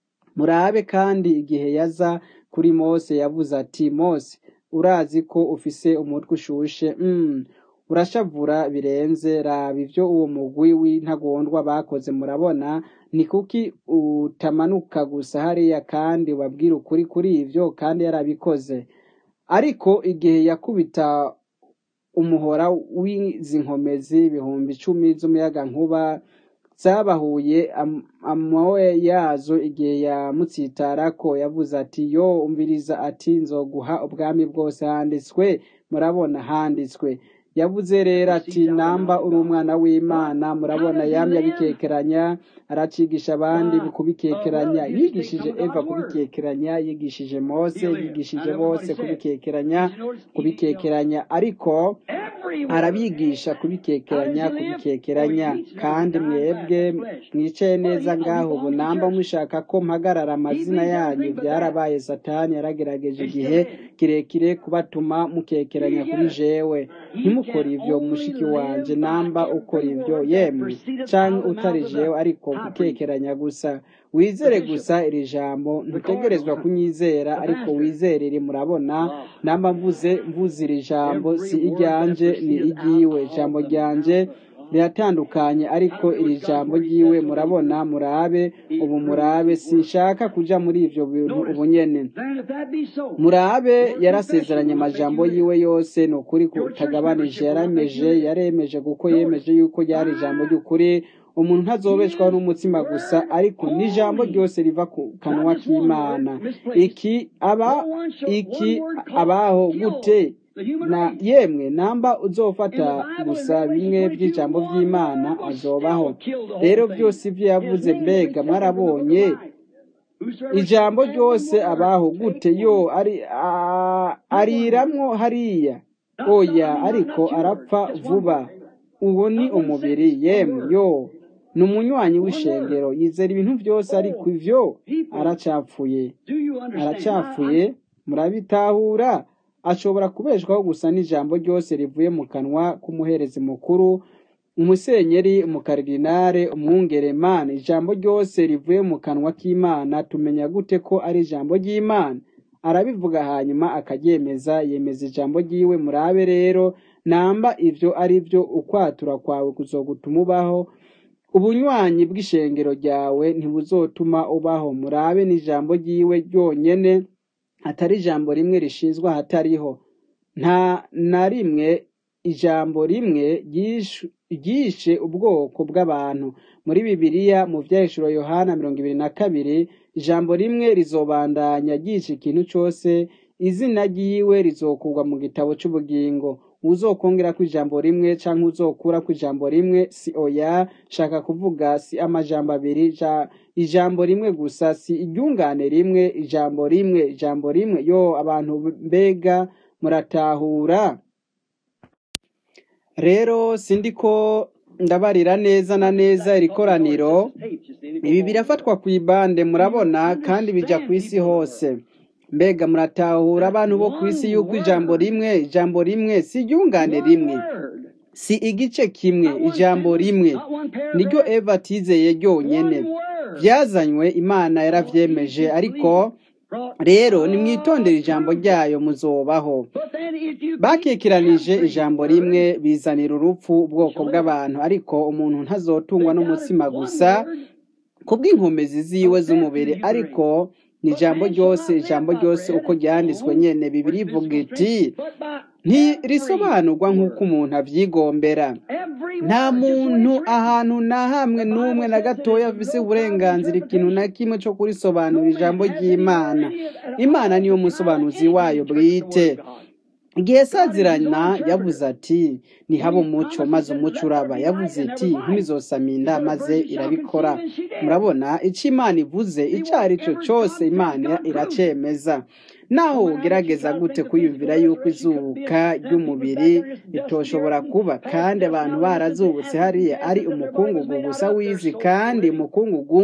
murabe kandi igihe yaza kuri mose yavuze ati mose urazi ko ufise umutwe ushushe mm. urashavura birenze raba ivyo uwo mugwi w'intagondwa bakoze murabona ni kuki utamanuka gusa hariya kandi wabwira ukuri kuri ivyo kandi yarabikoze ariko igihe yakubita umuhora w'izi nkomezi ibihumbi icumi z'umuyaga nkuba zabahuye amawe yazo igihe yamutsitarako yavuze ati yo umviriza ati nzoguha ubwami bwose handitswe murabona handitswe yavuze rero ati namba uri umwana w'imana murabona yamye abikekeranya aracigisha abandi kubikekeranya yigishije eva kubikekeranya yigishije mose yigishije bose kubikekeranya kubikekeranya ariko arabigisha kubikekeranya kubikekeranya kandi mwebwe mwicaye neza ngaho ubu namba mushaka ko mpagarara amazina yanyu byarabaye satani yaragerageje igihe kirekire kubatuma mukekeranya kuri jewe ntimukore ivyo mushiki wanje namba ukora ivyo yemwe canke utari jewe ariko gukekeranya gusa wizere gusa iri jambo ntutegerezwa kunyizera ariko wizerere murabona namba mvuze mvuze iri jambo si iryanje ni iryiwe ijambo ryanje riratandukanye ariko iri jambo ryiwe murabona murabe ubu murabe sinshaka kuja muri ivyo bintu ubu nyene murabe yarasezeranye amajambo yiwe yose ni ukuri kutagabanije yarameje yaremeje kuko yemeje yuko ryari ijambo ry'ukuri umuntu ntazobeshwaho n'umutsima gusa ariko n'ijambo ryose riva ku kanwa k'imana iki aba iki abaho gute na yemwe namba uzofata gusa bimwe by'ijambo by'imana azobaho rero byose ibyo yavuze mbega mwarabonye ijambo ryose abaho gute yo ari ariramwo hariya oya ariko arapfa vuba uwo ni umubiri yemwe yo ni umunywanyi w'ishengero yizera ibintu byose ariko ivyo aracapfuye aracapfuye murabitahura ashobora kubeshwaho gusa n'ijambo ryose rivuye mu kanwa k'umuherezi mukuru umusenyeri umukaridinare umwungeremana ijambo ryose rivuye mu kanwa k'imana tumenya gute ko ari ijambo ry'imana arabivuga hanyuma akaryemeza yemeza ijambo ry'iwe murabe rero namba ivyo ari byo ukwatura kwawe kuzogutuma ubaho ubunywanyi bw'ishengero ryawe ntibuzotuma ubaho murabe n'ijambo ry'iwe ryonyene atari ijambo rimwe rishinzwe ahatariho nta na rimwe ijambo rimwe ryishe ubwoko bw'abantu muri bibiliya mu vyahishuro yohana mirongo ibiri na kabiri ijambo rimwe rizobandanya ryishe ikintu cose izina ryiwe rizokurwa mu gitabo c'ubugingo uzokongera ku ijambo rimwe canke uzokura ku ijambo rimwe si oya shaka kuvuga si amajambo abiri ja, ijambo rimwe gusa si iryungane rimwe ijambo rimwe ijambo rimwe yo abantu mbega muratahura rero sindiko ndabarira neza na neza iri koraniro ibi birafatwa ku ibande murabona kandi bija ku isi hose mbega muratahura abantu bo ku isi yuko ijambo rimwe ijambo rimwe si iryungane rimwe si igice kimwe ijambo rimwe niryo eva atizeye ryonyene byazanywe imana yaravyemeje ariko rero nimwitondere ijambo ryayo muzobaho bakekeranije ijambo rimwe bizanira urupfu ubwoko bw'abantu ariko umuntu ntazotungwa n'umutsima gusa kubw'inkomezi ziwe z'umubiri ariko ni ijambo ryose ijambo ryose uko ryanditswe nyene bibiri ivuga iti ntirisobanurwa nk'uko umuntu avyigombera nta muntu ahantu na hamwe n'umwe na gatoya afise uburenganzira ikintu na kimwe co kurisobanura ijambo ry'imana imana niyo musobanuzi wayo bwite igihe sazirana yavuze ati nihaba umuco maze umuco uraba yavuze iti ntumizosaminda maze irabikora murabona ico imana ivuze ico ari cyo cose imana iracemeza naho ugerageza gute kwiyumvira yuko izuka ry'umubiri ritoshobora kuba kandi abantu barazubutse hariya ari umukungugu gusa w'izi kandi umukungugu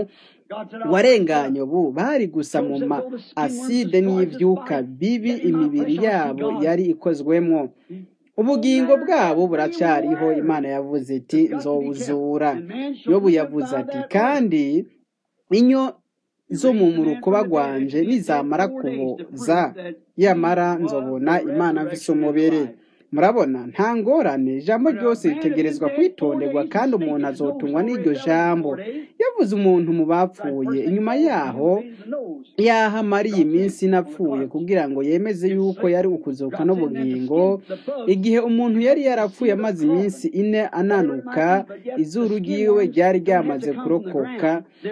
warenganye ubu bari gusa mu ma aside n'ivyuka bibi imibiri yabo yari ikozwemwo ubugingo bwabo buracyariho imana yavuze iti nzobuzura yobu yavuze ati kandi inyo zo mu murukoba rwanje nizamara kuboza yamara nzobona imana mfise umubiri murabona nta ngorane ijambo ryose ritegerezwa kwitonderwa kandi umuntu azotungwa n'iryo jambo yavuze umuntu mu bapfuye inyuma yaho yaho amariye iminsi inapfuye kugira ngo yemeze yuko yari ukuzuka n'ubugingo igihe umuntu yari yarapfuye amaze iminsi ine ananuka izuru ryiwe ryari ryamaze kurokoka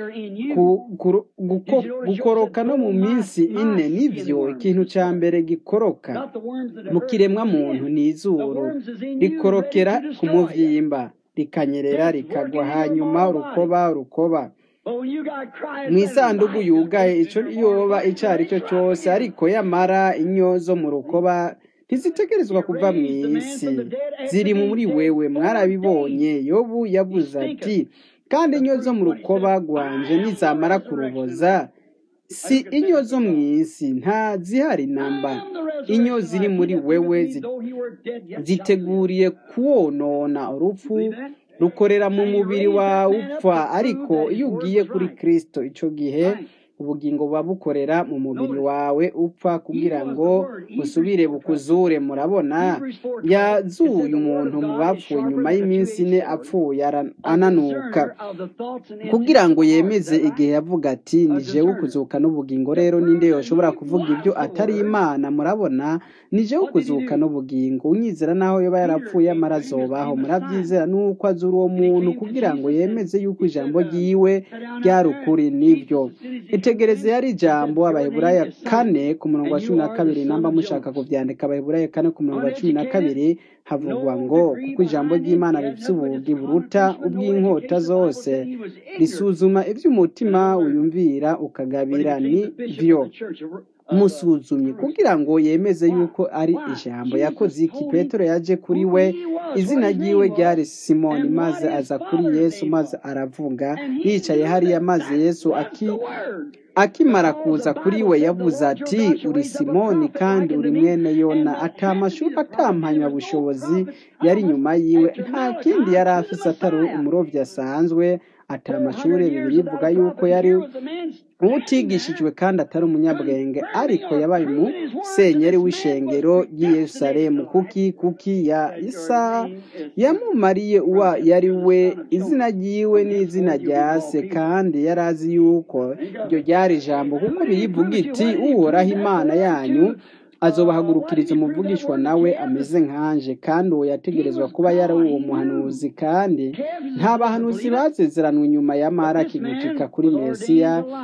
gukoroka no mu minsi ine nivyo ikintu ca mbere gikoroka mu kiremwa muntu ni izuru rikorokera ku muvyimba rikanyerera rikagwa hanyuma urukoba urukoba mu isanduku yugaye ico yoba ico ari cyo cyose ariko yamara inyo zo mu rukoba ntizitegerezwa kuva mu isi ziri muri wewe mwarabibonye yobu yavuze ati kandi inyo zo mu rukoba rwanje nizamara kuruboza si inyo zo mu isi nta zihari namba inyo ziri muri wewe ziteguriye kuwonona urupfu rukorera mu mubiri wawe upfa ariko iyo ugiye kuri kirisito icyo gihe ubugingo buba bukorera mu mubiri wawe upfa kugira ngo busubire bukuzure murabona yazuye umuntu mu bapfuye nyuma y'iminsi ine apfuye ananuka kugira ngo yemeze igihe yavuga ati ni jewe ukuzuka n'ubugingo rero ninde yoshobora kuvuga ibyo atari imana murabona ni jewe ukuzuka n'ubugingo unyizera naho yoba yarapfuye amara azobaho murabyizera nuko azura uwo muntu kugira ngo yemeze yuko ijambo ryiwe ryari ukuri nibyo itegereze yari ijambo abaheburaya kane ku murongo wa cumi na kabiri namba mushaka kuvyandika abaheburaya kane ku murongo wa cumi na kabiri havugwa ngo kuko ijambo ry'imana rifite ubugi buruta ubw'inkota zose risuzuma ivy'umutima wiyumvira ukagabira ni vyo musuzumye kugira ngo yemeze yuko ari ijambo yakoze iki petero yaje kuri we izina ryiwe ryari simoni maze aza kuri yesu maze aravuga yicaye hariya maze yesu aki akimara kuza kuri we yavuze ati uri simoni kandi uri mwene yona atamashuri atampanya bushobozi yari inyuma yiwe nta kindi yari afise atari umurovyi asanzwe ata amashuri bibiri ivuga yuko yari utigishijwe kandi atari umunyabwenge ariko yabaye umusenyeri w'ishengero ry'i Yerusalemu kuki kuki ya isa yamumariye uwa yari we izina ryiwe n'izina rya se kandi yari azi yuko iryo ryari ijambo kuko birivuga iti uhoraho imana yanyu azobahagurukiriza umuvugishwa nawe ameze nkanje kandi uwo yategerezwa kuba yari uwo muhanuzi kandi nta bahanuzi bazezeranwe inyuma ya maraki gucika kuri mesiya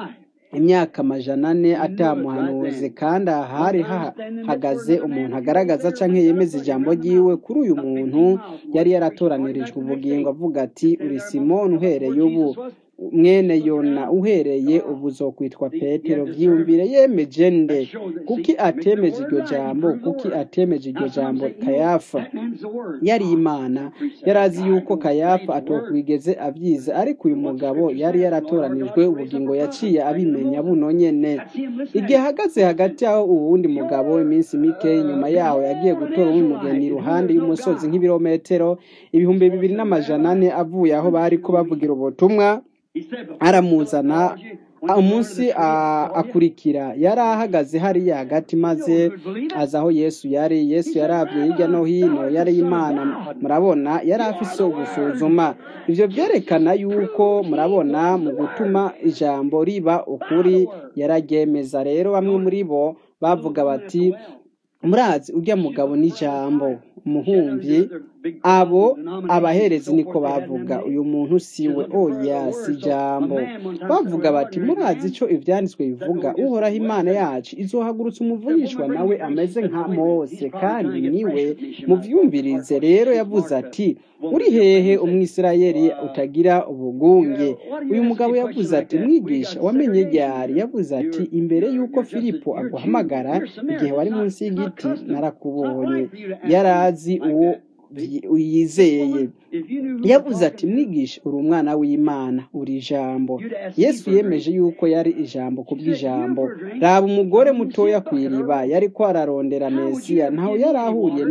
imyaka amajana ane atamuhanuzi kandi aha hari hahagaze umuntu agaragaza canke yemeza ijambo ryiwe kuri uyu muntu yari yaratoranirijwe ubugingo avuga ati uri simoni uhereye ubu mwene yona uhereye ubu uzokwitwa petero vyiyumvire yemeje nde kuki atemeje iryo jambo kuki atemeje iryo jambo kayafa yari imana yari azi yuko kayafa atokwigeze avyiza ariko uyu mugabo yari yaratoranijwe ubugingo yaciye abimenya buno nyene igihe ahagaze hagati aho uwundi mugabo iminsi mike inyuma yaho yagiye gutora umugeni iruhande y'umusozi nk'ibirometero ibihumbi bibiri n'amajana ane avuye aho bariko bavugira ubutumwa aramuzana umunsi akurikira yari ahagaze hariya hagati maze aza aho yesu yari yesu yaravye hirya no hino yari imana murabona yari afise ugusuzuma ivyo vyerekana yuko murabona mu gutuma ijambo riba ukuri yararyemeza rero bamwe muri bo bavuga bati murazi urya mugabo n'ijambo umuhumvyi abo abaherezi niko bavuga uyu muntu siwe oya si jambo bavuga bati murazi ico ivyanditswe bivuga uhoraho imana yacu izohagurutsa umuvugishwa nawe ameze nka mose kandi niwe muvyumvirize rero yavuze ati uri hehe umwisirayeli utagira ubugunge uyu mugabo yavuze ati mwigisha wamenye ryari yavuze ati imbere y'uko filipo aguhamagara igihe wari munsi y'igiti narakubonye yarazi uwo yizeye yavuze ati mwigisha uri umwana w'imana uri ijambo yesu yemeje yuko yari ijambo ku bw'ijambo raba umugore mutoya ku iriba yari ko ararondera mesiya ntaho yari ahuriye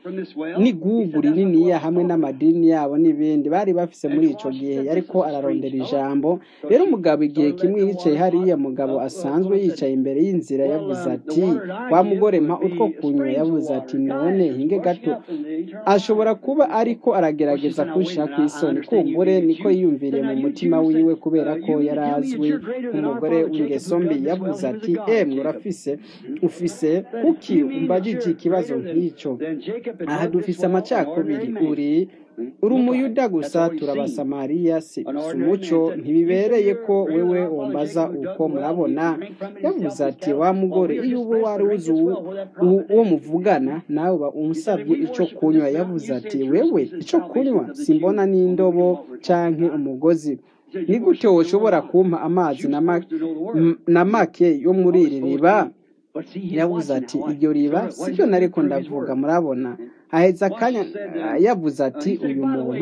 n'igugu rininiya hamwe n'amadini yabo n'ibindi bari bafise muri ico gihe yari ko ararondera ijambo rero umugabo igihe kimwe yicaye hariya mugabo asanzwe yicaye imbere y'inzira yavuze ati wa mugore mpa utwo kunywa yavuze ati none hinge gato ashobora kuba ariko aragerageza kunsha ku isoni kumbure niko yiyumviriye mu mutima wiwe kubera ko yari azwi nk'umugore w'ingeso mbi yavuze ati emwe urafise ufise kuki umbajije ikibazo nk'icyo aha dufise amacakubiri uri uri umuyuda gusa turabasamariya si umuco ntibibereye ko wewe wombaza uko murabona yavuze ati wa mugore iyo uba wari uzi uwo muvugana nawe uba umusabye ico kunywa yavuze ati wewe ico kunywa simbona n'indobo canke umugozi ni gute woshobora kumpa amazi na make yo muri iri riba yavuze ati iryo riba sibyo nariko ndavuga murabona aheza akanya yavuze ati uyu muntu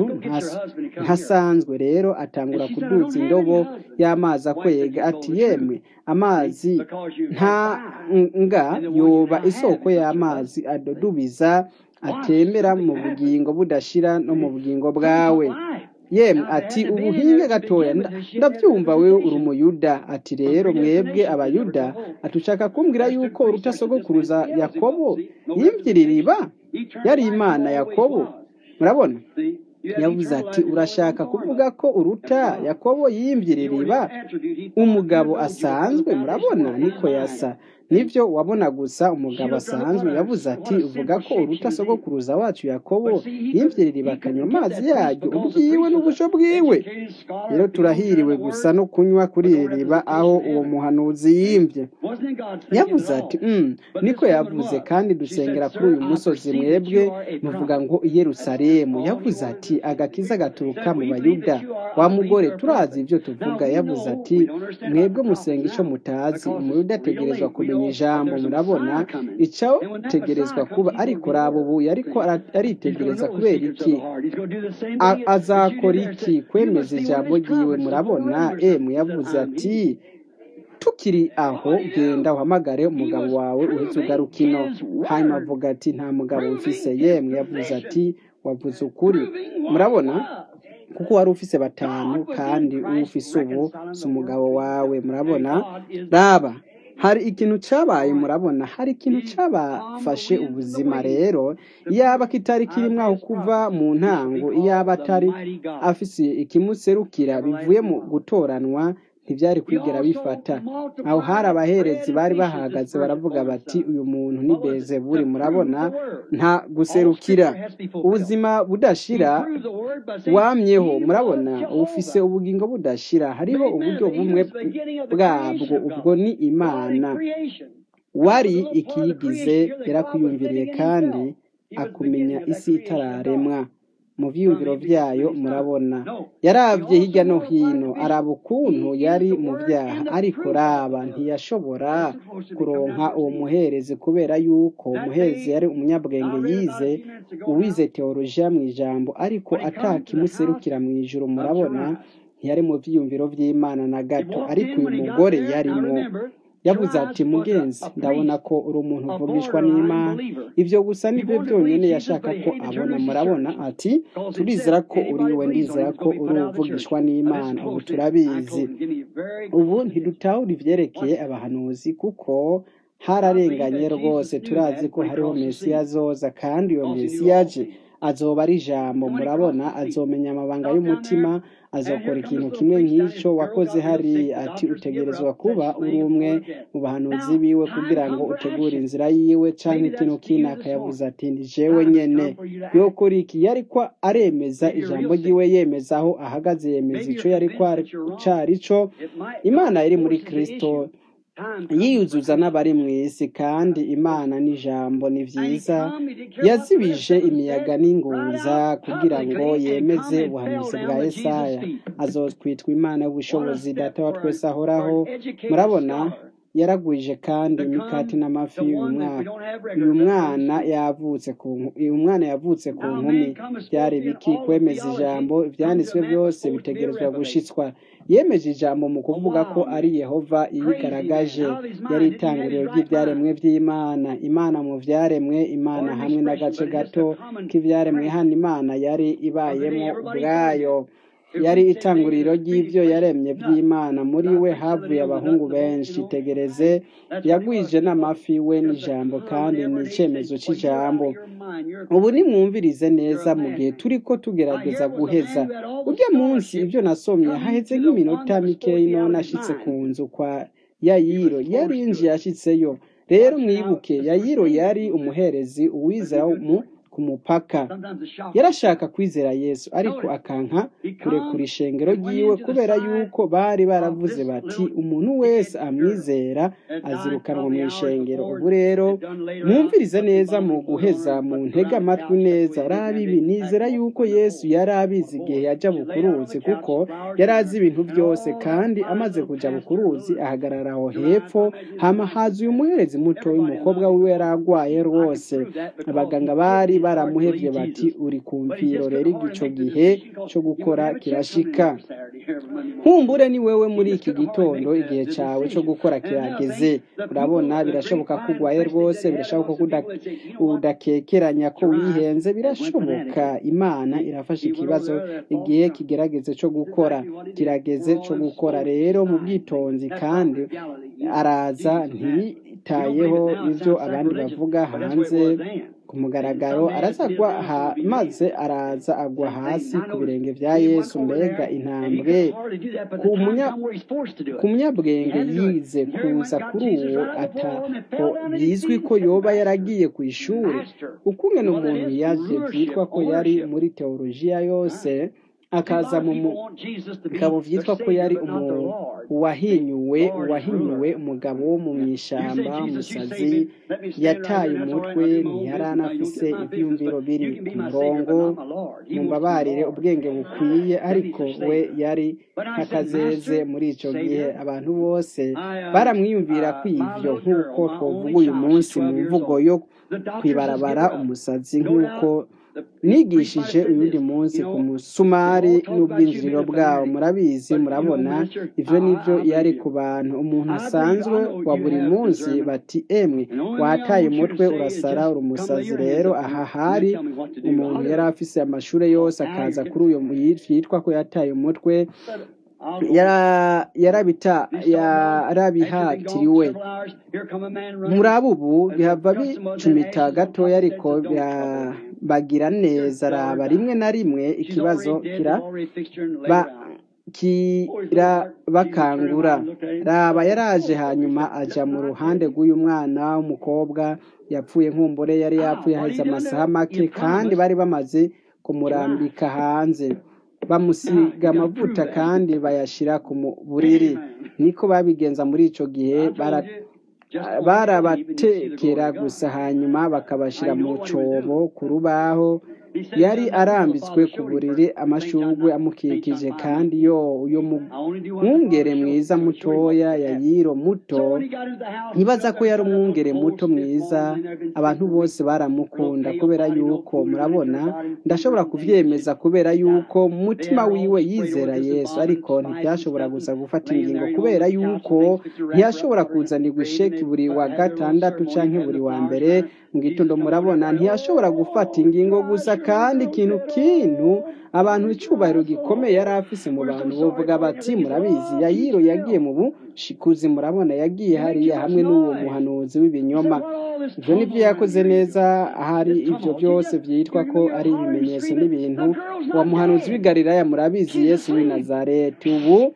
ntasanzwe rero atangura kuduza indobo y'amazi akwega ati yemwe amazi nta nga yoba isoko y'amazi adodubiza atembera mu bugingo budashira no mu bugingo bwawe yemwe ati ubuhinge gatoya ndabyumva wewe uri umuyuda ati rero mwebwe abayuda atushaka kumbwira yuko uruta sogokuruza yakobo yimvira iriba yari imana yakobo murabona yavuze ati urashaka kuvuga ko uruta yakobo yimvira iriba umugabo asanzwe murabona niko yasa nibyo wabona gusa umugabo asanzwe yavuze ati uvuga ko uruta sogokuruza wacu yakobo yimvira iriba akanywa amazi yaryo ubwiwe n'ubusho bwiwe rero turahiriwe gusa no kunywa kuri iri riba aho uwo muhanuzi yimvye yavuze ati mm, niko yavuze kandi dusengera kuri uyu musozi mwebwe muvuga ngo i yerusalemu yavuze ati agakiza gaturuka mu bayuda wa mugore turazi ibyo tuvuga yavuze ati mwebwe musenga ico mutazi umuyuda ategerezwa kumenya ijambo murabona ico tegerezwa kuba ariko raba ubu yariko aritegereza kubera iki azakora iki kwemeza ijambo ryiwe murabona emu yavuze ati tukiri aho genda uhamagare umugabo wawe uhetse ugaruka ino hanyuma avuga ati nta mugabo mfise yemwe yavuze ati wavuze ukuri murabona kuko wari ufise batanu kandi ufise ubu si umugabo wawe murabona raba hari ikintu cyabaye murabona hari ikintu cyabafashe ubuzima rero iyaba kitari kirimo aho kuva mu ntango iyaba atari afise ikimuserukira bivuye mu gutoranwa ntibyari kwigera bifata aho hari abaherezi bari bahagaze baravuga bati uyu muntu ni bezeburi murabona nta guserukira ubuzima budashira wamyeho murabona ufise ubugingo budashira hariho uburyo bumwe bwabwo ubwo ni imana wari ikiyigize yarakwiyumviriye kandi akumenya isi itararemwa mu byiyumviro byayo murabona yarabye hirya no hino araba ukuntu yari mu byaha ariko raba ntiyashobora kuronka uwo muherezi kubera yuko umuherezi yari umunyabwenge yize uwize teolojiya mu ijambo ariko atakimuserukira mu ijoro murabona ntiyari mu byiyumviro by'imana na gato ariko uyu mugore yarimo yavuze ati mugenzi ndabona ko uri umuntu uvugishwa n'imana ibyo gusa nibyo byonyine yashaka ko abona murabona ati turizera ko uri we ndizera ko uri uvugishwa n'imana ubu turabizi ubu ntidutahura ibyerekeye abahanuzi kuko hararenganye rwose turazi ko hariho mesiya azoza kandi iyo mesiya aje azoba ari ijambo murabona azomenya amabanga y'umutima azakora ikintu kimwe nk'icyo wakoze hari ati utegerezwa kuba uri umwe mu bahanuzi biwe kugira ngo utegure inzira yiwe cyangwa ikintu kinaka yavuze ati ndi jewe nyene yokora iki yari ko aremeza ijambo ryiwe yemeza aho ahagaze yemeza icyo yari ko cari cyo imana yari muri kristo yiyuzuza n'abari mu isi kandi imana n'ijambo ni byiza yazibije imiyaga n'ingunza kugira ngo yemeze ubuhanuzi bwa Yesaya azotwitwa imana y'ubushobozi data wa twese ahoraho murabona yaragwije kandi imikati n'amafi uyu mwaka uyu mwana yavutse ku uyu mwana yavutse ku nkumi byari biki kwemeza ijambo ibyanditswe byose bitegerezwa gushitswa yemeje ijambo mu kuvuga ko ari yehova yigaragaje yari itangiriro ry'ibyaremwe by'imana imana mu byaremwe imana hamwe n'agace gato k'ibyaremwe hano imana yari ibayemo ubwayo yari itanguriro ry'ibyo yaremye by'imana muri we havuye abahungu benshi tegereze yagwije n'amafi we n'ijambo kandi ni icyemezo cy'ijambo ubu nimwumvirize neza mu gihe turi ko tugerageza guheza urya munsi ibyo nasomye hahetse nk'iminota mikeyi none ashitse ku nzu kwa yayiro yari yinjiye ashitseyo rero mwibuke yayiro yari umuherezi uwizera mu ku mupaka yarashaka kwizera yesu ariko akanka kurekura ishengero ryiwe kubera yuko bari baravuze bati umuntu wese amwizera azirukanwa mu ishengero ubu rero mwumvirize neza mu guheza mu ntege amatwi neza raba ibi nizera yuko yesu yari abizi igihe yajya bukuruzi kuko yari azi ibintu byose kandi amaze kujya bukuruzi ahagarara aho hepfo hama haza uyu muherezi muto w'umukobwa wiwe yari arwaye rwose abaganga bari baramuhevye bati uri ku mviro rero igico gihe cyo gukora kirashika nkumbure ni wewe muri iki gitondo igihe cyawe cyo gukora kirageze urabona birashoboka ko urwaye rwose birashoboka ko udakekeranya ko wihenze birashoboka imana irafasha ikibazo igihe kigerageze cyo gukora kirageze cyo gukora rero mu bwitonzi kandi araza ntiyitayeho ibyo abandi bavuga hanze ku mugaragaro arazagwa maze araza agwa hasi ku birenge bya yesu mbega intambwe ku munyabwenge yize kuza kuri uwo atako bizwi ko yoba yaragiye ku ishuri ukungena umuntu yaje byitwa ko yari muri teolojiya yose akaza mu bikaba byitwa ko yari uwahinyuwe uwahinyuwe umugabo wo mu ishyamba umusazi yataye umutwe ntiyari anafise ibyumviro biri ku murongo mu mbabarire ubwenge bukwiye ariko we yari nk'akazeze muri icyo gihe abantu bose baramwiyumvira kw'ibyo nk'uko twavuga uyu munsi mu mvugo yo kwibarabara umusazi nk'uko nigishije uyundi munsi ku musumari n'ubwinjiriro bwawo murabizi murabona ibyo nibyo yari ku bantu umuntu asanzwe wa buri munsi bati emwe wataye umutwe urasara uri umusazi rero aha hari umuntu yari afise amashuri yose akaza kuri uyu yitwa ko yataye umutwe yarabihatiriwe muri abo ubu bihava bicumita gatoya ariko bagira neza raba rimwe na rimwe ikibazo kiraba kirabakangura raba yaraje hanyuma aja mu ruhande rw'uyu mwana w'umukobwa yapfuye nkumbure yari yapfuye haheze amasaha make kandi bari bamaze kumurambika hanze bamusiga amavuta kandi bayashira ku mu- buriri niko babigenza muri ico gihe bara barabatekera gusa hanyuma bakabashyira mu cobo ku rubaho yari arambitswe ku buriri amashurwe amukikije kandi yo uyo mwungere mwiza mutoya yayiro muto ntibaza ko yari umwungere muto mwiza abantu bose baramukunda kubera yuko murabona ndashobora kuvyemeza kubera yuko mu mutima wiwe yizera yesu ariko ntibyashobora gusa gufata ingingo kubera yuko ntiyashobora kuzanirwa isheki buri wa gatandatu canke buri wa mbere mu gitondo murabona ntiyashobora gufata ingingo gusa kandi ikintu kintu abantu icubahiro gikomeye yari afise mu bantu bovuga bati murabizi yayiro yagiye mu bushikuzi murabona yagiye hariya hamwe n'uwo muhanuzi w'ibinyoma ibyo nibyo yakoze neza ahari ibyo byose byitwa ko ari ibimenyetso n'ibintu uwo muhanuzi w'i Galilaya murabizi yesu w'i nazareti ubu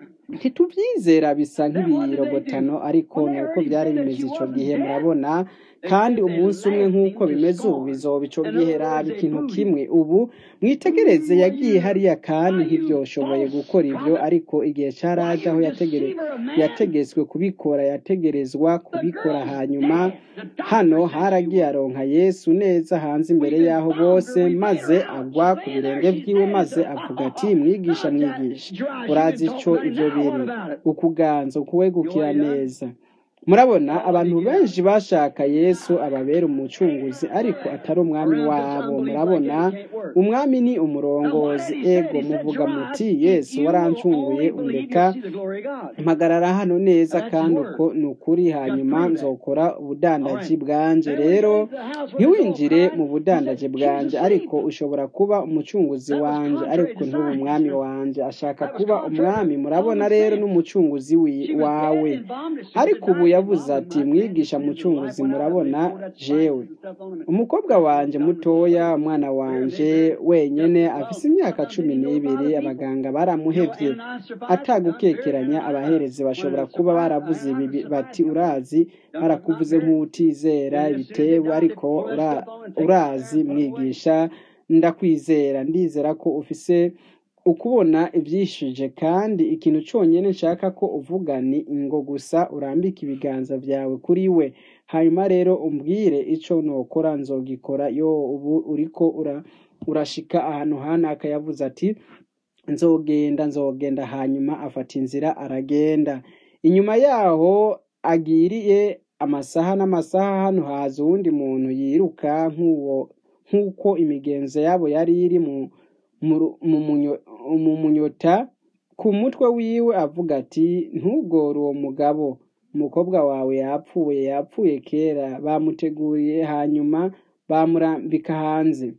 ntitubyizera bisa nk'ibirogotano ariko ni uko byari bimeze icyo gihe murabona kandi umunsi umwe nk'uko bimeze ubu bizoba icyo gihe raba ikintu kimwe ubu mwitegereze yagiye hariya kandi ntibyoshoboye gukora ibyo ariko igihe cyaraje aho yategere- yategetswe kubikora yategerezwa kubikora hanyuma hano haragiye aronka yesu neza hanze imbere y'aho bose maze agwa ku birenge byiwe maze avuga ati mwigisha mwigisha urazi icyo ibyo biri ukuganza ukuwegukira neza murabona abantu benshi bashaka yesu ababera umucunguzi ariko atari umwami wabo murabona umwami ni umurongozi ego muvuga muti yesu warancunguye undeka mpagarara hano neza kandi uko ni ukuri hanyuma nzokora ubudandaji bwanje rero ntiwinjire mu budandaji bwanje ariko ushobora kuba umucunguzi wanje ariko ntube umwami wanje ashaka kuba umwami murabona rero n'umucunguzi wi- wawe ariko ubu yavuze ati mwigisha mucunguzi murabona jewe umukobwa wanje mutoya umwana wanje wenyene afise imyaka cumi n'ibiri abaganga baramuhevye atagukekeranya abaherezi bashobora kuba baravuze ibi bi- bati urazi barakuvuze nk'utizera ibitebo ariko ura- urazi mwigisha ndakwizera ndizera ko ufise ukubona ibyishije kandi ikintu cyonyine nshaka ko uvuga ni ingo gusa urambike ibiganza byawe kuri we hanyuma rero umbwire icyo nokora nzogikora yo ubu uriko ura urashika ahantu hanaka yavuze ati nzogenda nzogenda hanyuma afata inzira aragenda inyuma yaho agiriye amasaha n'amasaha hano haza uwundi muntu yiruka nk'uwo nk'uko imigenzo yabo yari iri mu mu ru- mu munyo- mu munyota ku mutwe wiwe avuga ati ntugore uwo mugabo umukobwa wawe yapfuye yapfuye kera bamuteguriye hanyuma bamurambika hanze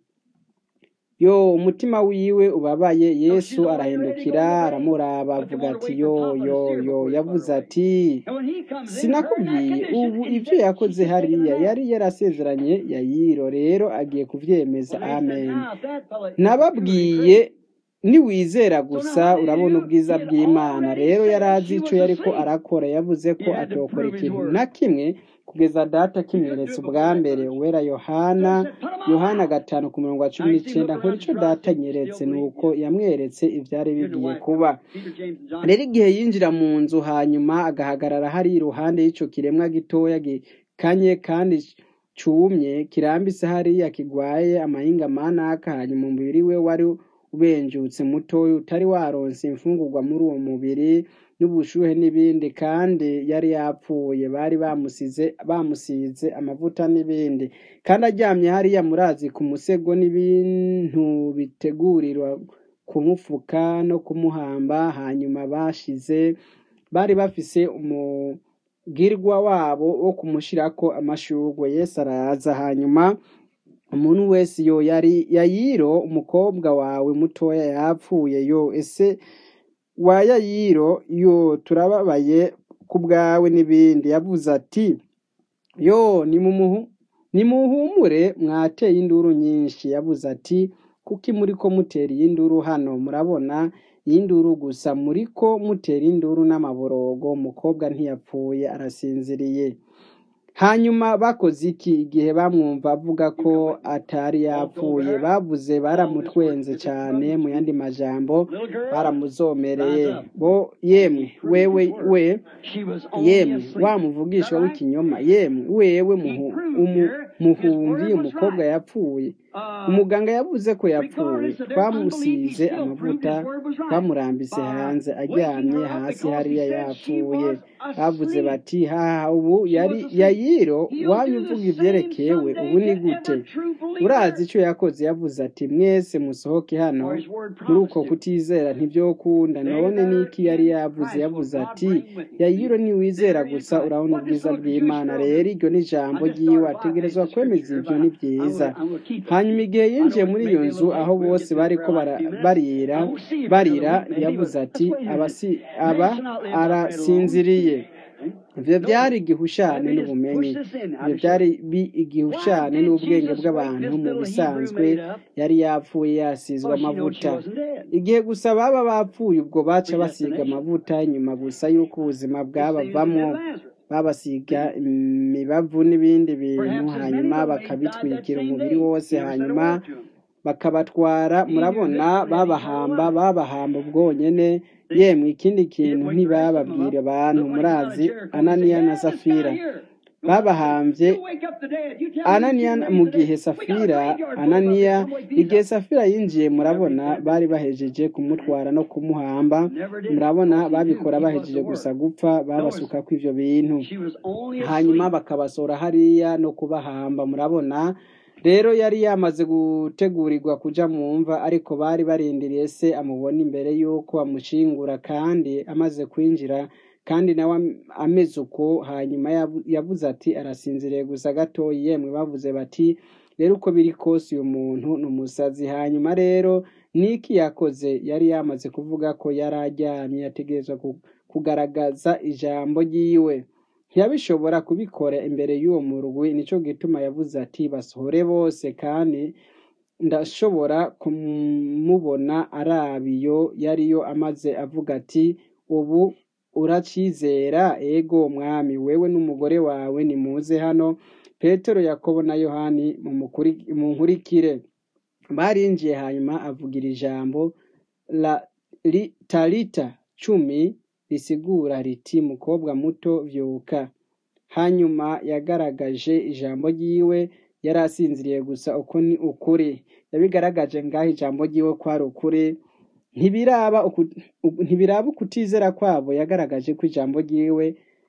yo umutima wiwe ubabaye yesu arahindukira aramuraba avuga ati yo yo yo yavuze ati sinakubwiye ubu ibyo yakoze hariya yari yarasezeranye yayiro rero agiye kubyemeza amen nababwiye niwizera gusa urabona ubwiza bw'imana rero yari azi icyo yari ko arakora yavuze ko atokora ikintu na kimwe kugeza data kimweretse ubwa mbere uwera yohana yohana gatanu ku murongo wa cumi n'icyenda nkora icyo data nyeretse ni uko yamweretse ibyari bigiye kuba rero igihe yinjira mu nzu hanyuma agahagarara hari iruhande y'icyo kiremwa gitoya gikanye kandi cumye kirambitse hariya kigwaye amahinga manaka hanyuma umubiri we wari ubenjutse mutoya utari waronse imfungurwa muri uwo mubiri n'ubushuhe n'ibindi kandi yari yapfuye bari bamusize bamusize amavuta n'ibindi kandi aryamye hariya murazi ku musego n'ibintu bitegurirwa kumufuka no kumuhamba hanyuma bashize bari bafise umugirwa wabo wo kumushirako amashurwe yesu araza hanyuma umuntu wese yo yari yayiro umukobwa wawe mutoya yapfuye yo ese wa yayiro yo turababaye ku bwawe n'ibindi yavuze ati yo nimumuhu nimuhumure mwateye induru nyinshi yavuze ati kuki muri ko mutera iyi nduru hano murabona y'induru gusa muriko mutera induru n'amaborogo umukobwa ntiyapfuye arasinziriye hanyuma bakoze iki igihe bamwumva avuga ko atari yapfuye bavuze baramutwenze cyane mu yandi majambo baramuzomereye bo yemwe wewe we yemwe wa muvugisha w'ikinyoma yemwe wewe muhu- umu- muhumbi umukobwa yapfuye umuganga yavuze ko yapfuye twamusize amavuta twamurambise hanze aryamye hasi hariya yapfuye bavuze bati haha ubu yari yayiro wanyu uvuga ivyerekewe ubu ni gute urazi ico yakoze yavuze ati mwese musohoke hano muri uko kutizera ntivyokunda none niki yari yavuze yavuze ati yayiro niwizera gusa urabona ubwiza bw'imana rero iryo ni ijambo ryiwe ategerezwa kwemeza ivyo ni vyiza hanyuma igihe yinjiye muri iyo nzu aho bose bariko bara- barira barira yavuze ati abasi aba arasinziriye ivyo byari igihushane n'ubumenyi ivyo byari bi- igihushane n'ubwenge bw'abantu mu bisanzwe yari yapfuye yasizwe amavuta igihe gusa baba bapfuye ubwo baca basiga amavuta nyuma gusa y'uko ubuzima bwabavamo babasiga imibavu n'ibindi bintu hanyuma bakabitwikira umubiri wose hanyuma bakabatwara murabona babahamba babahamba ubwonyene yemwe ikindi kintu ntibababwira abantu murazi ananiya na safira babahambye ananiya mu gihe safira ananiya igihe safira yinjiye murabona bari bahejeje kumutwara no kumuhamba murabona babikora bahejeje gusa gupfa babasuka kw'ivyo bintu hanyuma bakabasora hariya no kubahamba murabona rero yari yamaze gutegurirwa kuja mu mva ariko bari barindiriye se amubona imbere y'uko bamushingura kandi amaze kwinjira kandi nawe am- ameze uko hanyuma yavu- yavuze ati arasinziriye gusa gatoyi yemwe bavuze bati rero uko biri kose uyu muntu ni umusazi hanyuma rero niki yakoze yari yamaze kuvuga ko yari aryamye yategerezwa ku- kugaragaza ijambo ryiwe ntiyabishobora kubikora imbere y'uwo murwi nico gituma yavuze ati basohore bose kandi ndashobora kumubona arabiyo yariyo amaze avuga ati ubu uracizera ego mwami wewe n'umugore wawe nimuze hano petero yakobo na yohani mumukuri- munkurikire barinjiye hanyuma avugira ijambo la li, talita cumi risigura riti mukobwa muto vyuka hanyuma yagaragaje ijambo ryiwe yari asinziriye gusa uko ni ukuri yabigaragaje ngaho ijambo ryiwe ko ari ukuri ntibiraba uku- uku- ntibiraba ukutizera kwabo yagaragaje ko ijambo ryiwe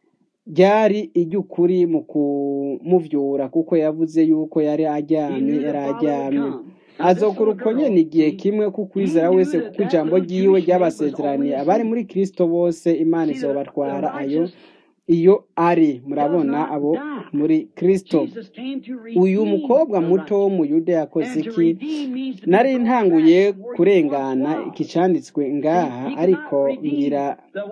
ryari iry'ukuri mu kumuvyura kuko yavuze yuko yari aryamye yari aryamye azokora uko nyene igihe kimwe kukwizera wese kuko ijambo ryiwe ryabasezeraniye abari muri kristo bose imana izobatwara ayo iyo ari murabona abo muri kristo uyu mukobwa muto w'umuyuda yakoze iki nari ntanguye kurengana iki canditswe ngaha ariko ngira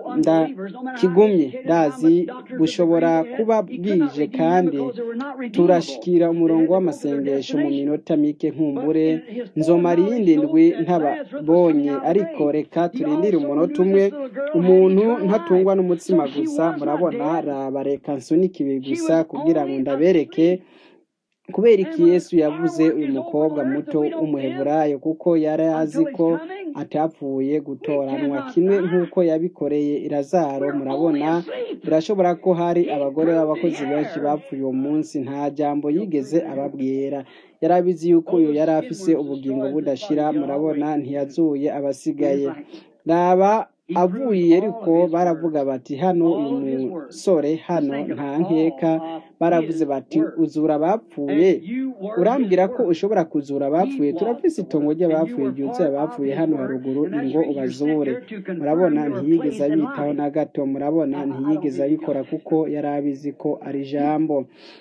ndakigumye ndazi bushobora kuba bwije kandi turashikira umurongo w'amasengesho mu minota mike nkumbure nzomara iyindi ndwi ntababonye ariko reka turindire umunota umwe umuntu ntatungwa n'umutsima gusa murabona raba reka nsunike ibi gusa kugira ngo ndabereke kubera iki yesu yavuze uyu mukobwa muto w'umuheburayo kuko yari azi ko atapfuye gutoranwa kimwe nk'uko yabikoreye irazaro murabona birashobora ko hari abagore b'abakozi benshi bapfuye uwo munsi nta jambo yigeze ababwira yari abizi yuko uyu yari afise ubugingo budashira murabona ntiyazuye abasigaye raba avuye ariko baravuga bati hano uyu musore hano nta nkeka baravuze bati uzura abapfuye urambwira ko ushobora kuzura abapfuye turafise itongo ry'abapfuye ryuzuye abapfuye hano haruguru ngo ubazure murabona ntiyigeze abitaho na gato murabona ntiyigeze abikora kuko yari abizi ko ari ijambo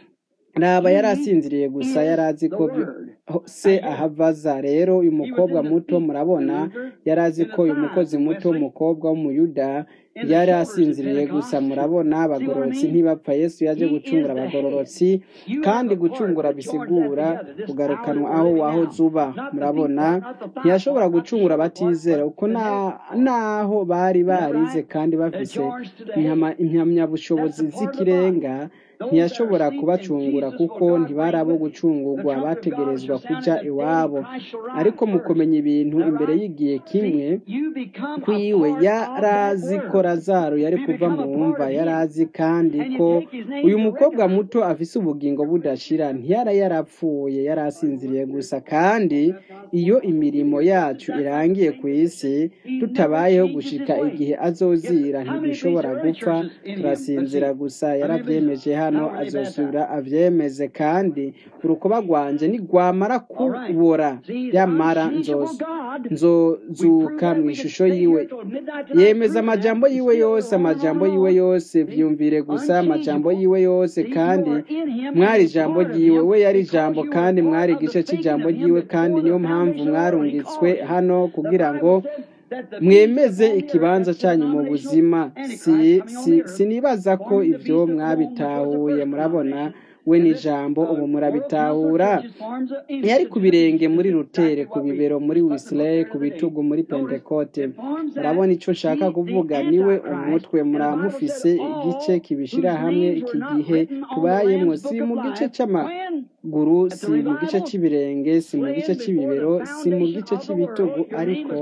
raba yari asinziriye gusa yari azi ko se ahavaza rero uyu mukobwa muto murabona yari azi ko uyu mukozi muto umukobwa w'umuyuda yari asinziriye gusa murabona abagororotsi ntibapfa yesu yaje gucungura abagororotsi kandi gucungura bisigura kugarukanwa aho waho zuba murabona ntiyashobora gucungura abatizera uko naho bari barize kandi bafise impamyabushobozi z'ikirenga ntiyashobora kubacungura kuko ntibari abo gucungurwa bategerezwa kujya iwabo ariko mu kumenya ibintu imbere y'igihe kimwe kwiwe yarazi ko razaro yari kuva mu mva yarazi kandi ko uyu mukobwa muto afise ubugingo budashira ntiyara yarapfuye yari asinziriye gusa kandi iyo imirimo yacu irangiye ku isi tutabayeho gushika igihe azozira ntibishobora gupfa turasinzira gusa yarabyemeje hano azosubira avyemeze kandi urukoba rwanje nigwamara kubora yamara nzozuka mu ishusho yiwe yemeza amajambo yiwe yose amajambo yiwe yose vyumvire gusa amajambo yiwe yose kandi mwari ijambo ryiwe we yari ijambo kandi mwari igice c'ijambo ryiwe kandi niyo mpamvu mwarungitswe hano kugira ngo mwemeze ikibanza cyanyu mu buzima sinibaza ko ibyo mwabitahuye murabona we n'ijambo ubu murabitahura yari ku birenge muri rutere ku bibero muri wisiraye ku bitugu muri pentekote murabona icyo nshaka kuvuga niwe umutwe muramufise igice kibishyira hamwe iki gihe tubayemo si mu gice cy'amaguru si mu gice cy'ibirenge si mu gice cy'ibibero si mu gice cy'ibitugu ariko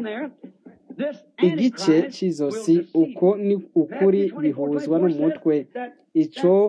igice cy'izosi uko ni ukuri bihuzwa n'umutwe icyo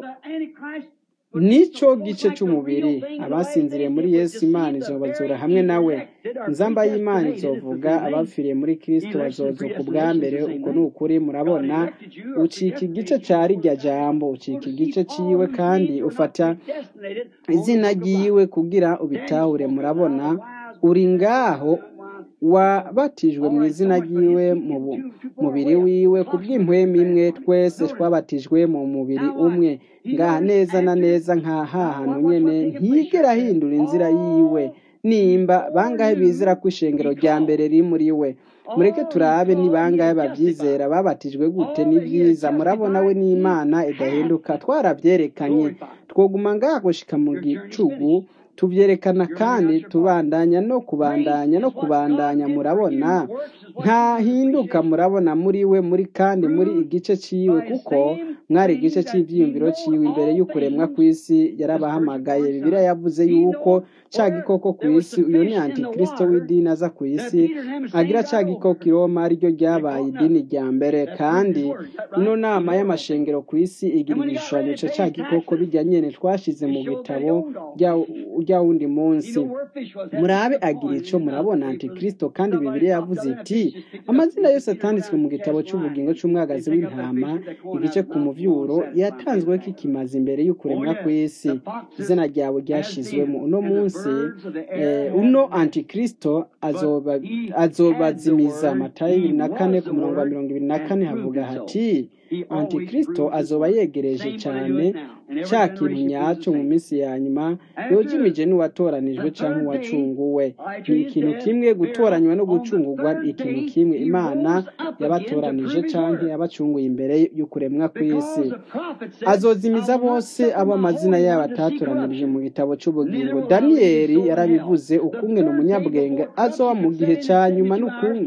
nicyo gice cy'umubiri abasinziriye muri yesu imana izobazura hamwe nawe nzamba y'imana izovuga abapfiriye muri kirisito bazozuka ubwa mbere ubwo ni ukuri murabona ucika igice cya rijya jambo ucika igice cyiwe kandi ufata izina ry'iwe kugira ubitahure murabona uri ngaho wabatijwe mu izina ry'iwe mu mubiri wiwe ku bw'impwemu imwe twese twabatijwe mu mubiri umwe ngaha neza na neza nka hantu nyine ntigera ahindura inzira yiwe nimba bangahe bizera ko ishengero rya mbere riri muri we mureke turabe ni bangahe babyizera babatijwe gute ni byiza murabona we n'imana idahinduka twarabyerekanye twoguma ngaha gushika mu gicugu tubyerekana kandi tubandanya no kubandanya no kubandanya murabona ntahinduka murabona muri we muri kandi muri igice cyiwe kuko mwari igice cy'ibyiyumviro cyiwe imbere y'ukuremwa ku isi yarabahamagaye bibiriya yavuze yuko cya gikoko ku isi uyu ni antikirisito w'idini aza ku isi agira cya gikoko i roma ariryo ryabaye idini rya mbere kandi ino nama y'amashengero ku isi igira igishushanyo cya cya gikoko bijya nyine twashyize mu bitabo ujya wundi munsi murabe agira icyo murabona antikirisito kandi bibiri yavuze iti amazina yose atanditswe mu gitabo cy'ubugingo cy'umwagazi w'intama igice ku muvyuro yatanzwe kikimaze imbere y'ukuremwa ku isi izina ryawe ryashizwemo uno munsi uno antikirisito azobazimiza matayo bibiri na kane ku murongo wa mirongo ibiri na kane havuga hati antikirisito azoba yegereje cyane cya kintu nyacyo mu minsi ya nyuma yojimije n'uwatoranijwe cyangwa uwacunguwe ni ikintu kimwe gutoranywa no gucungurwa ikintu kimwe imana yabatoranije cyangwa yabacunguye imbere y'ukuremwa ku isi azozimiza bose abo amazina yabo atatoranirije mu gitabo cy'ubugingo daniyeli yarabivuze ukumwe ni umunyabwenge azoba mu gihe cya nyuma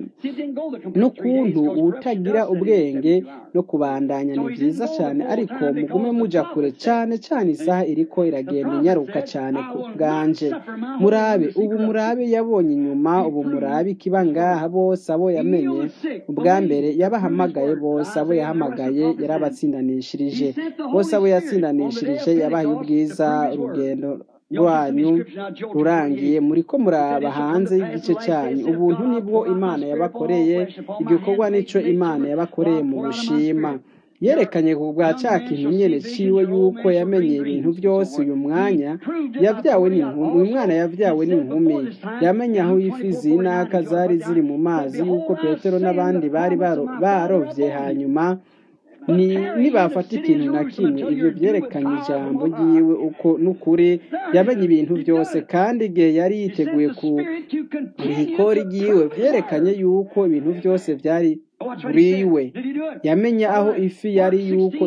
n'ukuntu utagira ubwenge no kubandanya ni byiza cyane ariko mugume muja kure cyane cyane isaha iriko iragenda inyaruka cyane ku bwanje murabe ubu murabe yabonye inyuma ubu murabe ikiba ngaha bose abo yamenye ubwa mbere yabahamagaye bose abo yahamagaye yarabatsindanishirije bose abo yatsindanishirije yabaye ubwiza urugendo rwanyu rurangiye muri ko muraba hanze y'igice cyanyu ubuntu nibwo imana yabakoreye igikorwa nicyo imana yabakoreye mu bushima yerekanye ku bwa cya kintu nyine ciwe yuko yamenye ibintu byose uyu mwanya yabyawe n'inkumi uyu mwana yabyawe n'inkumi yamenye aho ifi zinaka zari ziri mu mazi yuko petero n'abandi bari barovye hanyuma ni nibafata ikintu na kimwe ibyo byerekanye ijambo ryiwe uko n'ukuri yamenye ibintu byose kandi igihe yari yiteguye ku ihikori ryiwe byerekanye yuko ibintu byose byari buriwe yamenye aho ifi yari yuko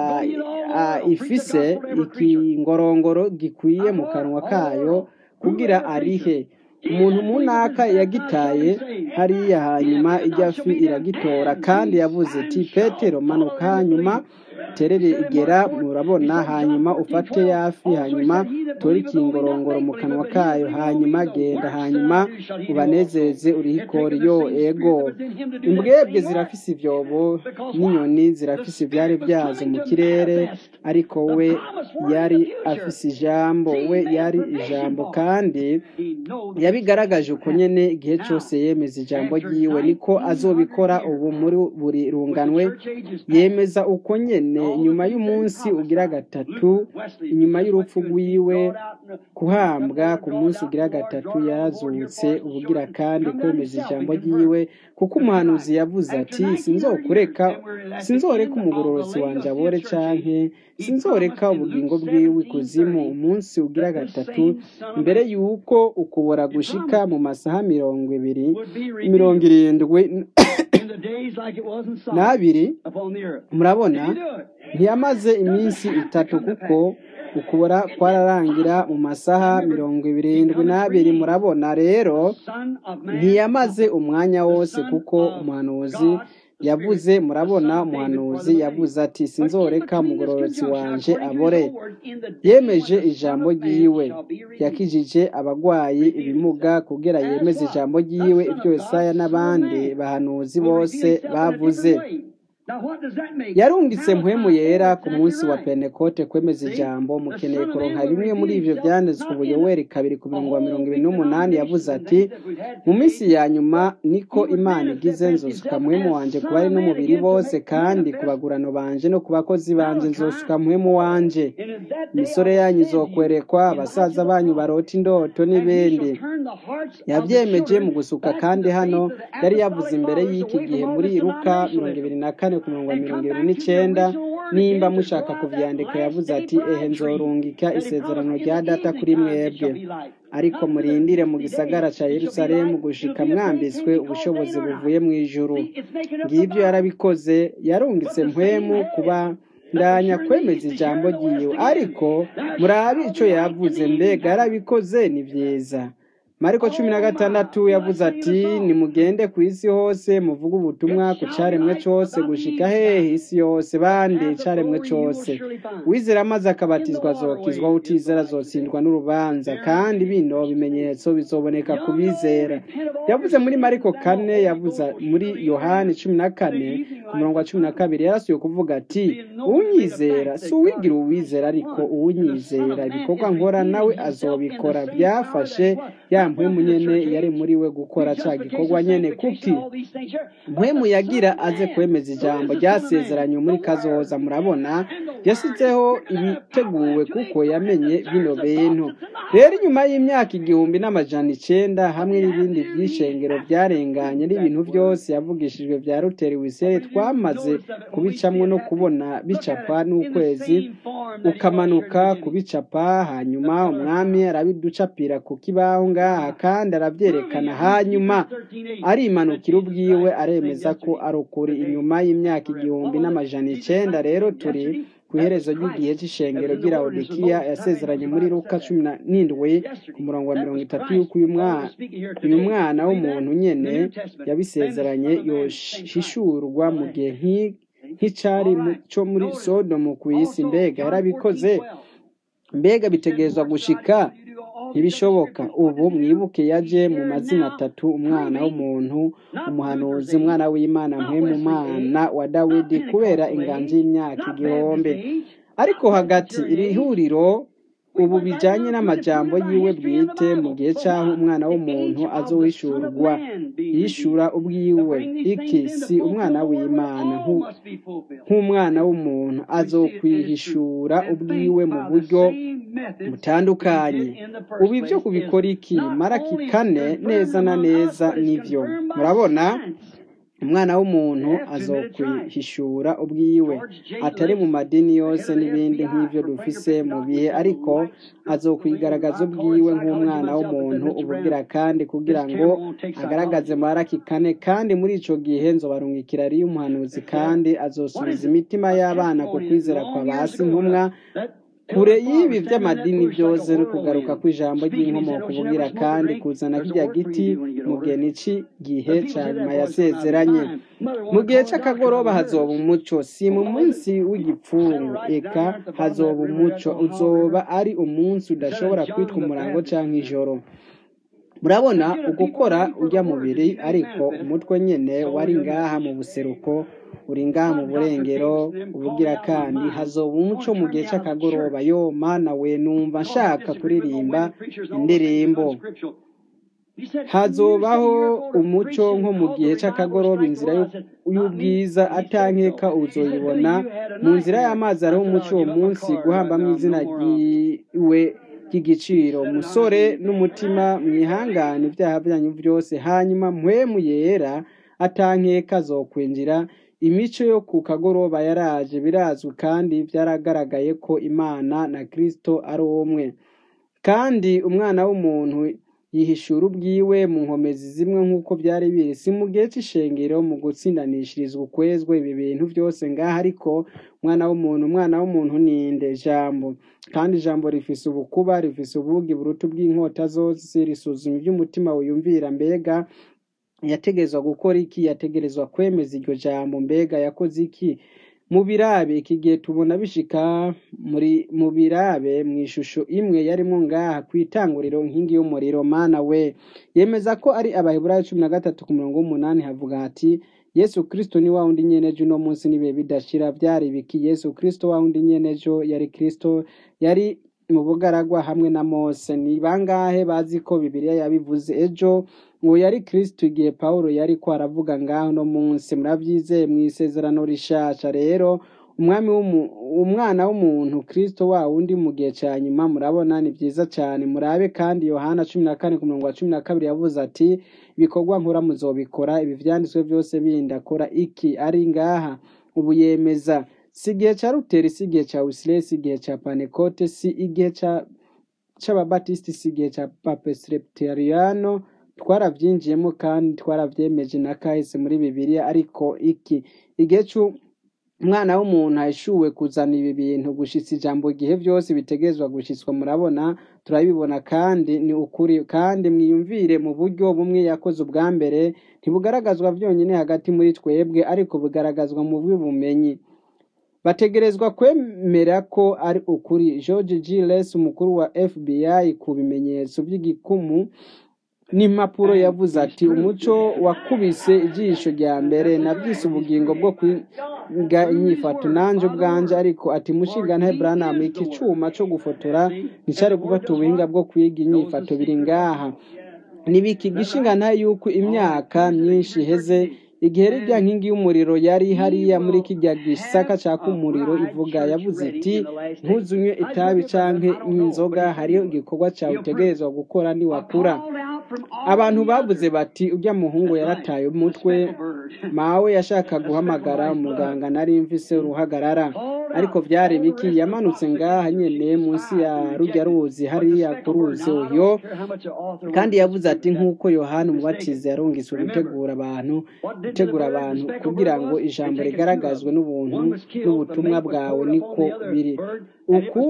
ifise ikingorongoro gikwiye mu kanwa kayo kugira arihe umuntu munaka yagitaye hariya hanyuma ijya fi iragitora kandi yavuze ati petero manuka hanyuma terere igera murabona hanyuma ufate yafi hanyuma utore ikingorongoro mu kanwa kayo hanyuma genda hanyuma ubanezeze urihikori yo ego imbwebwe zirafise ibyobo n'inyoni zirafise ibyari byazo mu kirere ariko we yari afise ijambo we yari ijambo kandi yabigaragaje uko nyene igihe cyose yemeza ijambo ryiwe niko azobikora ubu muri buri runganwe yemeza uko nyene nyuma y'umunsi ugira gatatu inyuma y'urupfu rwiwe kuhambwa ku munsi ugira gatatu yarazutse ubugira kandi kwemeza ijambo ryiwe kuko umuhanuzi yavuze ati sinzokureka sinzoreka umugororotsi wanjye abore canke sinzoreka ubugingo bwiwe ikuzimu umunsi ugira gatatu mbere y'uko ukubora gushika mu masaha mirongo ibiri mirongo irindwi n'abiri murabona ntiyamaze iminsi itatu kuko ukubora kwararangira mu masaha mirongo irindwi n'abiri murabona rero ntiyamaze umwanya wose kuko umuhanuzi yavuze murabona umuhanuzi yavuze ati sinzoreka umugororotsi wanje abore yemeje ijambo ryiwe yakijije abagwayi ibimuga kugira yemeze ijambo ryiwe ibyo Yesaya n'abandi bahanuzi bose bavuze yarungitse mpwemu yera ku munsi wa pentekote kwemeza ijambo mukeneye kuronka bimwe muri ivyo vyanditswe ubuyoweri kabiri ku mirongo mirongo ibiri n'umunani yavuze ati mu minsi ya nyuma niko imana igize nzosuka mpwemu wanje ku bari n'umubiri bose kandi ku bagurano banje no ku bakozi banje nzosuka mpwemu wanje imisore yanyu izokwerekwa abasaza banyu barota indoto n'ibindi yavyemeje mu gusuka kandi hano yari yavuze imbere y'iki gihe muri luka mirongo ibiri na kane ku murongo wa mirongo ibiri n'icenda nimba mushaka kuvyandika yavuze ati ehe nzorungika isezerano rya data kuri mwebwe ariko murindire mu gisagara ca yerusalemu gushika mwambitswe ubushobozi buvuye mu ijuru ngibyo yarabikoze yarungitse mpwemu kuba ndanya kwemeza ijambo ryiwe ariko murabe ico yavuze mbega yarabikoze ni vyiza mariko cumi na gatandatu yavuze ati nimugende ku isi hose muvuge ubutumwa ku caremwe cose gushika hehe isi yose bande icaremwe cose wizera amaze akabatizwa azokizwa utizera azotsindwa n'urubanza kandi bino bimenyetso bizoboneka ku bizera yavuze muri mariko kane yavuze muri yohani cumi na kane ku murongo wa cumi na kabiri yarasuye kuvuga ati uwunyizera si uwigira uwizera ariko uwunyizera ibikorwa nkora nawe azobikora byafashe ya mpwemu nyene yari muri we gukora ca gikorwa nyene kuki mpwemu yagira aze kwemeza ijambo ryasezeranye muri kazoza murabona yasizeho ibiteguwe kuko yamenye bino bintu rero inyuma y'imyaka igihumbi n'amajana icenda hamwe n'ibindi vy'ishengero vyarenganye n'ibintu vyose yavugishijwe vya ruteri wisere twamaze kubicamwo no kubona bicapa n'ukwezi ukamanuka kubicapa hanyuma umwami arabiducapira ku kibaho ngaha kandi aravyerekana hanyuma arimanukira ubwiwe aremeza ko ari ukuri inyuma y'imyaka igihumbi n'amajana icenda rero turi ku iherezo ry'igihe c'ishengero ry'iraudikiya yasezeranye muri luka cumi n'indwi ku murongo wa mirongo itatu y'uko uyu mwana w'umuntu nyene yabisezeranye yoshishurwa mu gihe nk'icari co muri sodomu kw'isi mbega yarabikoze mbega bitegerezwa gushika ntibishoboka ubu mwibuke yaje mu mazina atatu umwana w'umuntu umuhanuzi umwana w'imana mwe mu mwana wa dawidi kubera inganji y'imyaka igihumbi ariko hagati iri huriro ubu bijanye n'amajambo yiwe bwite mu gihe c'aho umwana w'umuntu azowishurwa yishura ubwiwe iki si umwana w'imana nk'umwana w'umuntu azokwihishura ubwiwe mu buryo butandukanye ubu ibyo kubikora iki maraki kane neza na neza nivyo murabona umwana w'umuntu azokwihishura ubwiwe atari mu madini yose n'ibindi nk'ibyo dufise mu bihe ariko azokwigaragaza ubwiwe nk'umwana w'umuntu ubugira kandi kugira ngo agaragaze maraki kane kandi muri ico gihe nzobarungikira ari umuhanuzi kandi azosubiza imitima y'abana ku kwizera kwa basi ntumwa kure y'ibi by'amadini byose no kugaruka kw'ijambo ry'inkomoko kubugira kandi kuzana kirya giti mu gihe n'iki gihe cya nyuma yasezeranye mu gihe cy'akagoroba hazoba umuco si mu munsi w'igipfungu eka hazoba umuco uzoba ari umunsi udashobora kwitwa umurango cyangwa ijoro murabona ugukora ujya mubiri ariko umutwe nyine wari ngaha mu buseruko uri ngaha mu burengero ubugira kandi hazoba umuco mu gihe cy'akagoroba yo mana we numva nshaka kuririmba indirimbo hazobaho umuco nko mu gihe cy'akagoroba inzira y'ubwiza atankeka uzoyibona mu nzira y'amazi hariho umuco uwo munsi guhambamo izina ryiwe ry'igiciro umusore n'umutima mwihangane ibyaha byanyu byose hanyuma mpwemu yera atankeka zokwinjira imico yo ku kagoroba yaraje birazwi kandi byaragaragaye ko imana na kirisito ari umwe kandi umwana w'umuntu yihishura ubwiwe mu nkomezi zimwe nk'uko byari biri si mu gihe cy'ishengero mu gutsindanishirizwa ukwezwe ibi bintu byose ngaha ariko umwana w'umuntu umwana w'umuntu ninde jambo kandi ijambo rifise ubukuba rifise ubugi buruta bw'inkota zose risuzuma iby'umutima wiyumvira mbega yategerezwa gukora iki yategerezwa kwemeza iryo jambo mbega yakoze iki mu birabe iki gihe tubona bishika muri mu birabe mu ishusho imwe yarimo ngaha ku itanguriro nkingi y'umuriro mana we yemeza ko ari abaheburayo cumi na gatatu ku murongo w'umunani havuga hati yesu kirisito ni wa wundi nyenejo uno munsi n'ibihe bidashira byari biki yesu kirisito wa wundi nyenejo yari kirisito yari mu bugaragwa hamwe na mose ni bangahe bazi ko bibiliya yabivuze ejo ngo yari kirisito igihe paul yari ko aravuga ngaho no munsi murabyizeye mu isezerano rishasha rero umwami umwana w'umuntu kirisito wa wundi mu gihe cya nyuma murabona ni byiza cyane murabe kandi yohana cumi na kane ku murongo wa cumi na kabiri yavuze ati ibikorwa nkora muzobikora ibi byanditswe byose bindi akora iki ari ngaha ubu yemeza si igihe cya ruteri si igihe cya wisire si igihe cya panekote si igihe cy'ababatisiti si igihe cya papesireputeriyano twarabyinjiyemo kandi twarabyemeje na kahise muri bibiliya ariko iki igihe umwana w'umuntu ahishuwe kuzana ibi bintu gushitsa ijambo igihe byose bitegerezwa gushyitswa murabona turabibona kandi ni ukuri kandi mwiyumvire mu buryo bumwe yakoze ubwa mbere ntibugaragazwa byonyine hagati muri twebwe ariko bugaragazwa mu bw'ubumenyi bategerezwa kwemera ko ari ukuri george g les umukuru wa fbi ku bimenyetso by'igikumu n'impapuro yavuze ati umuco wakubise ijisho rya mbere nabyise ubugingo bwo kwiga inyifato nanjye ubwanje ariko ati mushingana Branham iki cyuma cyo gufotora nticyari gufata ubuhinga bwo kwiga inyifato biri ngaha nibiki gishingana yuko imyaka myinshi iheze igihe rijya nkingi y'umuriro yari hariya muri kijya gisaka cyaka umuriro ivuga yavuze iti ntuzunywe itabi canke inzoga hariyo igikorwa cyawe utegerezwa gukora niwakura abantu bavuze bati ujya muhungu yarataye umutwe mawe yashaka guhamagara umuganga nari mvise uruhagarara ariko byari biki yamanutse ngaha nyene munsi ya rujya ruzi hariya ku ruzi uyo kandi yavuze ati nk'uko yohana umubatizi yarungitswe gutegura abantu gutegura abantu kugira ngo ijambo rigaragazwe n'ubuntu n'ubutumwa bwawe niko biri uku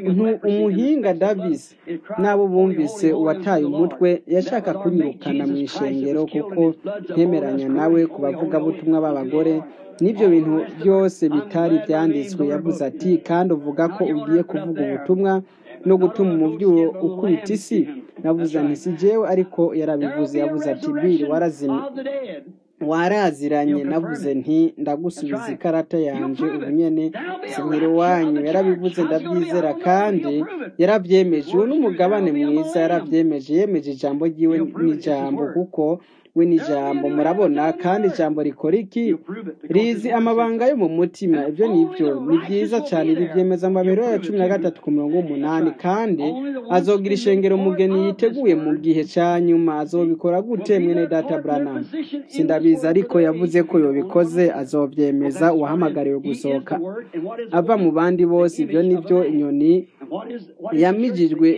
umuhinga davis n'abo bumvise uwataye umutwe yashaka kunyirukana mu ishengero kuko ntemeranya nawe ku bavugabutumwa b'abagore n'ibyo bintu byose bitari byanditswe yavuze ati kandi uvuga ko ugiye kuvuga ubutumwa no gutuma umubyuro ukubita isi navuze nti si jewe ariko yarabivuze yavuze ati biri warazimye waraziranye navuze nti ndagusubiza ikarata yanjye ubunyene sinyira iwanyu yarabivuze ndabyizera kandi yarabyemeje uwo n'umugabane mwiza yarabyemeje yemeje ijambo ry'iwe n'ijambo kuko we n'ijambo murabona kandi ijambo rikora iki rizi amabanga yo mu mutima ibyo ni byo ni byiza cyane ribyemeza amabero ya cumi na gatatu ku mirongo umunani kandi azogira ishengero umugeni yiteguye mu gihe cya nyuma azobikora gute mwene data Branham sindabizi ariko yavuze ko yobikoze azobyemeza uwahamagariwe gusohoka ava mu bandi bose ibyo ni byo inyoni yamijijwe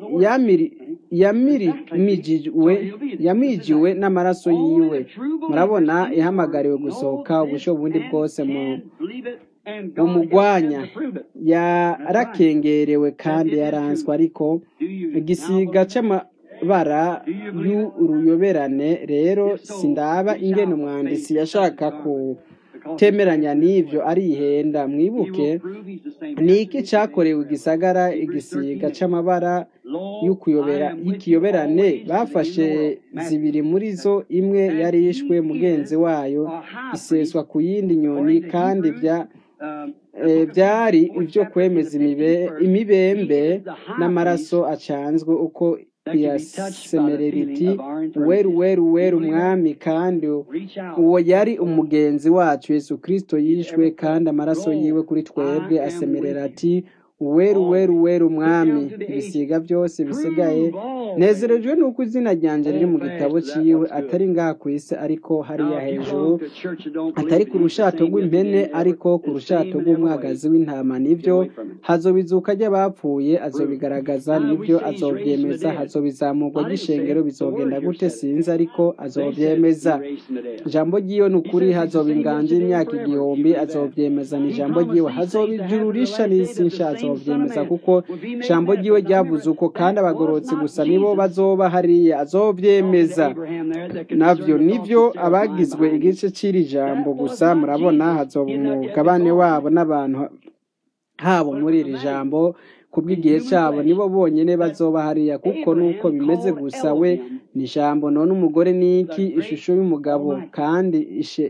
yamirijwe yamijiwe n'amaraso yiwe murabona ihamagariwe gusohoka ubusho bundi bwose mu umugwanya yarakengerewe kandi yaranswe ariko igisiga cy'amabara y'uruyoberane rero sindaba ingene umwanditsi yashaka kutemeranya n'ibyo arihenda mwibuke ni iki cyakorewe igisagara igisiga cy'amabara y'ikiyoberane bafashe zibiri muri zo imwe yari yishwe mugenzi wayo iseswa ku yindi nyoni kandi bya byari ibyo kwemeza imibembe n'amaraso acanzwe uko iyasemereriti weru weru weru umwami kandi uwo yari umugenzi wacu yesu kirisito yishwe kandi amaraso yiwe kuri twebwe asemerera ati uweru weru weru umwami ibisiga byose bisigaye nezerejwe nuko izina ryanjye riri mu gitabo cyiwe atari ngaha ku isi ariko hariya hejuru atari ku rushato rw'impene ariko ku rushato rw'umwagazi w'intama nibyo hazobizuka ry'abapfuye azobigaragaza nibyo azobyemeza hazobizamurwa ry'ishengero bizogenda gute sinzi ariko azobyemeza ijambo ry'iwe ni ukuri hazoba inganji y'imyaka igihumbi azobyemeza ni ijambo ry'iwe hazoba ijuru risha n'isi nsha azobyemeza kuko ijambo ry'iwe ryavuze uko kandi abagororotsi gusa nibo bazoba hariya azobyemeza nabyo nibyo abagizwe igice cy'iri jambo gusa murabona hazoba umugabane wabo n'abantu habo muri iri jambo kubw'igihe cyabo nibo bonyine bazoba hariya kuko nuko bimeze gusa we ni ijambo none umugore ni iki ishusho y'umugabo kandi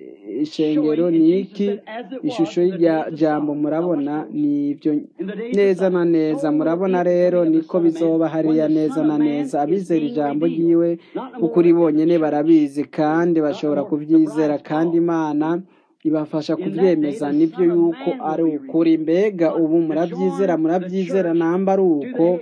ishengero ni iki ishusho y'irya jambo murabona ni ibyo neza na neza murabona rero niko bizoba hariya neza na neza abizera ijambo ry'iwe ukuri bonyine barabizi kandi bashobora kubyizera kandi imana ibafasha kubyemeza nibyo yuko ari ukuri mbega ubu murabyizera murabyizera namba ari uko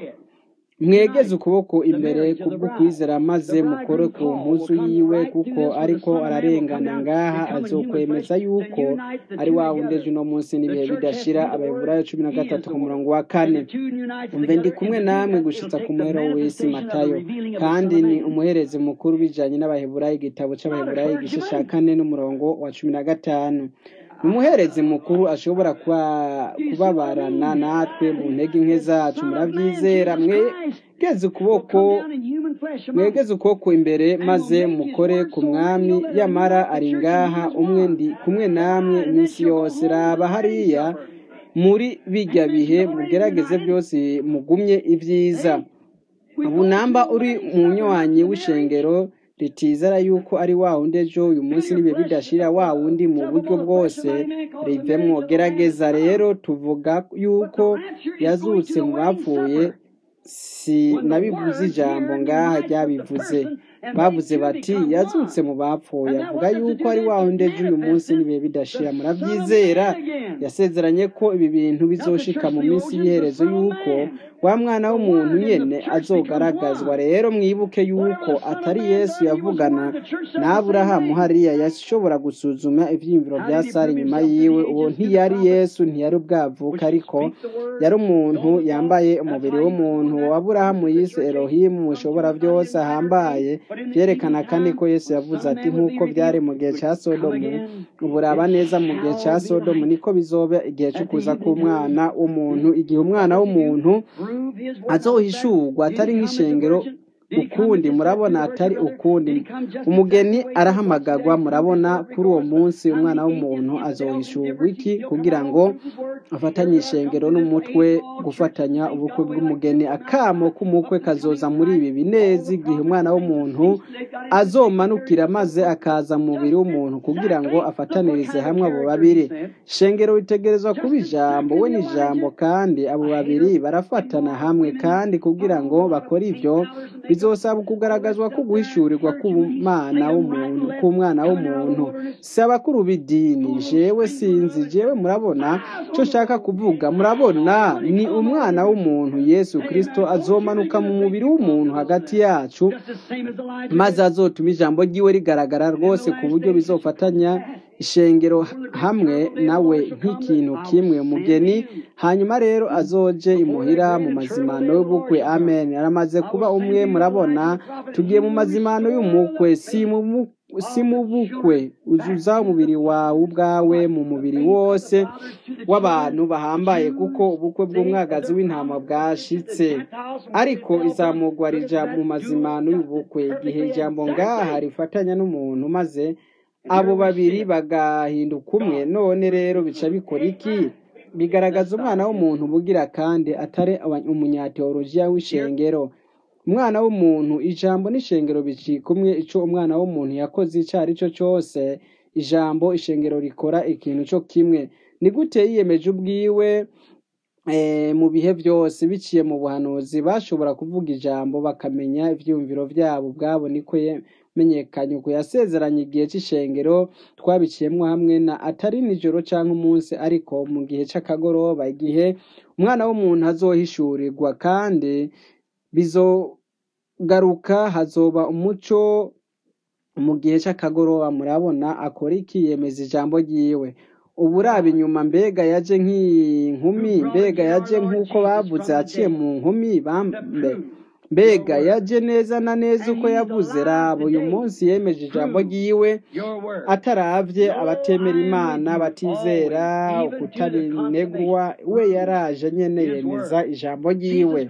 mwegeze ukuboko imbere kubwo kwizera maze mukore ku mpuzu yiwe kuko ariko ararengana ngaha azokwemeza yuko ari wa wundi ejo uno munsi n'ibihe bidashira abayobora cumi na gatatu ku murongo wa kane umve ndi kumwe namwe gushitsa ku muhero w'isi matayo kandi ni umuherezi mukuru bijanye n'abaheburayi igitabo c'abaheburayi igice ca kane n'umurongo wa cumi na gatanu umuherezi mukuru ashobora kubabarana natwe mu ntege nke zacu murabyizera mwegeze ukuboko mwegeze ukuboko imbere maze mukore ku mwami yamara ari ngaha umwe ndi kumwe namwe iminsi yose raba hariya muri bijya bihe mugerageze byose mugumye ibyiza ubu namba uri munywanyi w'ishengero ritizera yuko ari wa wundi ejo uyu munsi nibe bidashira wa wundi mu buryo bwose rivemwo gerageza rero tuvuga yuko yazutse mu bapfuye si nabivuze ijambo ngaha ryabivuze bavuze bati yazutse mu bapfuye avuga yuko ari wa wundi ejo uyu munsi nibe bidashira murabyizera yasezeranye ko ibi bintu bizoshika mu minsi y'iherezo yuko wa mwana w'umuntu nyene azogaragazwa rero mwibuke yuko atari yesu yavugana n'aburahamu hariya yashobora gusuzuma ivyiyumviro bya sara inyuma yiwe uwo ntiyari yesu ntiyari ubwavuka ariko yari umuntu yambaye umubiri w'umuntu waburahamu yise elohimu mushobora byose ahambaye byerekana kandi ko yesu yavuze ati nk'uko byari mu gihe cya sodomu uburaba neza mu gihe cya sodomu niko bizoba igihe cyo kuza k'umwana w'umuntu igihe umwana w'umuntu azohishurwa atari nk'ishengero ukundi murabona atari ukundi umugeni arahamagagwa murabona kuri uwo munsi umwana w'umuntu azohishurwa iki kugira ngo afatanye ishengero n'umutwe gufatanya ubukwe bw'umugeni akamo k'umukwe kazoza muri ibi binezi igihe umwana w'umuntu azomanukira maze akaza mu mubiri w'umuntu kugira ngo afatanirize hamwe abo babiri ishengero bitegerezwa kuba ijambo we n'ijambo kandi abo babiri barafatana hamwe kandi kugira ngo bakore ibyo bizosaba kugaragazwa ko guhishurirwa k'umwana w'umuntu k'umwana w'umuntu si abakuru b'idini jewe sinzi jewe murabona cyo nshaka kuvuga murabona ni umwana w'umuntu yesu kirisito azomanuka mu mubiri w'umuntu hagati yacu maze azotuma ijambo ry'iwe rigaragara rwose ku buryo bizofatanya ishengero hamwe nawe nk'ikintu kimwe umugeni hanyuma rero azoje imuhira mu mazimano y'ubukwe amen aramaze kuba umwe murabona tugiye mu mazimano y'umukwe si mu si mu bukwe uzuza umubiri wawe ubwawe mu mubiri wose w'abantu bahambaye kuko ubukwe bw'umwagazi w'intama bwashitse ariko izamugwa rija mu mazimano y'ubukwe igihe ijambo ngaha rifatanya n'umuntu maze abo babiri bagahinduka umwe none rero bica bikora iki bigaragaza umwana w'umuntu bugira kandi atari umunyateolojiya w'ishengero umwana w'umuntu ijambo n'ishengero bicika umwe icyo umwana w'umuntu yakoze icyo ari cyo cyose ijambo ishengero rikora ikintu cyo kimwe ni gute yiyemeje ubwiwe mu bihe byose biciye mu buhanuzi bashobora kuvuga ijambo bakamenya ibyiyumviro byabo ubwabo niko menyekanye uko yasezeranye igihe cy'ishengero twabiciyemo hamwe na atari nijoro cyangwa umunsi ariko mu gihe cy'akagoroba igihe umwana w'umuntu azohishurirwa kandi bizogaruka hazoba umuco mu gihe cy'akagoroba murabona akora iki yemeza ijambo ryiwe ubu uraba inyuma mbega yaje nk'inkumi mbega yaje nk'uko bavuze yaciye mu nkumi bambe mbega yaje neza na neza uko yavuze raba uyu munsi yemeje ijambo ryiwe ataravye abatemera imana batizera ukutabinegwa we yaraje nyene yemeza ijambo ryiwe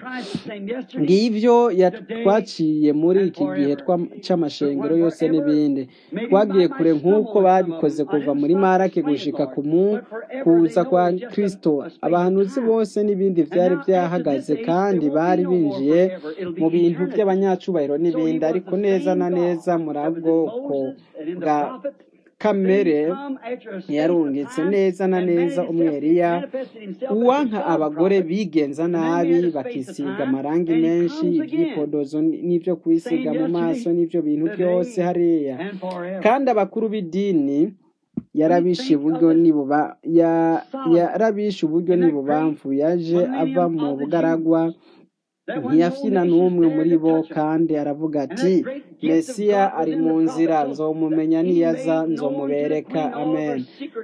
ngivyo twaciye muri iki gihe c'amashengero yose n'ibindi twagiye kure nk'uko babikoze kuva muri marake gushika ku kuza kwa kristo abahanuzi bose n'ibindi vyari vyahagaze kandi bari binjiye mu bintu by'abanyacubahiro n'ibindi ariko neza na neza muri bwoko bwa kamere yarungitse neza na neza umweriya uwanka abagore bigenza nabi bakisiga amarangi menshi ibyipodozo n'ibyo kwisiga mu maso n'ibyo bintu byose hariya kandi abakuru b'idini yarabishe uburyo nibuba yarabishe uburyo nibubamvu yaje ava mu bugaragwa ntiyafyina n'umwe muri bo kandi aravuga ati mesiya ari mu nzira nzomumenya niyaza nzomubereka amen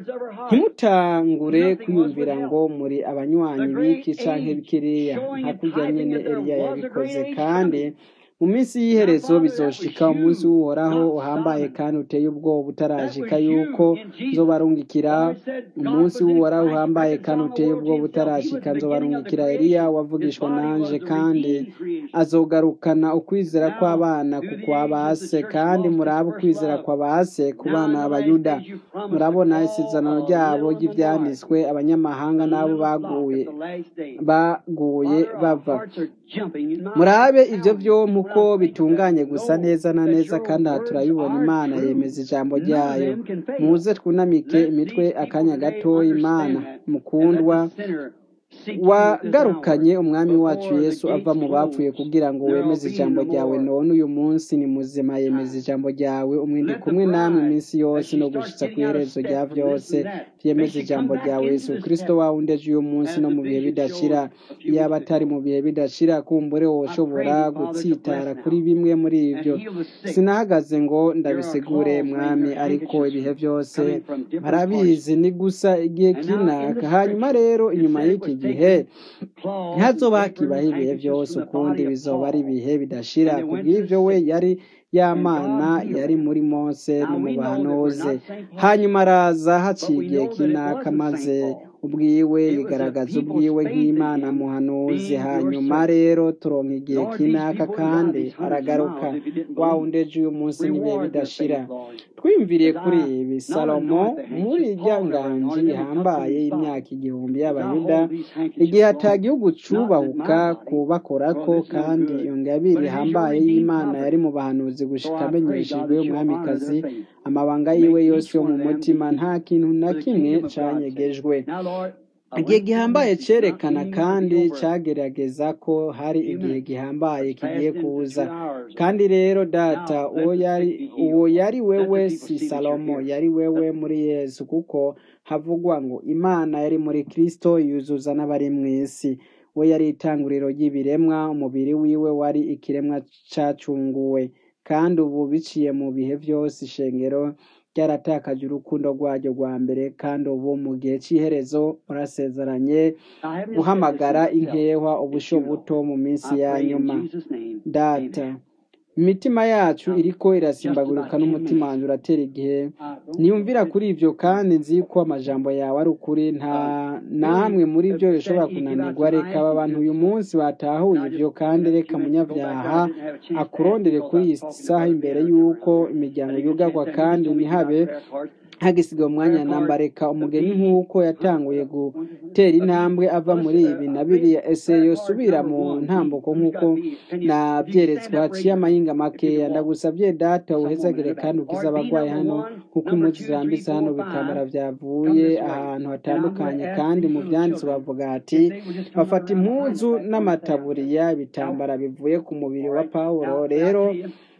ntimutangure kwiyumvira ngo muri abanywanyi b'iki canke bikiriya hakurya nyene eliya yabikoze kandi mu minsi y'iherezo bizoshika umunsi w'uhoraho uhambaye kandi uteye ubwoba utarashika yuko nzobarungikira umunsi w'uhoraho uhambaye kandi uteye ubwoba utarashika nzobarungikira eliya wavugishwa nanje kandi azogarukana ukwizera kw'abana ku kwa base kandi murabe ukwizera kwa base ku bana b'abayuda murabona isezerano ryabo ry'ivyanditswe abanyamahanga n'abo baguye baguye bava murabe ibyo byombi uko bitunganye gusa neza na neza kandi aha turabibona imana yemeza ijambo ryayo muze twunamike imitwe akanya gato imana mukundwa wagarukanye umwami wacu yesu ava mu bapfuye kugira ngo wemeze ijambo ryawe none uyu munsi ni muzima yemeza ijambo ryawe umwindi kumwe namwe iminsi yose no gushitsa ku iherezo rya byose byemeza ijambo ryawe yesu kirisito wawe undeje uyu munsi no mu bihe bidashira yaba atari mu bihe bidashira kumbure woshobora gutsitara kuri bimwe muri ibyo sinahagaze ngo ndabisigure mwami ariko ibihe byose barabizi ni gusa igihe kinaka hanyuma rero inyuma y'iki gihe ntazoba hakibaho ibihe byose ukundi bizoba ari ibihe bidashira kubw'ibyo we yari y'amana yari muri mose no mu bahanuzi hanyuma araza haciye igihe kinaka maze ubwiwe yigaragaza ubwiwe nk'imana muhanuzi hanyuma rero turonka igihe kinaka kandi aragaruka wa undeje uyu munsi n'ibihe bidashira twiyumviriye kuri ibi salomo muri irya nganji ihambaye y'imyaka igihumbi y'abayuda igihe ata gihugu cubahuka kubakorako kandi iyo ngabire ihambaye y'imana yari mu bahanuzi gushika amenyeshejwe umwamikazi amabanga yiwe yose yo mu mutima nta kintu na kimwe canyegejwe igihe gihambaye cerekana kandi cagerageza ko hari igihe gihambaye kigiye kuza kandi rero data uwo yari uwo yari wewe si salomo yari wewe muri yesu kuko havugwa ngo imana yari muri kristo yuzuza n'abari mu isi we yari itanguriro ry'ibiremwa umubiri wiwe wari ikiremwa cacunguwe kandi ubu biciye mu bihe byose ishengero ryaratakaje urukundo rwaryo rwa mbere kandi ubu mu gihe cy'iherezo murasezeranye guhamagara inkehwa ubusho buto mu minsi ya nyuma data imitima yacu iriko irasimbagurika n'umutima wanjye uratera igihe niyumvira kuri ibyo kandi nzi ko amajambo yawe ari ukuri nta namwe muri byo bishobora kunanirwa reka aba bantu uyu munsi batahuye ibyo kandi reka munyabyaha akurondere kuri iyi saha imbere y'uko imiryango yugarwa kandi ntihabe hagisigaye umwanya namba reka umugeni nk'uko yatanguye gutera intambwe ava muri ibi na biriya ese yosubira mu ntambuko nk'uko nabyeretswe haciye amahinga makeya ndagusabye data uhezagire kandi ukize abarwayi hano kuko impunzi zirambitse hano bitambara byavuye ahantu hatandukanye kandi mu byanditsi bavuga ati bafata impunzu n'amataburiya ibitambara bivuye ku mubiri wa pawulo rero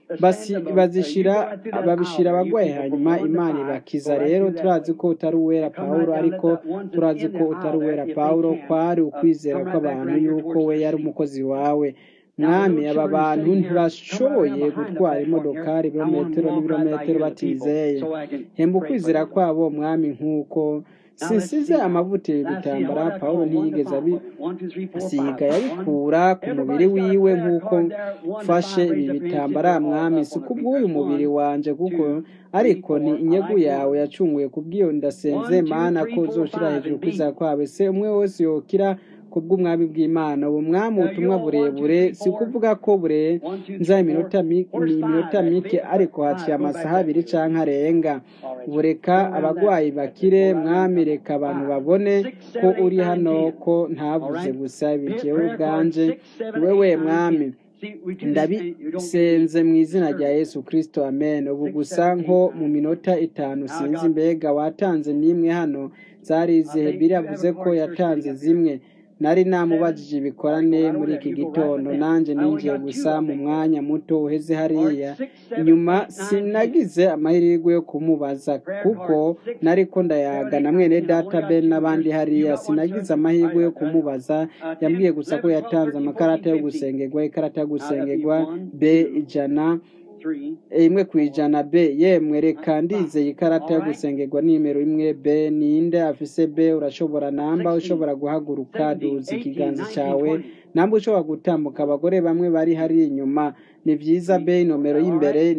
bazishira babishira abagwayi hanyuma imana ibakiza rero turazi ko utari uwera pawulo ariko turazi ko utari uwera pawulo kwari ukwizera kw'abantu yuko we yari umukozi wawe mwami aba bantu ntibashoboye gutwara imodokari ibirometero n'ibirometero batizeye hemba ukwizera kwabo mwami nk'uko sinsize amavuta ibi bitambara pawulo ntiyigeze abisiga yabikura ku mubiri wiwe nk'uko mfashe ibi bitambara mwami si kubw'uyu mubiri wanje kuko ariko ni inyegu yawe yacunguye kubw'iyo ndasenze mana ko uzoshira hejuru kwizera kwawe se umwe wese yokira kubw'umwami bw'imana ubu mwami ubutumwa burebure si kuvuga ko burenza iminota iminota mike ariko haciye amasaha abiri canke arenga bureka abagwayi bakire mwami reka abantu babone ko uri hano ko ntavuze gusa bijewe ubwanje wewe mwami ndabisenze mu izina rya yesu kirisito amen ubu gusa nko mu minota itanu sinzi mbega watanze n'imwe hano zari izihe biravuze ko yatanze zimwe nari namubajije ibikorane muri iki gitondo nanjye ninjiye gusa mu mwanya muto uheze hariya inyuma sinagize amahirwe yo kumubaza kuko nari ko ndayaga na mwene data ben n'abandi hariya sinagize amahirwe yo kumubaza yambwiye gusa ko yatanze amakarata yo gusengerwa ikarata yo gusengerwa b ijana imwe ku ijana b yemwe reka ndizeye ikarata yo gusengerwa nimero imwe b ninde afise b urashobora namba ushobora guhaguruka duza ikiganza cyawe namba ushobora gutambuka abagore bamwe bari hari inyuma ni byiza b nomero y'imbere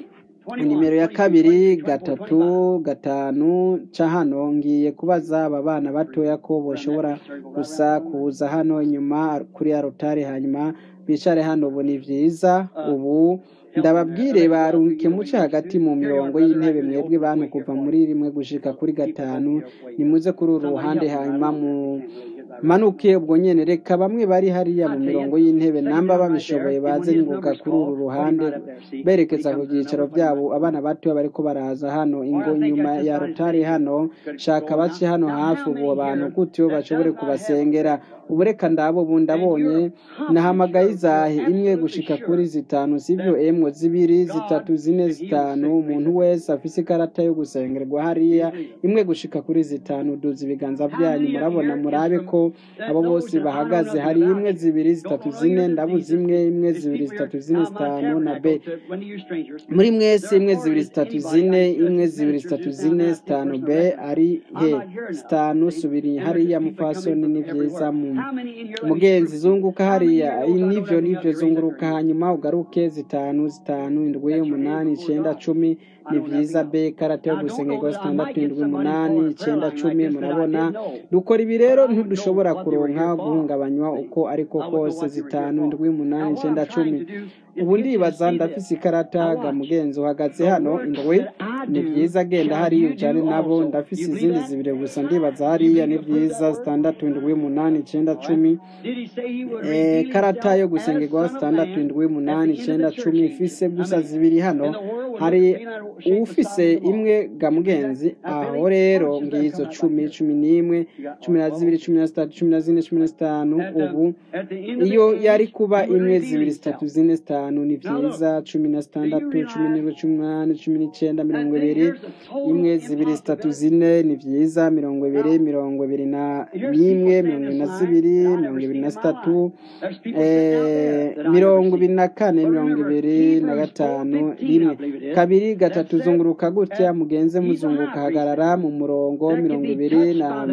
nimero ya kabiri gatatu gatanu ca hano ngiye kubaza aba bana batoya ko boshobora gusa kuza hano inyuma kuri ya rotari hanyuma bicare hano ubu ni byiza ubu ndababwire barungike muce hagati mu mirongo y'intebe mwebwe bantu kuva muri rimwe gushika kuri gatanu nimuze kuri uru ruhande hanyuma mu manuke ubwo nyene reka bamwe bari hariya mu mirongo y'intebe namba babishoboye baze nyunguka kuri uru ruhande berekeza ku byicaro byabo abana bato bariko baraza hano ingo nyuma ya rotari hano shaka bace hano hafi ubu abantu gutyo bashobore kubasengera ubu reka ndabo ubu ndabonye nahamagaye izahe imwe gushika kuri zitanu sivyo emwe zibiri zitatu zine zitanu umuntu wese afise ikarata yo gusengerwa hariya imwe gushika kuri zitanu duza ibiganza byanyu murabona murabe ko abo bose bahagaze hari imwe zibiri zitatu zine ndabuze imwe imwe zibiri zitatu zine zitanu na b muri mwese imwe zibiri zitatu zine imwe zibiri zitatu zine zitanu b ari he zitanu subiri hariya mupfasoni ni vyiza mu mugenzi zunguka hariya nivyo nivyo zunguruka hanyuma ugaruke zitanu zitanu indwi umunani icenda cumi ni vyiza be karate yo gusengerwa zitandatu indwi umunani icenda cumi murabona dukora ibi rero ntidushobora kuronka guhungabanywa uko ariko kose zitanu indwi umunani icenda cumi ubu ndibaza ndafise ikarata ga mugenzi uhagaze hano indwi ni vyiza genda hariya ujane nabo ndafise izindi zibiri gusa ndibaza hariya ni vyiza zitandatu indwi umunani icenda cumi karata yo gusengerwa zitandatu indwi umunani icenda cumi ifise gusa zibiri hano hari ufise imwe ga mugenzi aho rero ngizo cumi cumi n'imwe cumi na zibiri cumi na zitatu cumi na zine cumi na zitanu ubu iyo yari kuba imwe zibiri zitatu zine zitanu ni vyiza cumi na zitandatu cumi n'indwi cumi n'umunani cumi n'icenda mirongo ibiri imwe zibiri zitatu zine ni vyiza mirongo ibiri mirongo ibiri na n'imwe mirongo ibiri na zibiri mirongo ibiri na zitatu eh, mirongo ibiri na kane mirongo ibiri na gatanu rimwe kabiri gatatu zunguruka gutya mugenze muzunguka hagarara mu murongo mirongo ibiri na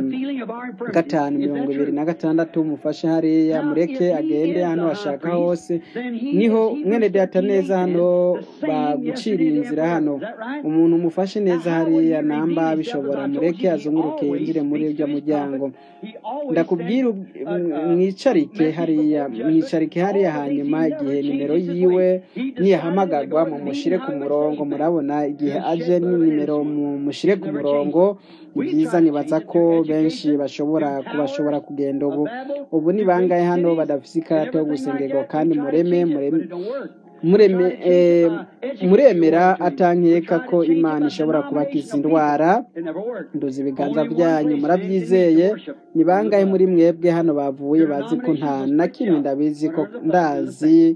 gatanu mirongo ibiri na gatandatu mufashe hariya mureke agende hano hashaka hose niho mwene data neza hano baguciriye inzira hano umuntu umufashe neza hariya namba bishobora mureke azunguruke yinjire muri urya muryango ndakubwira ub- m- mwicarike hariya mwicarike hariya hanyuma igihe nimero yiwe niyahamagarwa mumushire ku murongo murabona igihe aje ni nimero mumushire ku murongo ni byiza nibaza ko benshi bashobora kubashobora kugenda ubu ubu ni bangahe hano badafise ikarata yo gusengerwa kandi mureme mureme mureme eh, muremera atankeka ko imana ishobora kubakiza indwara nduzi ibiganza byanyu murabyizeye ni bangahe muri mwebwe hano bavuye bazi ko nta na kimwe ndabizi ko ndazi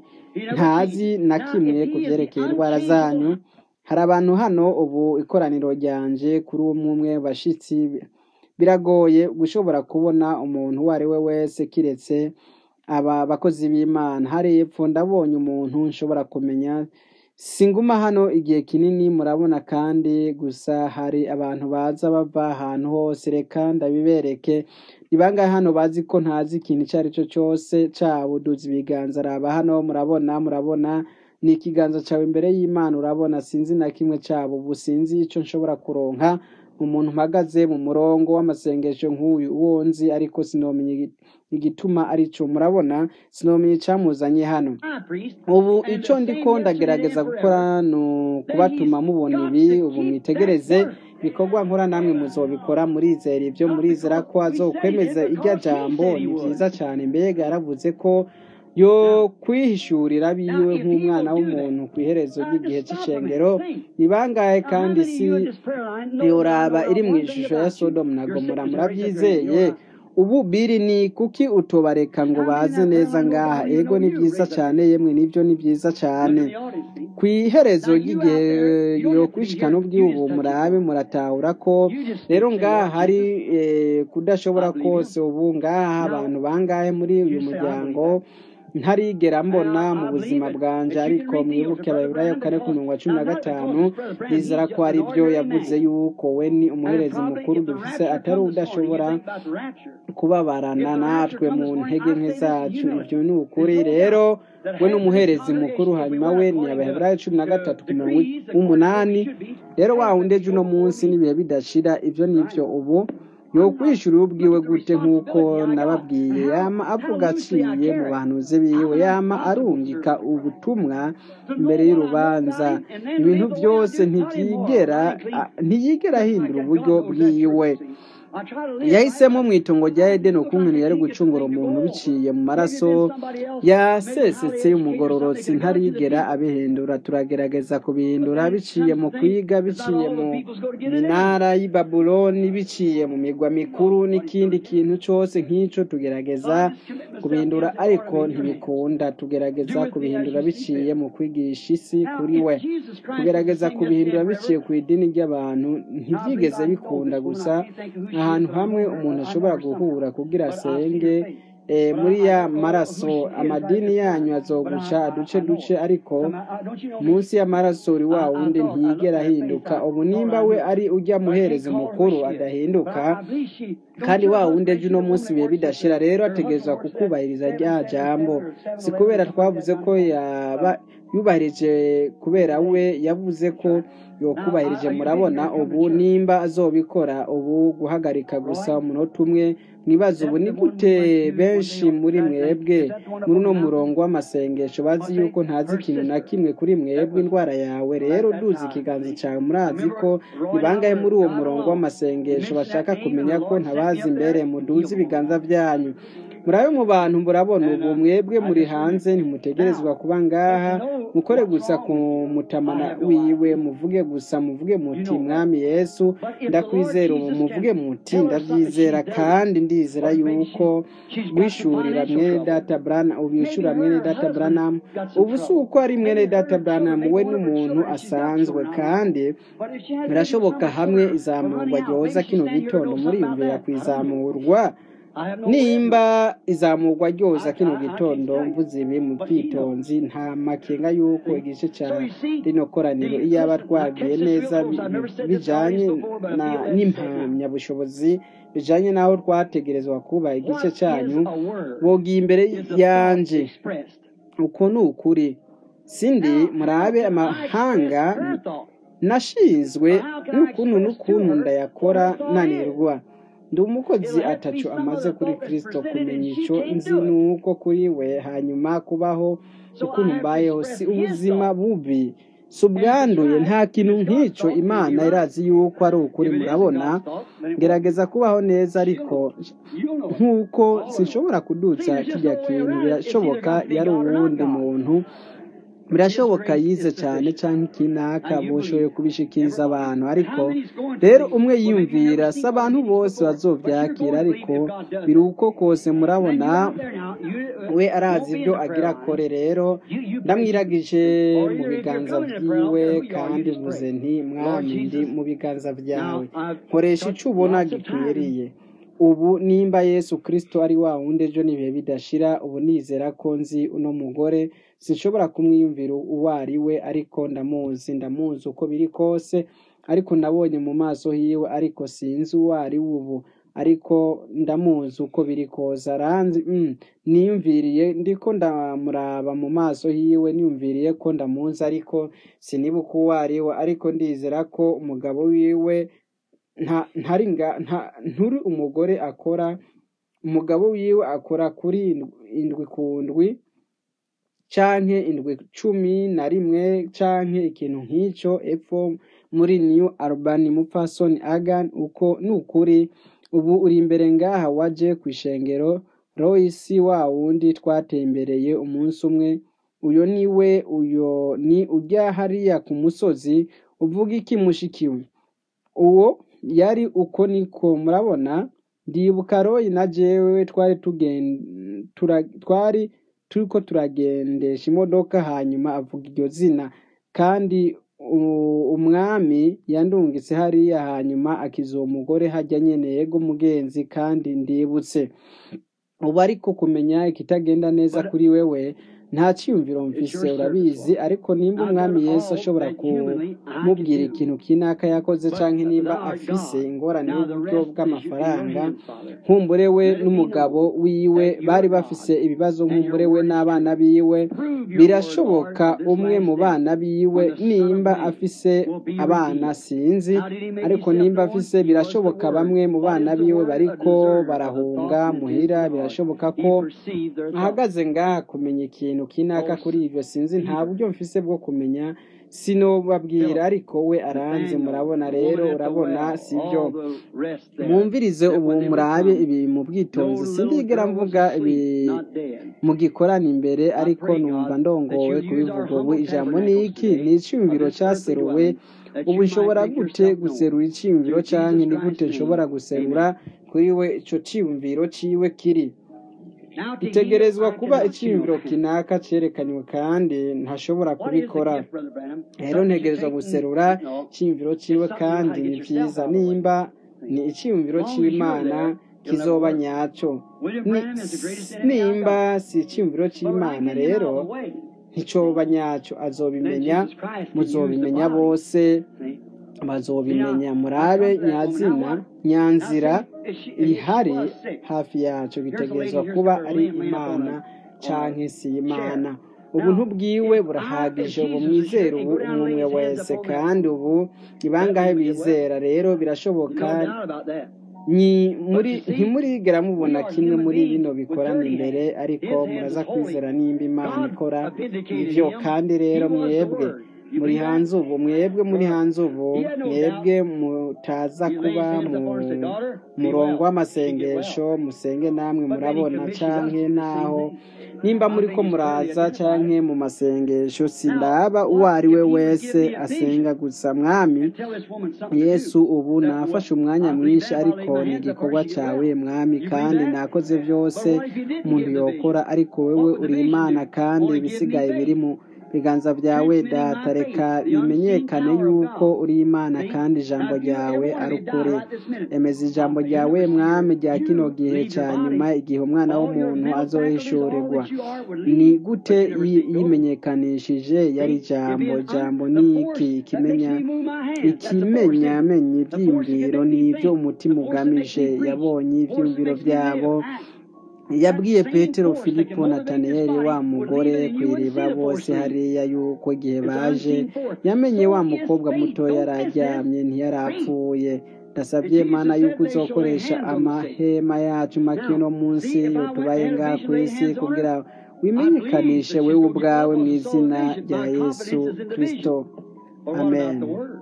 ntazi na kimwe ku byerekeye indwara zanyu hari abantu hano ubu ikoraniro ryanje kuri umwe umwe bashitsi biragoye gushobora kubona umuntu uwo ari we wese kiretse aba bakozi b'imana hari epfo ndabonye umuntu nshobora kumenya singuma hano igihe kinini murabona kandi gusa hari abantu baza bava ahantu hose reka ndabibereke ni bangahe hano bazi ko ntazi ikintu icyo ari cyo cyose cabo duza ibiganza raba hano murabona murabona ni ikiganza cyawe imbere y'imana urabona sinzi na kimwe cyabo ubu sinzi icyo nshobora kuronka umuntu mpagaze mu murongo w'amasengesho nk'uyu uwo nzi ariko sinomenya igi- igituma arico murabona sinomenya icyamuzanye hano ubu icyo ndiko ndagerageza gukora ni ukubatuma mubona ibi ubu mwitegereze ibikorwa nkora namwe muzobikora murizera ibyo murizera ko azokwemeza irya jambo ni byiza cyane mbega yaravuze ko yo kwihishurira biwe nk'umwana w'umuntu ku iherezo ry'igihe cy'icengero ni bangahe kandi si yoraba iri mu ishusho ya sodomu na gomora murabyizeye ubu biri ni kuki utobareka ngo baze neza ngaha ego ni byiza cyane yemwe nibyo ni byiza cyane ku iherezo ry'igihe yo kwishikana ubwihubu murabe muratahura ko rero ngaha hari eh, kudashobora kose ubu ngaha abantu bangahe muri uyu muryango ntarigera mbona mu buzima bwanje ariko mwibuke abayiburayo kane ku mirongo cumi na gatanu bizera ko ari byo yavuze yuko we ni umuherezi mukuru dufise atari udashobora kubabarana natwe mu ntege nke zacu ibyo ni ukuri rero we ni umuherezi mukuru hanyuma we ni abaheburayo cumi na gatatu ku mirongo umunani rero wa wundi ejo uno munsi n'ibihe bidashira ibyo ni byo ubu yokwishura ubwiwe gute nk'uko nababwiye yama avuga aciye mu bahanuzi biwe yama arungika ubutumwa imbere y'urubanza ibintu byose ntibyigera a- ntiyigera ahindura uburyo bwiwe yahisemo mu itongo rya edeni ukuntu yari gucungura umuntu biciye mu maraso yasesetse y'umugororotsi ntarigera abihindura turagerageza kubihindura biciye mu kwiga biciye mu minara y'i babuloni biciye mu migwa mikuru n'ikindi kintu cyose nk'icyo tugerageza kubihindura ariko ntibikunda tugerageza kubihindura biciye mu kwigisha isi kuri we tugerageza kubihindura biciye ku idini ry'abantu ntibyigeze bikunda gusa ahantu hamwe umuntu ashobora guhura kugira asenge eh, muri ya maraso amadini yanyu azoguca duce duce ariko munsi y'amaraso uri wa wundi ntiyigera ahinduka ubu nimba we ari ujya muhereza mukuru adahinduka kandi wa wundi ejo uno munsi bihe bidashira rero ategerezwa kukubahiriza rya jambo si kubera twavuze ko yaba yubahirije kubera we yavuze ko yokubahirije murabona ubu nimba azobikora ubu guhagarika gusa umunota umwe mwibaza ubu ni gute benshi muri mwebwe muri uno murongo w'amasengesho bazi yuko ntazi ikintu na kimwe kuri mwebwe indwara yawe rero duzi ikiganza cyawe murazi ko ni bangahe muri uwo murongo w'amasengesho bashaka kumenya ko ntabazi imbere muduze ibiganza byanyu murabe mu bantu murabona ubu mwebwe muri hanze ntimutegerezwa kuba ngaha mukore gusa ku mutamana wiwe muvuge gusa muvuge muti mwami yesu ndakwizera ubu muvuge muti ndabyizera kandi ndizera yuko wishurira mwene data brana ubishura mwene data branamu ubu si uko ari mwene data branamu we n'umuntu asanzwe kandi birashoboka hamwe izamurwa ryoza kino gitondo muriyumvira ku izamurwa nimba izamurwa ryoza kino gitondo mvuze ibi mu bwitonzi nta makenga y'uko igice cya rino koraniro iyo aba twagiye neza bijanye n'impamyabushobozi bijanye n'aho twategerezwa kuba igice cyanyu bogiye imbere yanje uko ni ukuri sindi murabe amahanga nashinzwe n'ukuntu n'ukuntu ndayakora nanirwa ndi umukozi atacu amaze kuri kirisito kumenya icyo nzi nuko kuri we hanyuma kubaho ukuntu mbayeho si ubuzima bubi si ubwanduye nta kintu nk'icyo imana irazi yuko ari ukuri murabona gerageza kubaho neza ariko nk'uko sinshobora kudutsa kijya kintu birashoboka yari uwundi muntu birashoboka yize cyane cyangwa ikinaka bushoboye kubishikiriza abantu ariko rero umwe yiyumvira si abantu bose bazobyakira ariko biri uko kose murabona we arazi ibyo agira akore rero ndamwiragije mu biganza byiwe kandi mvuze nti mwami ndi mu biganza byawe nkoresha icyo ubona gikwiriye ubu nimba yesu kirisito ari wa wundi ejo n'ibihe bidashira ubu nizera ko nzi uno mugore sinshobora kumwiyumvira uwo ari we ariko ndamuzi ndamuzi uko biri kose ariko nabonye mu maso hiwe ariko sinzi uwo ari we ubu ariko ndamuzi uko biri kose aranzi niyumviriye ndiko ndamuraba mu maso hiwe niyumviriye ko ndamuzi ariko sinibuka uwo ari we ariko ndizera ko umugabo wiwe nturi umugore akora umugabo wiwe akora kuri indwi ku ndwi canke indwi cumi na rimwe canke ikintu nk'icyo epfo muri new albany mupfasoni agan uko ni ukuri ubu uri imbere ngaha waje ku ishengero royisi wa wundi twatembereye umunsi umwe uyo ni we uyo ni ujya hariya ku musozi uvuga iki mushikiwe uwo yari uko niko murabona ndibuka royi na jewe twari twari turiko turagendesha imodoka hanyuma avuga iryo zina kandi umwami yandungitse hariya hanyuma akiza uwo mugore hajya nyene yego mugenzi kandi ndibutse ubu ariko kumenya ikitagenda neza kuri wewe nta cyiyumviro mvise urabizi ariko nimba umwami yesu ashobora kumubwira ikintu kinaka yakoze canke nimba afise ingorane y'uburyo bw'amafaranga nkumbure we n'umugabo wiwe bari bafise ibibazo nkumbure we n'abana biwe birashoboka umwe mu bana biwe nimba afise abana sinzi ariko nimba afise birashoboka bamwe mu bana biwe bariko barahunga muhira birashoboka ko ahagaze ngaha kumenya ikintu kinaka kuri ibyo sinzi nta buryo mfise bwo kumenya sinobabwira ariko we aranze murabona rero urabona sibyo mwumvirize ubu murabe ibi mu bwitonzi sindigera mvuga ibi mugikorana imbere ariko numva ndongowe kubivuga ubu ijambo ni iki ni icyumviro cyaseruwe ubu nshobora gute guserura icyumviro cyangwa ni gute nshobora guserura kuri we icyo cyumviro ciwe kiri itegerezwa kuba icyiyumviro kinaka cyerekanywe kandi ntashobora kubikora rero ntegerezwa guserura icyiyumviro cyiwe kandi ni byiza nimba ni icyiyumviro cy'imana kizoba nyacyo nimba si icyiyumviro cy'imana rero nticoba nyacyo azobimenya muzobimenya bose bazobimenya murabe nyazina nyanzira ihari hafi yacyo bitegerezwa kuba ari imana canke si imana ubuntu bwiwe burahagije ubu mwizera ubu umwe wese kandi ubu ni bangahe bizera rero birashoboka ntimurigera mubona kimwe muri bino bikorana imbere ariko muraza kwizera nimba imana ikora ibyo kandi rero mwebwe muri hanze ubu mwebwe muri hanze ubu mwebwe mutaza kuba mu murongo w'amasengesho musenge namwe murabona canke naho nimba muri ko muraza canke mu masengesho sindaba uwo ari we wese asenga gusa mwami yesu ubu nafashe umwanya mwinshi ariko ni igikorwa cawe mwami kandi nakoze vyose umuntu yokora ariko wewe uri imana kandi ibisigaye biri mu biganza byawe data reka bimenyekane yuko uri imana kandi ijambo ryawe ari ukuri emeza ijambo ryawe mwami rya kino gihe cya nyuma igihe umwana w'umuntu azohishurirwa ni gute yimenyekanishije yari ijambo jambo ni iki ikimenya ikimenyamenya ibyiyumviro ni ibyo umutima ugamije yabonye ibyiyumviro byabo yabwiye petero filipo nataniyeli wa mugore ku iriba bose hariya yuko igihe baje yamenye wa mukobwa muto yari aryamye ntiyarapfuye ndasabye mana yuko uzokoresha amahema yacu make no munsi tubaye ngaha ku isi kugira wimenyekanishe wewe ubwawe mu izina rya yesu kirisito amen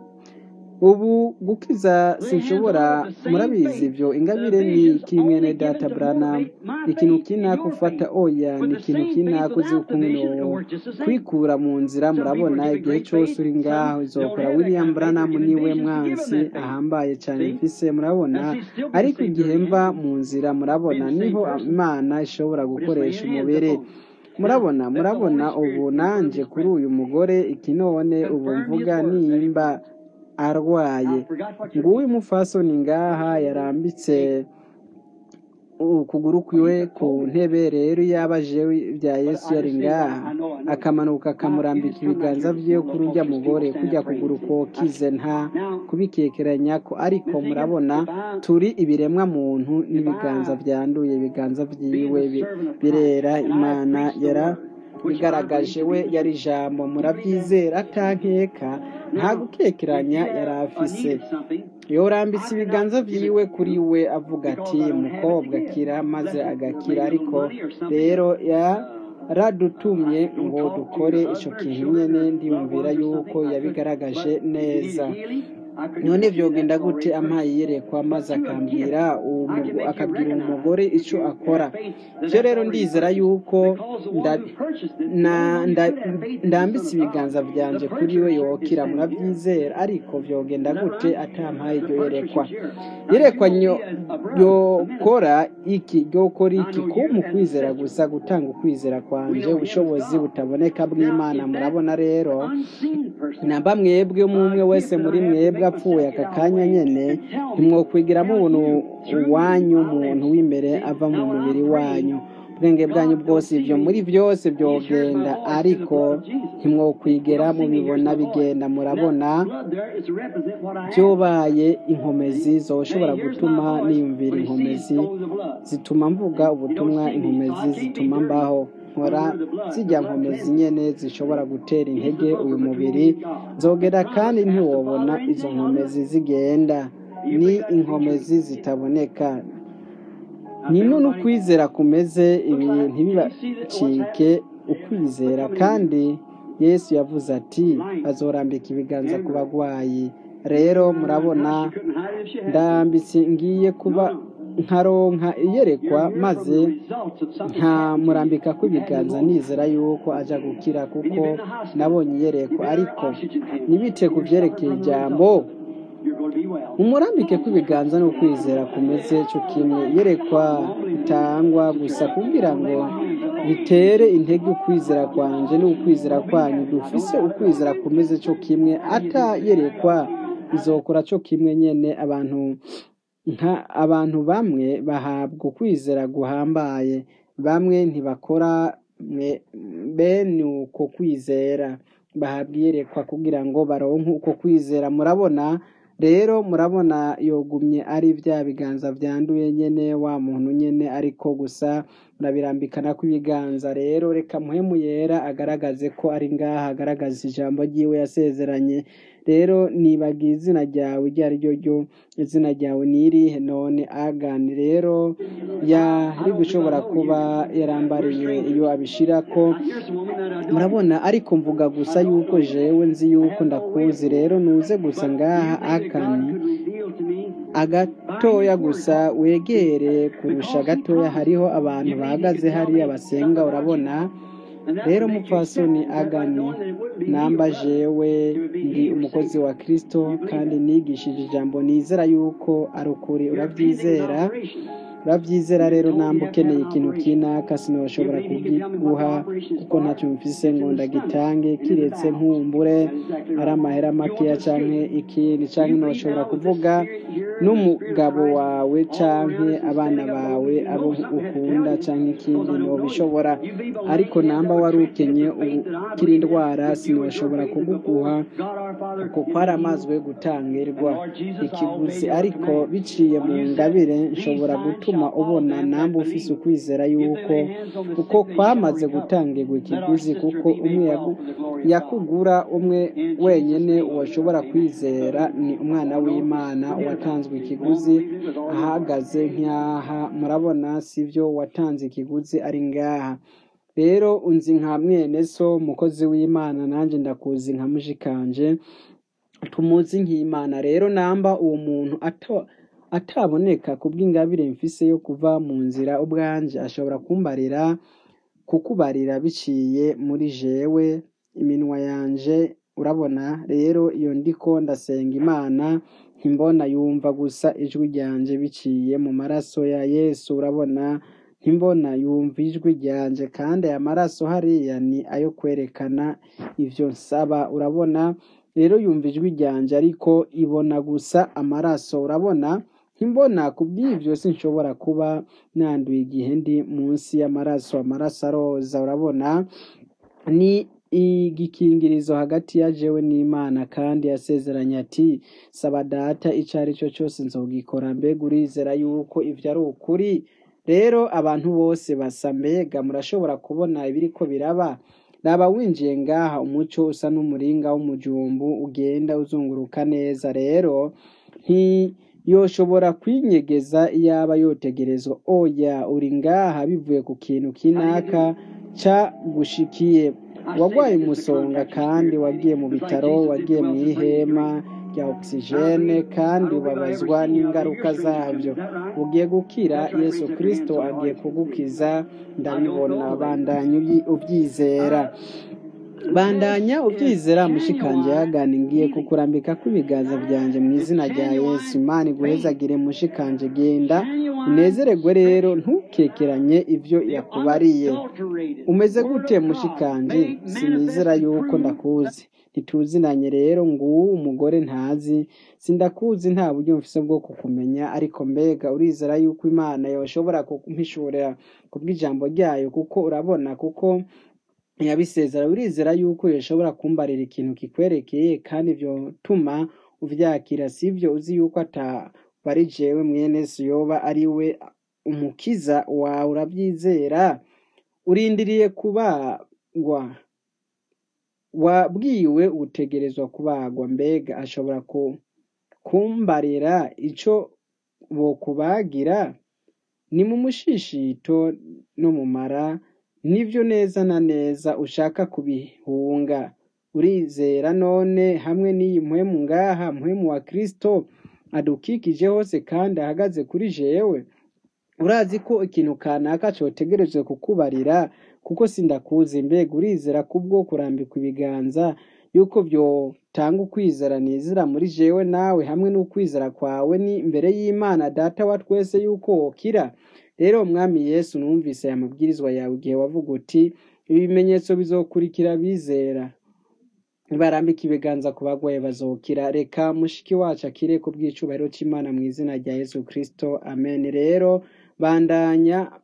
ubu gukiza sinshobora murabizi ibyo ingabire ni kimwe data Branham ikintu kinaka ufata oya ni ikintu kinaka uzi kumwe kwikura mu nzira murabona igihe cyose uri ngaho izokora William Branham niwe mwansi ahambaye cyane mfise murabona ariko igihe mva mu nzira murabona niho imana ishobora gukoresha umubiri murabona murabona ubu nanjye kuri uyu mugore ikinone ubu mvuga nimba arwaye nguyu mufasoni ngaha yarambitse ukuguru kwiwe ku ntebe rero yabaje bya yesu yari ngaha akamanuka akamurambika ibiganza bye kuri ujya mugore kujya kuguru kokize nta kubikekeranya ko ariko murabona turi ibiremwa muntu n'ibiganza byanduye ibiganza byiwe birera imana yara bigaragaje we yari ijambo murabyizera atankeka nta gukekeranya yari afise yorambitse ibiganza byiwe kuri we avuga ati mukobwa kira maze agakira ariko rero yaradutumye ngo dukore icyo kintu nyine ndiyumvira yuko yabigaragaje neza none byogenda gute ampaye yerekwa maze akambwira akabwira umugore icyo akora byo rero ndizera yuko ndambitse ibiganza byanjye kuri we yokira murabyizera ariko byogenda gute atampaye iryo yerekwa yerekwa yokora iki yokora iki kuba ukwizera gusa gutanga ukwizera kwanjye ubushobozi butaboneka bw'imana murabona rero namba mwebwe umwe wese muri mwebwe apfuye aka kanya nyine ntimwokwigira mubona uwanyu umuntu w'imbere ava mu mubiri wanyu ubwenge bwanyu bwose ibyo muri byose byogenda ariko ntimwokwigera mubibona bigenda murabona byobaye inkomezi zoshobora gutuma niyumvira inkomezi zituma mvuga ubutumwa inkomezi zituma mbaho nkora zijya nkomezi nyene zishobora gutera intege uyu mubiri nzogera kandi ntiwobona izo nkomezi zigenda ni inkomezi zitaboneka ni none ukwizera kumeze ibintu ntibibacike ukwizera kandi yesu yavuze ati azorambika ibiganza ku bagwayi rero murabona ndambitse ngiye kuba nkaronka iyerekwa maze nkamurambika kw'ibiganza nizera yuko aja gukira kuko nabonye iyerekwa ariko ntibite ku byerekeye ijambo umurambike kw'ibiganza ni ukwizera kumeze cyo kimwe yerekwa itangwa gusa kugira ngo bitere intege ukwizera kwanje n'ukwizera kwanyu dufise ukwizera kumeze cyo kimwe atayerekwa izokora cyo kimwe nyene abantu nka abantu bamwe bahabwa ukwizera guhambaye bamwe ntibakora bene uko kwizera bahabwa iyerekwa kugira ngo baronke uko kwizera murabona rero murabona yogumye ari bya biganza byanduye nyene wa muntu nyene ariko gusa ndabirambikana kw'ibiganza rero reka muhemu yera agaragaze ko ari ngaha agaragaza ijambo ryiwe yasezeranye rero nibagiye izina ryawe iryo ari ryo ryo izina ryawe ni irihe none agani rero yari gushobora kuba yarambariye iyo abishira ko murabona ariko mvuga gusa yuko jewe nzi yuko ndakuzi rero nuze gusa ngaha akani agatoya gusa wegere kurusha gatoya hariho abantu bahagaze hariya basenga urabona rero mupfasoni agani namba jewe ndi umukozi wa kristo kandi nigishije ijambo nizera yuko ari ukuri urabyizera urabyizera rero namba ukeneye ikintu kinaka sinoshobora kugiguha kuko ntacyo mfise ngo ndagitange kiretse nkumbure ari amahera makeya canke ikindi canke noshobora kuvuga n'umugabo wawe canke abana bawe abo ukunda canke ikindi nobishobora ariko namba wari ukenye ukiri indwara sinoshobora kuguguha kuko kwaramazwe gutangirwa ikiguzi ariko biciye mu ngabire nshobora gutuma ubona namba ufise ukwizera yuko uko kwamaze gutangirwa ikiguzi kuko umwe yakugura umwe wenyine washobora kwizera ni umwana w'imana watanzwe ikiguzi ahagaze nk'aha murabona sibyo watanze ikiguzi ari ngaha rero unzi nka mwene so umukozi w'imana nanjye ndakuzi nka mushikanje tumuzi nk'imana rero namba uwo muntu ato ataboneka kubw'ingabire mfise yo kuva mu nzira ubwanje ashobora kumbarira kukubarira biciye muri jewe iminwa yanje urabona rero iyo ndiko ndasenga imana ntimbona yumva gusa ijwi ryanje biciye mu maraso ya yesu urabona ntimbona yumva ijwi ryanje kandi aya maraso hariya ni ayo kwerekana ivyo nsaba urabona rero yumva ijwi ryanje ariko ibona gusa amaraso urabona ntimbona kubw'ibyo sinshobora kuba nanduye igihe ndi munsi y'amaraso amaraso aroza urabona ni igikingirizo hagati ya jewe n'imana kandi yasezeranye ati saba data icyo ari cyo cyose nzogikora mbega urizera yuko ibyo ari ukuri rero abantu bose basa mbega murashobora kubona ibiriko biraba raba winjiye ngaha umuco usa n'umuringa w'umujumbu ugenda uzunguruka neza rero nti yoshobora kwinyegeza iyaba yotegerezwa oya uri ngaha bivuye ku kintu kinaka cagushikiye wagwaye umusonga kandi wagiye mu bitaro wagiye mu ihema rya ogisijene kandi ubabazwa n'ingaruka zabyo ugiye gukira yesu kirisito agiye kugukiza ndabibona bandanya ubyizera bandanya ubyizera mushikanje yagana ngiye kukurambika kw'ibiganza byanjye mu izina rya yesu imana iguhezagire mushikanje genda unezeregwe rero ntukekeranye ibyo yakubariye umeze gute mushikanje sinizera yuko ndakuzi ntituzinanye rero nguwo umugore ntazi sindakuzi nta buryo mfise bwo kukumenya ariko mbega urizera yuko imana yoshobora kumpishurira kubw'ijambo ryayo kuko urabona kuko yabisezera urizera yuko yoshobora kumbarira ikintu kikwerekeye kandi vyotuma uvyakira sivyo uzi yuko atabari jewe mwene so yoba ari we umukiza wawe uravyizera urindiriye kubagwa wabwiwe utegerezwa kubagwa mbega ashobora kumbarira ico bokubagira ni mu mushishito no mu mara nivyo neza na neza ushaka kubihunga urizera none hamwe n'iyi mpwemu ngaha mpwemu wa kristo adukikije hose kandi ahagaze kuri jewe urazi ko ikintu kanaka cotegerejwe kukubarira kuko sindakuzi mbega urizera kubwo kurambikwa ibiganza yuko vyotanga ukwizera nizera muri jewe nawe hamwe n'ukwizera kwawe ni imbere y'imana data wa twese yuko wokira rero umwami yesu numvise aya mabwirizwa yawe igihe wavuga uti ibi bimenyetso bizokurikira bizera barambika ibiganza ku bagwaye bazokira reka mushiki wacu akire ku bw'icubahiro c'imana mu izina rya yesu kristo amen rero bandanya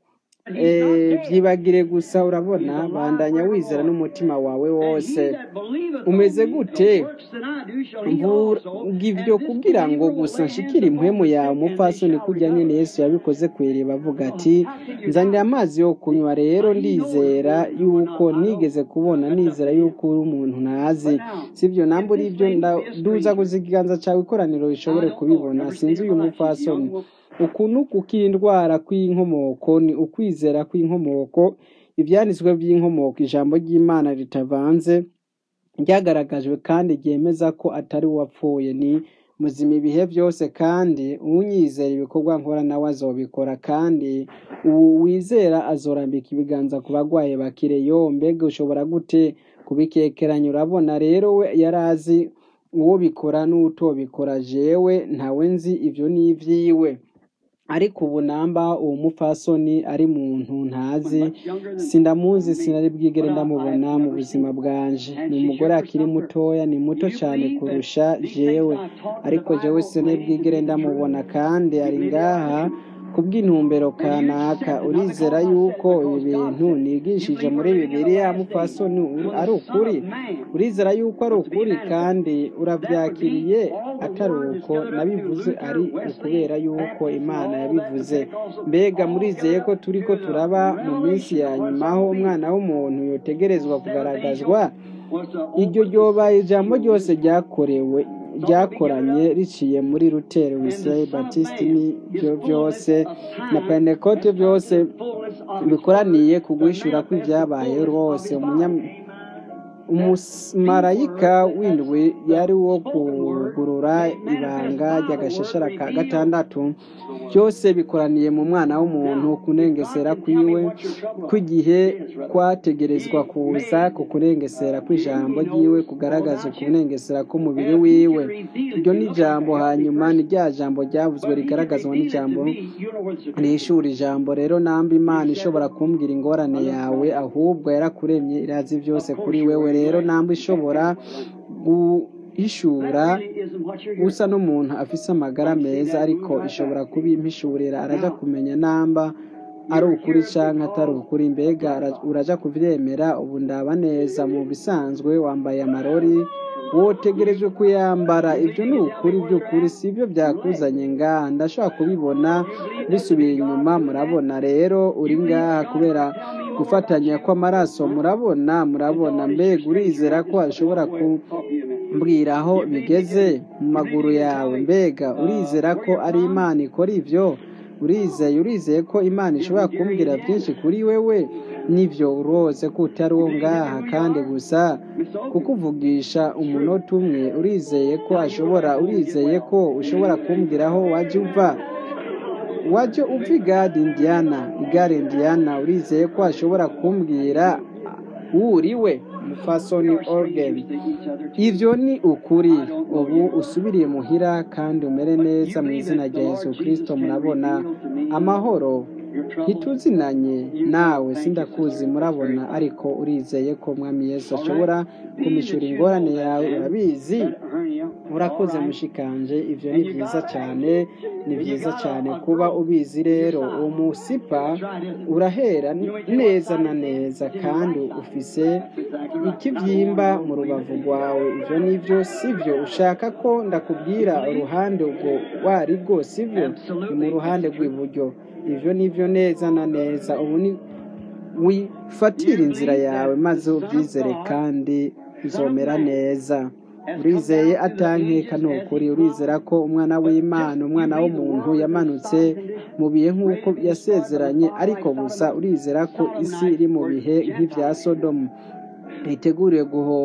Eh, byibagire gusa urabona bandanya wizera n'umutima wawe wose umeze gute mvuga ibyo kugira ngo gusa nshikire impwemu yawe umupfasoni kujya nyine yesu yabikoze ku iriba avuga ati nzanira amazi yo kunywa rero ndizera yuko nigeze kubona nizera yuko uri umuntu ntazi sibyo namba uri ibyo nduza guza ikiganza cyawe ikoraniro rishobore kubibona sinzi uyu mupfasoni ukuntu kukindwara kw'inkomoko ni ukwizera kw'inkomoko ibyanditswe by'inkomoko ijambo ry'imana ritavanze ryagaragajwe kandi ryemeza ko atari uwapfuye ni muzima ibihe byose kandi unyizera ibikorwa nkora nawe azobikora kandi ubu wizera azorambika ibiganza ku barwayi bakire yo mbega ushobora gute kubikekeranya urabona rero we yari azi uwo bikora n'utobikora jewe ntawe nzi ibyo ni iby'iwe ariko ubu namba uwo mupfasoni ari muntu ntazi sindamuzi sinari bwigere ndamubona mu buzima bwanje ni umugore akiri mutoya ni muto cyane kurusha jewe ariko jewe sinari bwigere ndamubona kandi ari ngaha kubw'intumbero kanaka urizera yuko ibi bintu nigishije muri bibiliya mupfasoni ari ukuri urizera yuko ari ukuri kandi urabyakiriye atari uko nabivuze ari ukubera yuko imana yabivuze mbega murizeye ko turi ko turaba mu minsi ya nyuma aho umwana w'umuntu yotegerezwa kugaragazwa iryo ryobaye ijambo ryose ryakorewe ryakoranye riciye muri ruteri wiseye batisiti n'ibyo byose na pentekote byose bikoraniye ku guhishura kw'ibyabaye rwose umumarayika w'indwi yari wo kugurura ibanga ry'agashashara ka gatandatu byose bikoraniye mu mwana w'umuntu kunengesera kwiwe kw'igihe kwategerezwa kuza ku kunengesera kw'ijambo ry'iwe kugaragaza ukunengesera k'umubiri wiwe iryo ni ijambo hanyuma ni rya jambo ryavuzwe rigaragazwa n'ijambo rishura ijambo rero namba imana ishobora kumbwira ingorane yawe ahubwo yarakuremye irazi byose kuri wewe rero namba ishobora guhishura usa n'umuntu afise amagara meza ariko ishobora kubimpishurira araja kumenya namba ari ukuri canke atari ukuri mbega uraja kuvyemera ubu ndaba neza mu bisanzwe wambaye amarori wotegerejwe kuyambara ibyo ni ukuri by'ukuri si byo byakuzanye ngaha ndashobora kubibona bisubiye inyuma murabona rero uri ngaha kubera gufatanya kw'amaraso murabona murabona mbega urizera ko ashobora kumbwira aho bigeze mu maguru yawe mbega urizera ko ari imana ikora ibyo urizeye urizeye ko imana ishobora kumbwira byinshi kuri wewe nibyo rwose ko utari uwo ngaha kandi gusa kukuvugisha umunota umwe urizeye ko ashobora urizeye ko ushobora kumbwira aho wajya uva wajya uva igare indiyana igare indiyana urizeye ko ashobora kumbwira wuriwe mufasoni orgeni ibyo ni ukuri ubu usubiriye muhira kandi umere neza mu izina rya yesu kirisito murabona amahoro ntituzinanye nawe sindakuzi murabona ariko urizeye ko mwami yesu ashobora kumishura ingorane yawe urabizi urakoze mushikanje ibyo ni byiza cyane ni byiza cyane kuba ubizi rero uwo musipa urahera neza na neza kandi ufise ikibyimba mu rubavu rwawe ibyo ni byo si byo ushaka ko ndakubwira uruhande ubwo wari rwo si byo ni mu ruhande rw'iburyo ibyo ni byo neza na neza ubu ni wifatira inzira yawe maze ubyizere kandi uzomera neza urizeye atankeka ni ukuri urizera ko umwana w'imana umwana w'umuntu yamanutse mu bihe nk'uko yasezeranye ariko gusa urizera ko isi iri mu bihe nk'ibya sodomu iteguriwe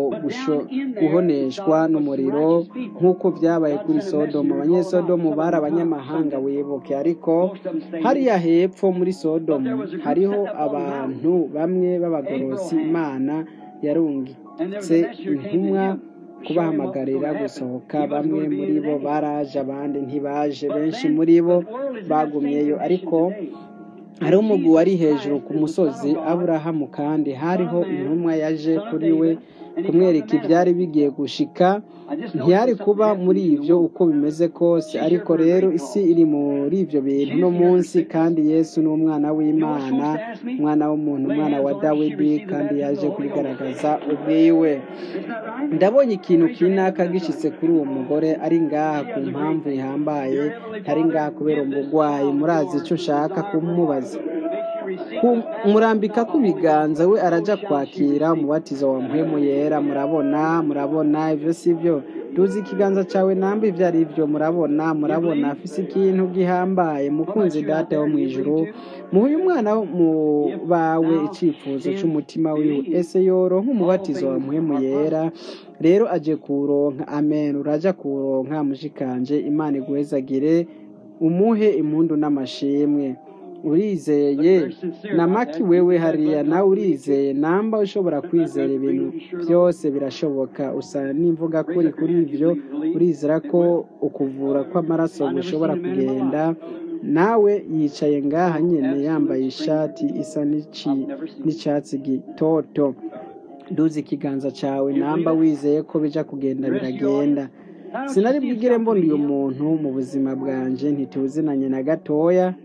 guhoneshwa n'umuriro nk'uko byabaye kuri sodomu abanyesodomu bari abanyamahanga wibuke ariko hariya hepfo muri sodomu hariho abantu bamwe b'abagorosi imana yarungitse intumwa kubahamagarira gusohoka bamwe muri bo baraje abandi ntibaje benshi muri bo bagumyeyo ariko hari umugwi wari hejuru ku musozi aburahamu kandi hariho intumwa yaje kuri we kumwereka ibyari bigiye gushika ntiyari kuba muri ibyo uko bimeze kose ariko rero isi iri muri ibyo bintu no munsi kandi yesu ni umwana w'imana umwana w'umuntu umwana wa dawidi kandi yaje kubigaragaza ubwiwe ndabonye ikintu kinaka gishyitse kuri uwo mugore ari ngaha ku mpamvu ihambaye ari ngaha kubera umurwayi murazi icyo ushaka kumubaza murambika ku biganza we arajya kwakira umubatizo wa muhemu yera murabona murabona ibyo si byo tuzi ikiganza cyawe namba ibyo ari byo murabona murabona afise ikintu gihambaye mukunzi data wo mu ijuru muhe umwana mu bawe icyifuzo cy'umutima wiwe ese yoro nk'umubatizo wa muhemu yera rero aje kuronka amen urajya kuronka mushikanje imana iguhezagire umuhe impundu n'amashimwe urizeye na maki wewe hariya nawe urizeye namba ushobora kwizera ibintu byose birashoboka usa n'imvuga kuri kuri ibyo urizera ko ukuvura kw'amaraso gushobora kugenda nawe yicaye ngaha nyine yambaye ishati isa n'icyatsi gitoto duzi ikiganza cyawe namba wizeye ko bijya kugenda biragenda sinari bwigire mbona uyu muntu mu buzima bwanjye ntituzinanye na gatoya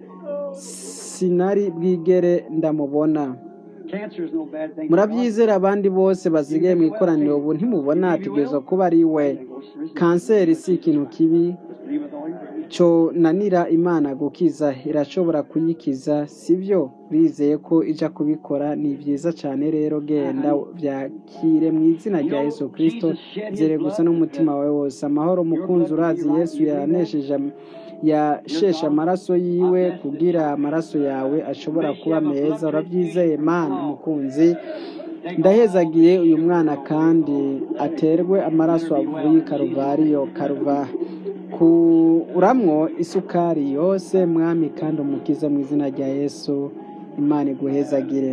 sinari bwigere ndamubona murabyizera abandi bose basigaye mu ikoraniro ubu ntimubona ategerezwa kuba ari we kanseri si ikintu kibi cyo nanira imana gukiza irashobora kuyikiza sibyo bizeye ko ijya kubikora ni byiza cyane rero genda byakire mu izina rya yesu kirisito zere gusa n'umutima wawe wose amahoro mukunzi urazi yesu yanesheje yasheshe amaraso yiwe kugira amaraso yawe ashobora kuba meza urabyizeye mana umukunzi ndahezagiye uyu mwana kandi aterwe amaraso avuye i karuvariyo karuva kuramwo isukari yose mwami kandi umukize mu izina rya yesu imana iguhezagire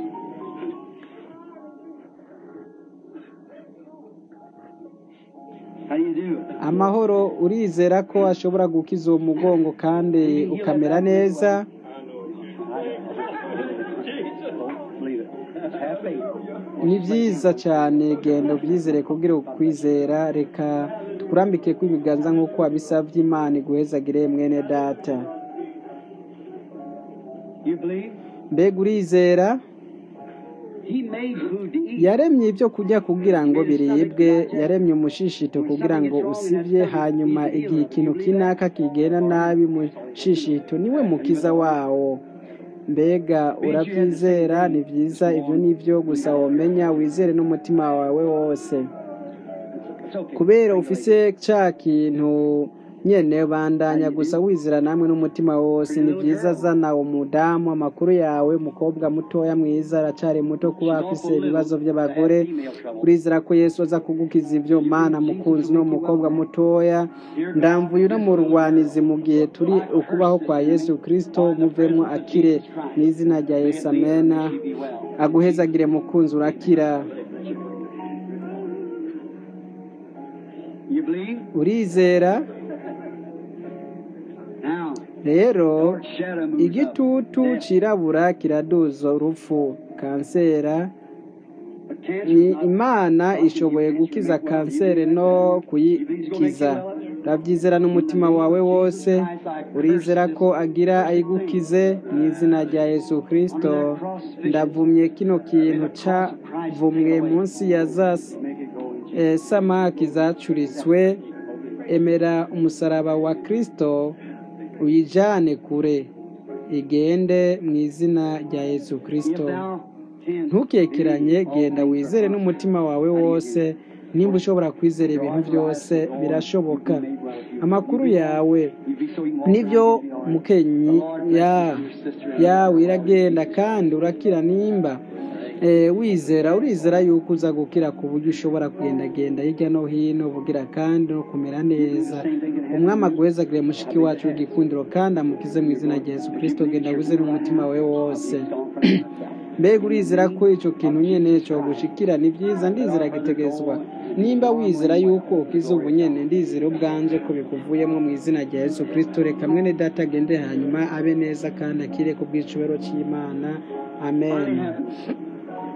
amahoro urizera ko ashobora gukiza uwo mugongo kandi ukamera neza ni byiza cyane genda ubyizere kubwira ukwizera reka tukurambike kw'ibiganza nk'uko wabisabye imana iguhezagire mwene data mbega urizera yaremye ibyo kurya kugira ngo biribwe yaremye umushishito kugira ngo usibye hanyuma igihe ikintu kinaka kigenda nabi mushishito niwe mukiza wawo mbega urabyizera ni byiza ibyo ni byo gusa wamenya wizere n'umutima wawe wose kubera ufise cya kintu nyene bandanya gusa wizera namwe n'umutima wose ni byiza zana umudamu amakuru yawe umukobwa mutoya mwiza aracari muto kuba afise ibibazo by'abagore urizera ko yesu aza kugukiza ibyo mana mukunzi no mukobwa mutoya ndamvuye no mu rwanizi mu gihe turi ukubaho kwa yesu kristo muvemo akire mu izina rya yesu amena aguhezagire mukunzi urakira urizera rero igitutu cirabura kiraduza urupfu kansera ni imana ishoboye gukiza kanseri no kuyikiza urabyizera n'umutima wawe wose urizera ko agira ayigukize mu izina rya yesu kirisito ndavumye kino kintu cavumwe munsi ya za samaki zacuritswe emera umusaraba wa kirisito uyijyane kure igende mu izina rya yesu kirisito ntukekeranye genda wizere n'umutima wawe wose nimba ushobora kwizera ibintu byose birashoboka amakuru yawe nibyo mukenyi yawe iragenda kandi urakira nimba wizera urizera yuko uza gukira ku buryo ushobora kugendagenda hirya no hino bugira kandi no kumera neza umwami aguhezagire mushiki wacu w'igikundiro kandi amukize mu izina rya yesu kirisito genda wizere n'umutima we wose mbega urizera ko icyo kintu nyine cyo gushikira ni byiza ndizera gitegerezwa nimba wizera yuko ukize ubu nyine ndizera ubwanje ko bikuvuyemo mu izina rya yesu kirisito reka mwene data agende hanyuma abe neza kandi akire ku bw'icubero cy'imana amen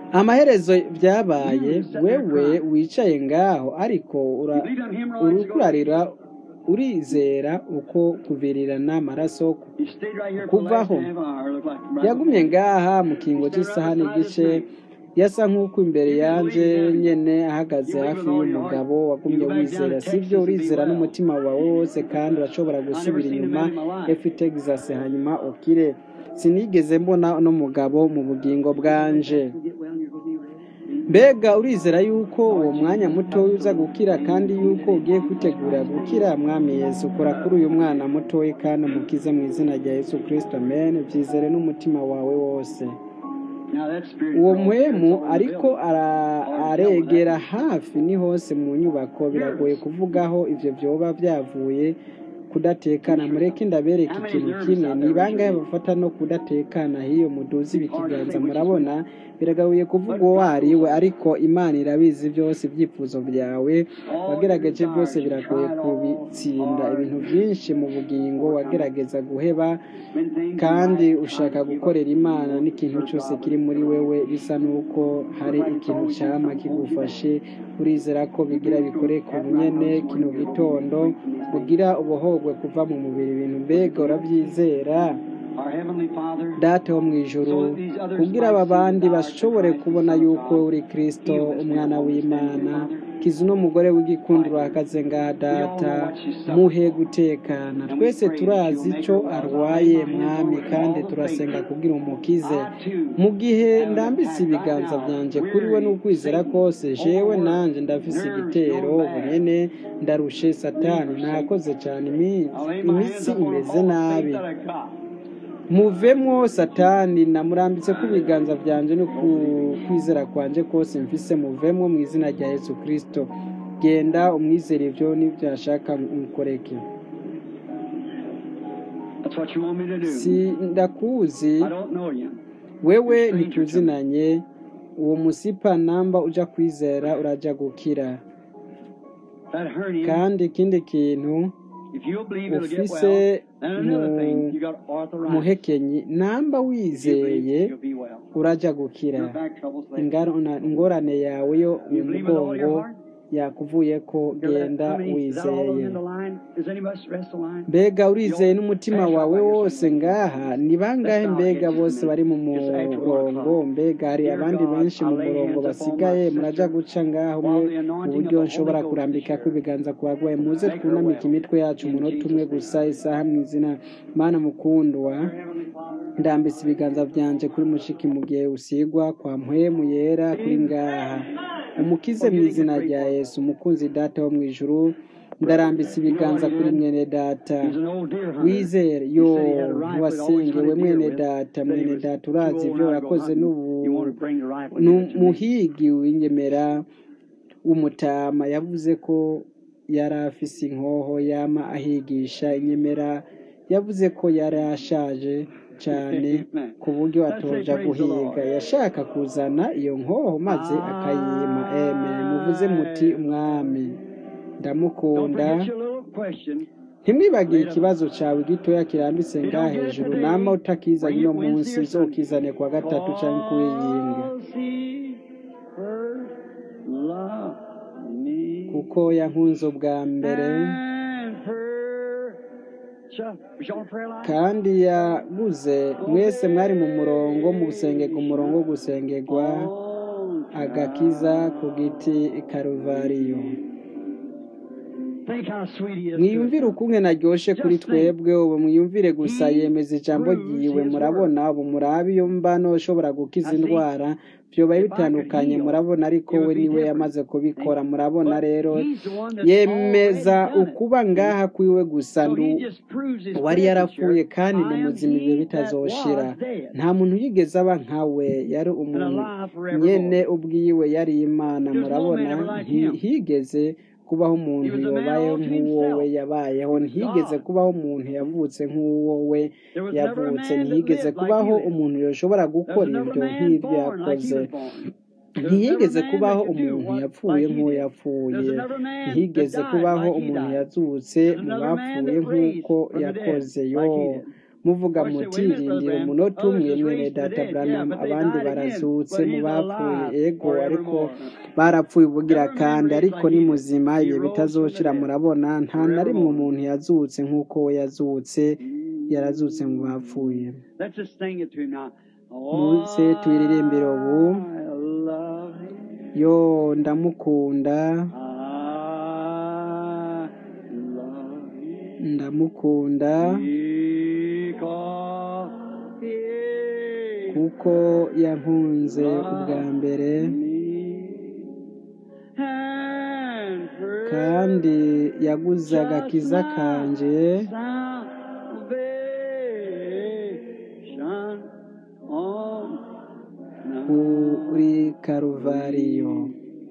amaherezo byabaye wewe wicaye ngaho ariko ura- urukurarira urizera uko kuvirirana amaraso He stayed right here for the last kuvaho half hour. Looked like right yagumye ngaha mu kingo cy'isaha n'igice yasa nk'uko imbere yanje nyene ahagaze hafi y'umugabo wagumye wizera sibyo urizera n'umutima wawe wose kandi urashobora gusubira inyuma efi texas hanyuma ukire sinigeze mbona uno mugabo mu bugingo bwanje get well and you're going to be ready. mbega urizera yuko uwo mwanya mutoya uza gukira kandi yuko ugiye kwitegura gukira mwami yesu kora kuri uyu mwana mutoya kandi umukize mu izina rya yesu kirisito amen byizere n'umutima wawe wose Now that spirit uwo grows. muhemu That's all ariko it ara- aregera hafi ni hose mu nyubako biragoye kuvugaho ivyo vyoba vyavuye kudatekana mureke ndabereka ikintu kimwe ni bangahe bafata no kudatekana hiyo muduzi ibikiganza murabona biragabuye kuvuga uwo ari we ariko imana irabizi byose ibyifuzo byawe wagerageje byose biragoye kubitsinda ibintu byinshi mu bugingo wagerageza guheba When things kandi ushaka gukorera imana n'ikintu cyose kiri muri wewe bisa n'uko hari ikintu cyama kigufashe urizera ko bigira bikore ku bunyene kino gitondo ugira ubuhogwe kuva mu mubiri ibintu mbega urabyizera Our Heavenly Father, data wo mu ijuru kugira aba bandi bashobore kubona yuko uri kristo umwana w'imana kiza uno mugore w'igikundiro ahagaze ngaha data muhe gutekana twese turazi icyo arwaye mwami kandi turasenga kugira umukize mu gihe ndambitse ibiganza byanjye kuri we n'ukwizera kose jewe nanjye ndafise igitero bunyene ndarushe satani nakoze cyane iminsi imitsi imeze nabi muvemwo satani namurambitse ku biganza byanje no ku kwizera kwanje kose mfise muvemwo mu izina rya yesu kirisito genda umwizere ibyo n'ibyashaka umukoreke that's what you want me to do. si ndakuzi I don't know you. wewe ntituzinanye uwo musipa namba uja kwizera uraja gukira That hernia, kandi ikindi kintu if you'll believe it'll get ufise well. And another mu- thing, you got arthritis. muhekenyi namba If you believe, wizeye you'll be well. uraja gukira Your back troubles, they- Ingaro- ingorane yawe yo mu You believe with all your mugongo heart? yakuvuye ko You're that- genda how many- is that all those wizeye in the line? Is anybody rest the line? mbega urizeye n'umutima wawe wose ngaha ni bangahe mbega bose bari mu murongo mbega hari abandi benshi mu murongo basigaye muraja guca ngaho umwe uburyo nshobora kurambika ko ibiganza ku barwayi muze twunamike imitwe yacu umunota umwe gusa isaha mu izina mana mukundwa Heavenly Father, ndambitse ibiganza byanje kuri mushiki mu gihe usigwa kwa mpwemu yera kuri ngaha umukize mu izina rya yesu umukunzi data wo mu ijuru ndarambitse ibiganza kuri mwene data he's an old deer hunter. wizere yo ntiwasengewe mwene data mwene data urazi ibyo wakoze n'ubu You want to bring the rifle ni here to me. umuhigi w'ingemera w'umutama yavuze ko yari afise inkoho yama ahigisha inyemera yavuze ko yari ashaje cyane ku buryo atoja guhiga yashaka kuzana iyo nkoho maze akayima eme muvuze muti umwami Don't ndamukunda forget your little question. ntimwibagire ikibazo cyawe gitoya kirambitse ngaha hejuru nama utakizanye uno munsi uzokizane kwa gatatu cyangwa kuwiyinga Cause he first loved me. kuko yankunze ubwa mbere And purchased- Was y'all on prayer line? kandi yaguze mwese mwari mu murongo mu gusengerwa umurongo wo gusengerwa On agakiza ku giti i karuvariyo Think how sweet he is. to mwiyumvire us. ukunge naryoshe kuri twebwe ubu mwiyumvire gusa yemeza ijambo ryiwe murabona ubu murabe iyo mbano ushobora gukiza indwara byoba bitandukanye murabona ariko we niwe yamaze kubikora murabona rero yemeza ukuba ngaha kwiwe gusa ndu wari yarapfuye kandi ni muzima ibyo bitazoshira nta muntu yigeze aba nkawe yari umuntu nyene ubwiwe yari imana murabona ntihigeze kubaho umuntu yabayeho nk'uwo we yabayeho ntihigeze kubaho umuntu yavutse nk'uwo we yavutse ntihigeze kubaho umuntu yashobora gukora ibyo nk'ibyo yakoze ntihigeze kubaho umuntu yapfuye nk'uwo yapfuye ntihigeze kubaho umuntu yazutse mu bapfuye nk'uko yakoze yo muvuga muti rindira umunota umwe mwene data Branham abandi barazutse mu bapfuye ego ariko barapfuye ubugira kandi ariko ni muzima ibihe bitazoshira murabona nta na rimwe umuntu yazutse nk'uko we yazutse yarazutse mu bapfuye Let's just sing it to him now. muze tuyiririmbire ubu I love him. yo ndamukunda I love him. ndamukunda Because he kuko yankunze ubwa mbere and kandi yaguze agakiza kanje salvation on kuri karuvariyo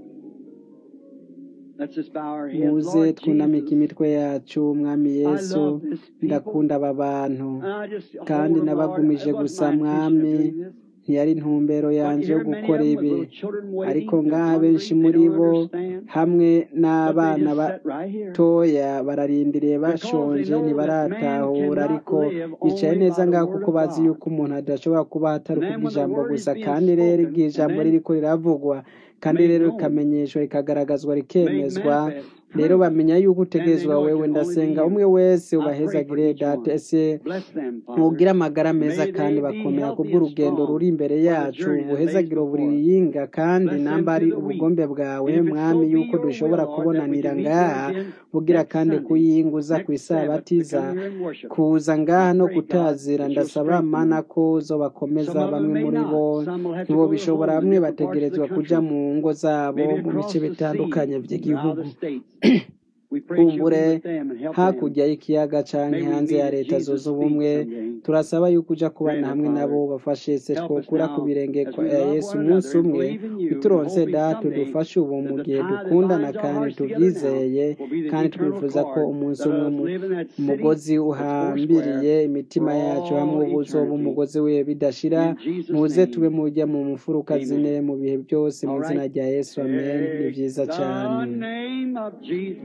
Let's just bow our heads. muze Lord twunamike Jesus, imitwe yacu mwami I yesu love this people. ndakunda aba bantu And I just kandi hold them, Lord. nabagumije It wasn't gusa my intention of mwami doing this. ntiyari intumbero But yanje yo here many gukora of them ibi with little children waiting, ariko they're ngaha hungry, benshi they muri don't bo understand. hamwe But they n'abana just sat right here. batoya bararindiriye bashonje know that ntibaratahura man ariko cannot live bicaye only neza by the ngaho word kuko of bazi God. yuko umuntu adashobora kuba atari And then kuvuga when the ijambo word is gusa being kandi rero spoken, igihe and ijambo then ririko riravugwa kandi made rero known, rikamenyeshwa rikagaragazwa made rikemezwa manifest, rero proved, bamenya yuko then they utegerezwa know it wewe can only be ndasenga you. umwe wese I pray for ubahezagire each data one. ese Bless them, ntugire Father. amagara meza May kandi they be bakomera healthy and kubw'urugendo ruri strong imbere for the yacu journey that lays ubuhezagiro before us. buriyinga kandi Bless namba them ari through the week. ubugombe bwawe And if it's mwami so be yuko your dushobora will, Lord, that we kubonanira can meet ngaha here again bugira next kandi Sunday, kuyinguza ku next Sabbath, to isabatiza come here and worship. kuza ngaha I no pray, God, kutazira that you'll ndasaba strengthen mana them. ko uzobakomeza Some of them bamwe may muri bo not. Some will have to go to ntibobishobora home in bamwe different parts of the bategerezwa kuja country, mu ngo zabo maybe mu across bice the bitandukanye sea, by'igihugu out of the states. We pray that you'll be kumbure with them and help them. hakurya y'ikiyaga canke May we hanze meet ya at leta Jesus' zunze feet ubumwe someday. turasaba yuko uja kubana Grant it, hamwe Father. nabo bafashe se Help us twokura ku now birenge as kwa we ya love yesu one umunsi another and umwe believe in you and bituronse hoping data someday udufashe ubu mu that the gihe tie that dukundana binds our kandi hearts together now tubyizeye will be the kandi eternal twifuza ko cord umunsi that umwe us mu- live in that city umugozi that's four uhambiriye square imitima for yacu hamwe all uba uzoba eternity. umugozi we bidashira In Jesus' muze tube name, mujya mu mfuruka zine amen. mu bihe byose mu All izina right. rya yesu amen ni Take vyiza the cane name of Jesus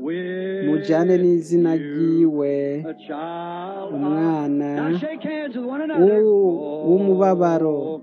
mujane with n'izina you, ryiwe a child of. umwana Now shake hands with one another. w'u- w'umubabaro Oh,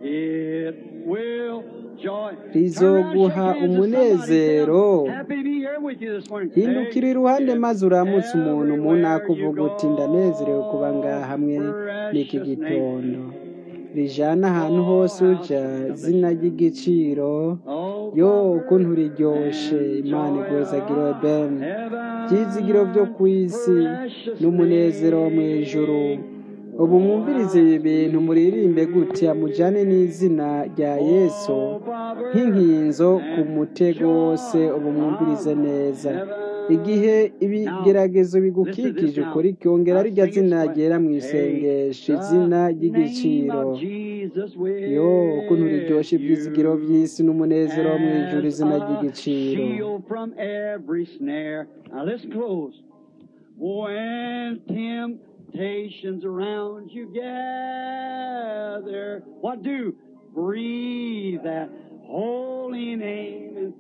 it will joy. Turn around, shake rizoguha hands with somebody. Say, umunezero I'm happy to be here with you this morning. hindukira Take iruhande it maze uramutse umuntu umuntu everywhere you akuvuga uti ndanezerewe kuba ngaha go. hamwe n'iki Precious gitondo name. rijana ahantu Oh, hose how uja sweet. zina ry'igiciro Oh, yo Father, ukuntu riryoshe and imana joy igwezagire of ben byizigiro byo heaven. ku isi Precious n'umunezero wo mu ijuru name. ubu Oh, mwumvirize how ibi bintu muririmbe sweet. gutya mujane n'izina rya yesu Oh, Father, nk'inkinzo ku and mutego wose joy ubu mwumvirize of neza heaven. igihe Now, ibigeragezo listen to this bigukikije now. ukuri ryongera I rirya sing it zina sweat. ryera mu Take isengesho the izina name ry'igiciro of Jesus yo ukuntu with riryoshe ibyizigiro you by'isi n'umunezero wo mu ijuru as izina a ry'igiciro shield from every snare. Now listen close. When temptations around you gather, what do? Breathe that holy name in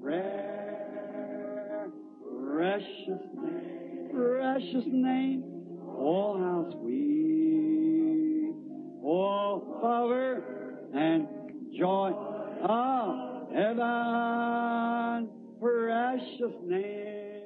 prayer. Precious name, precious name. Oh, how sweet. Oh, power and joy of heaven. Precious name.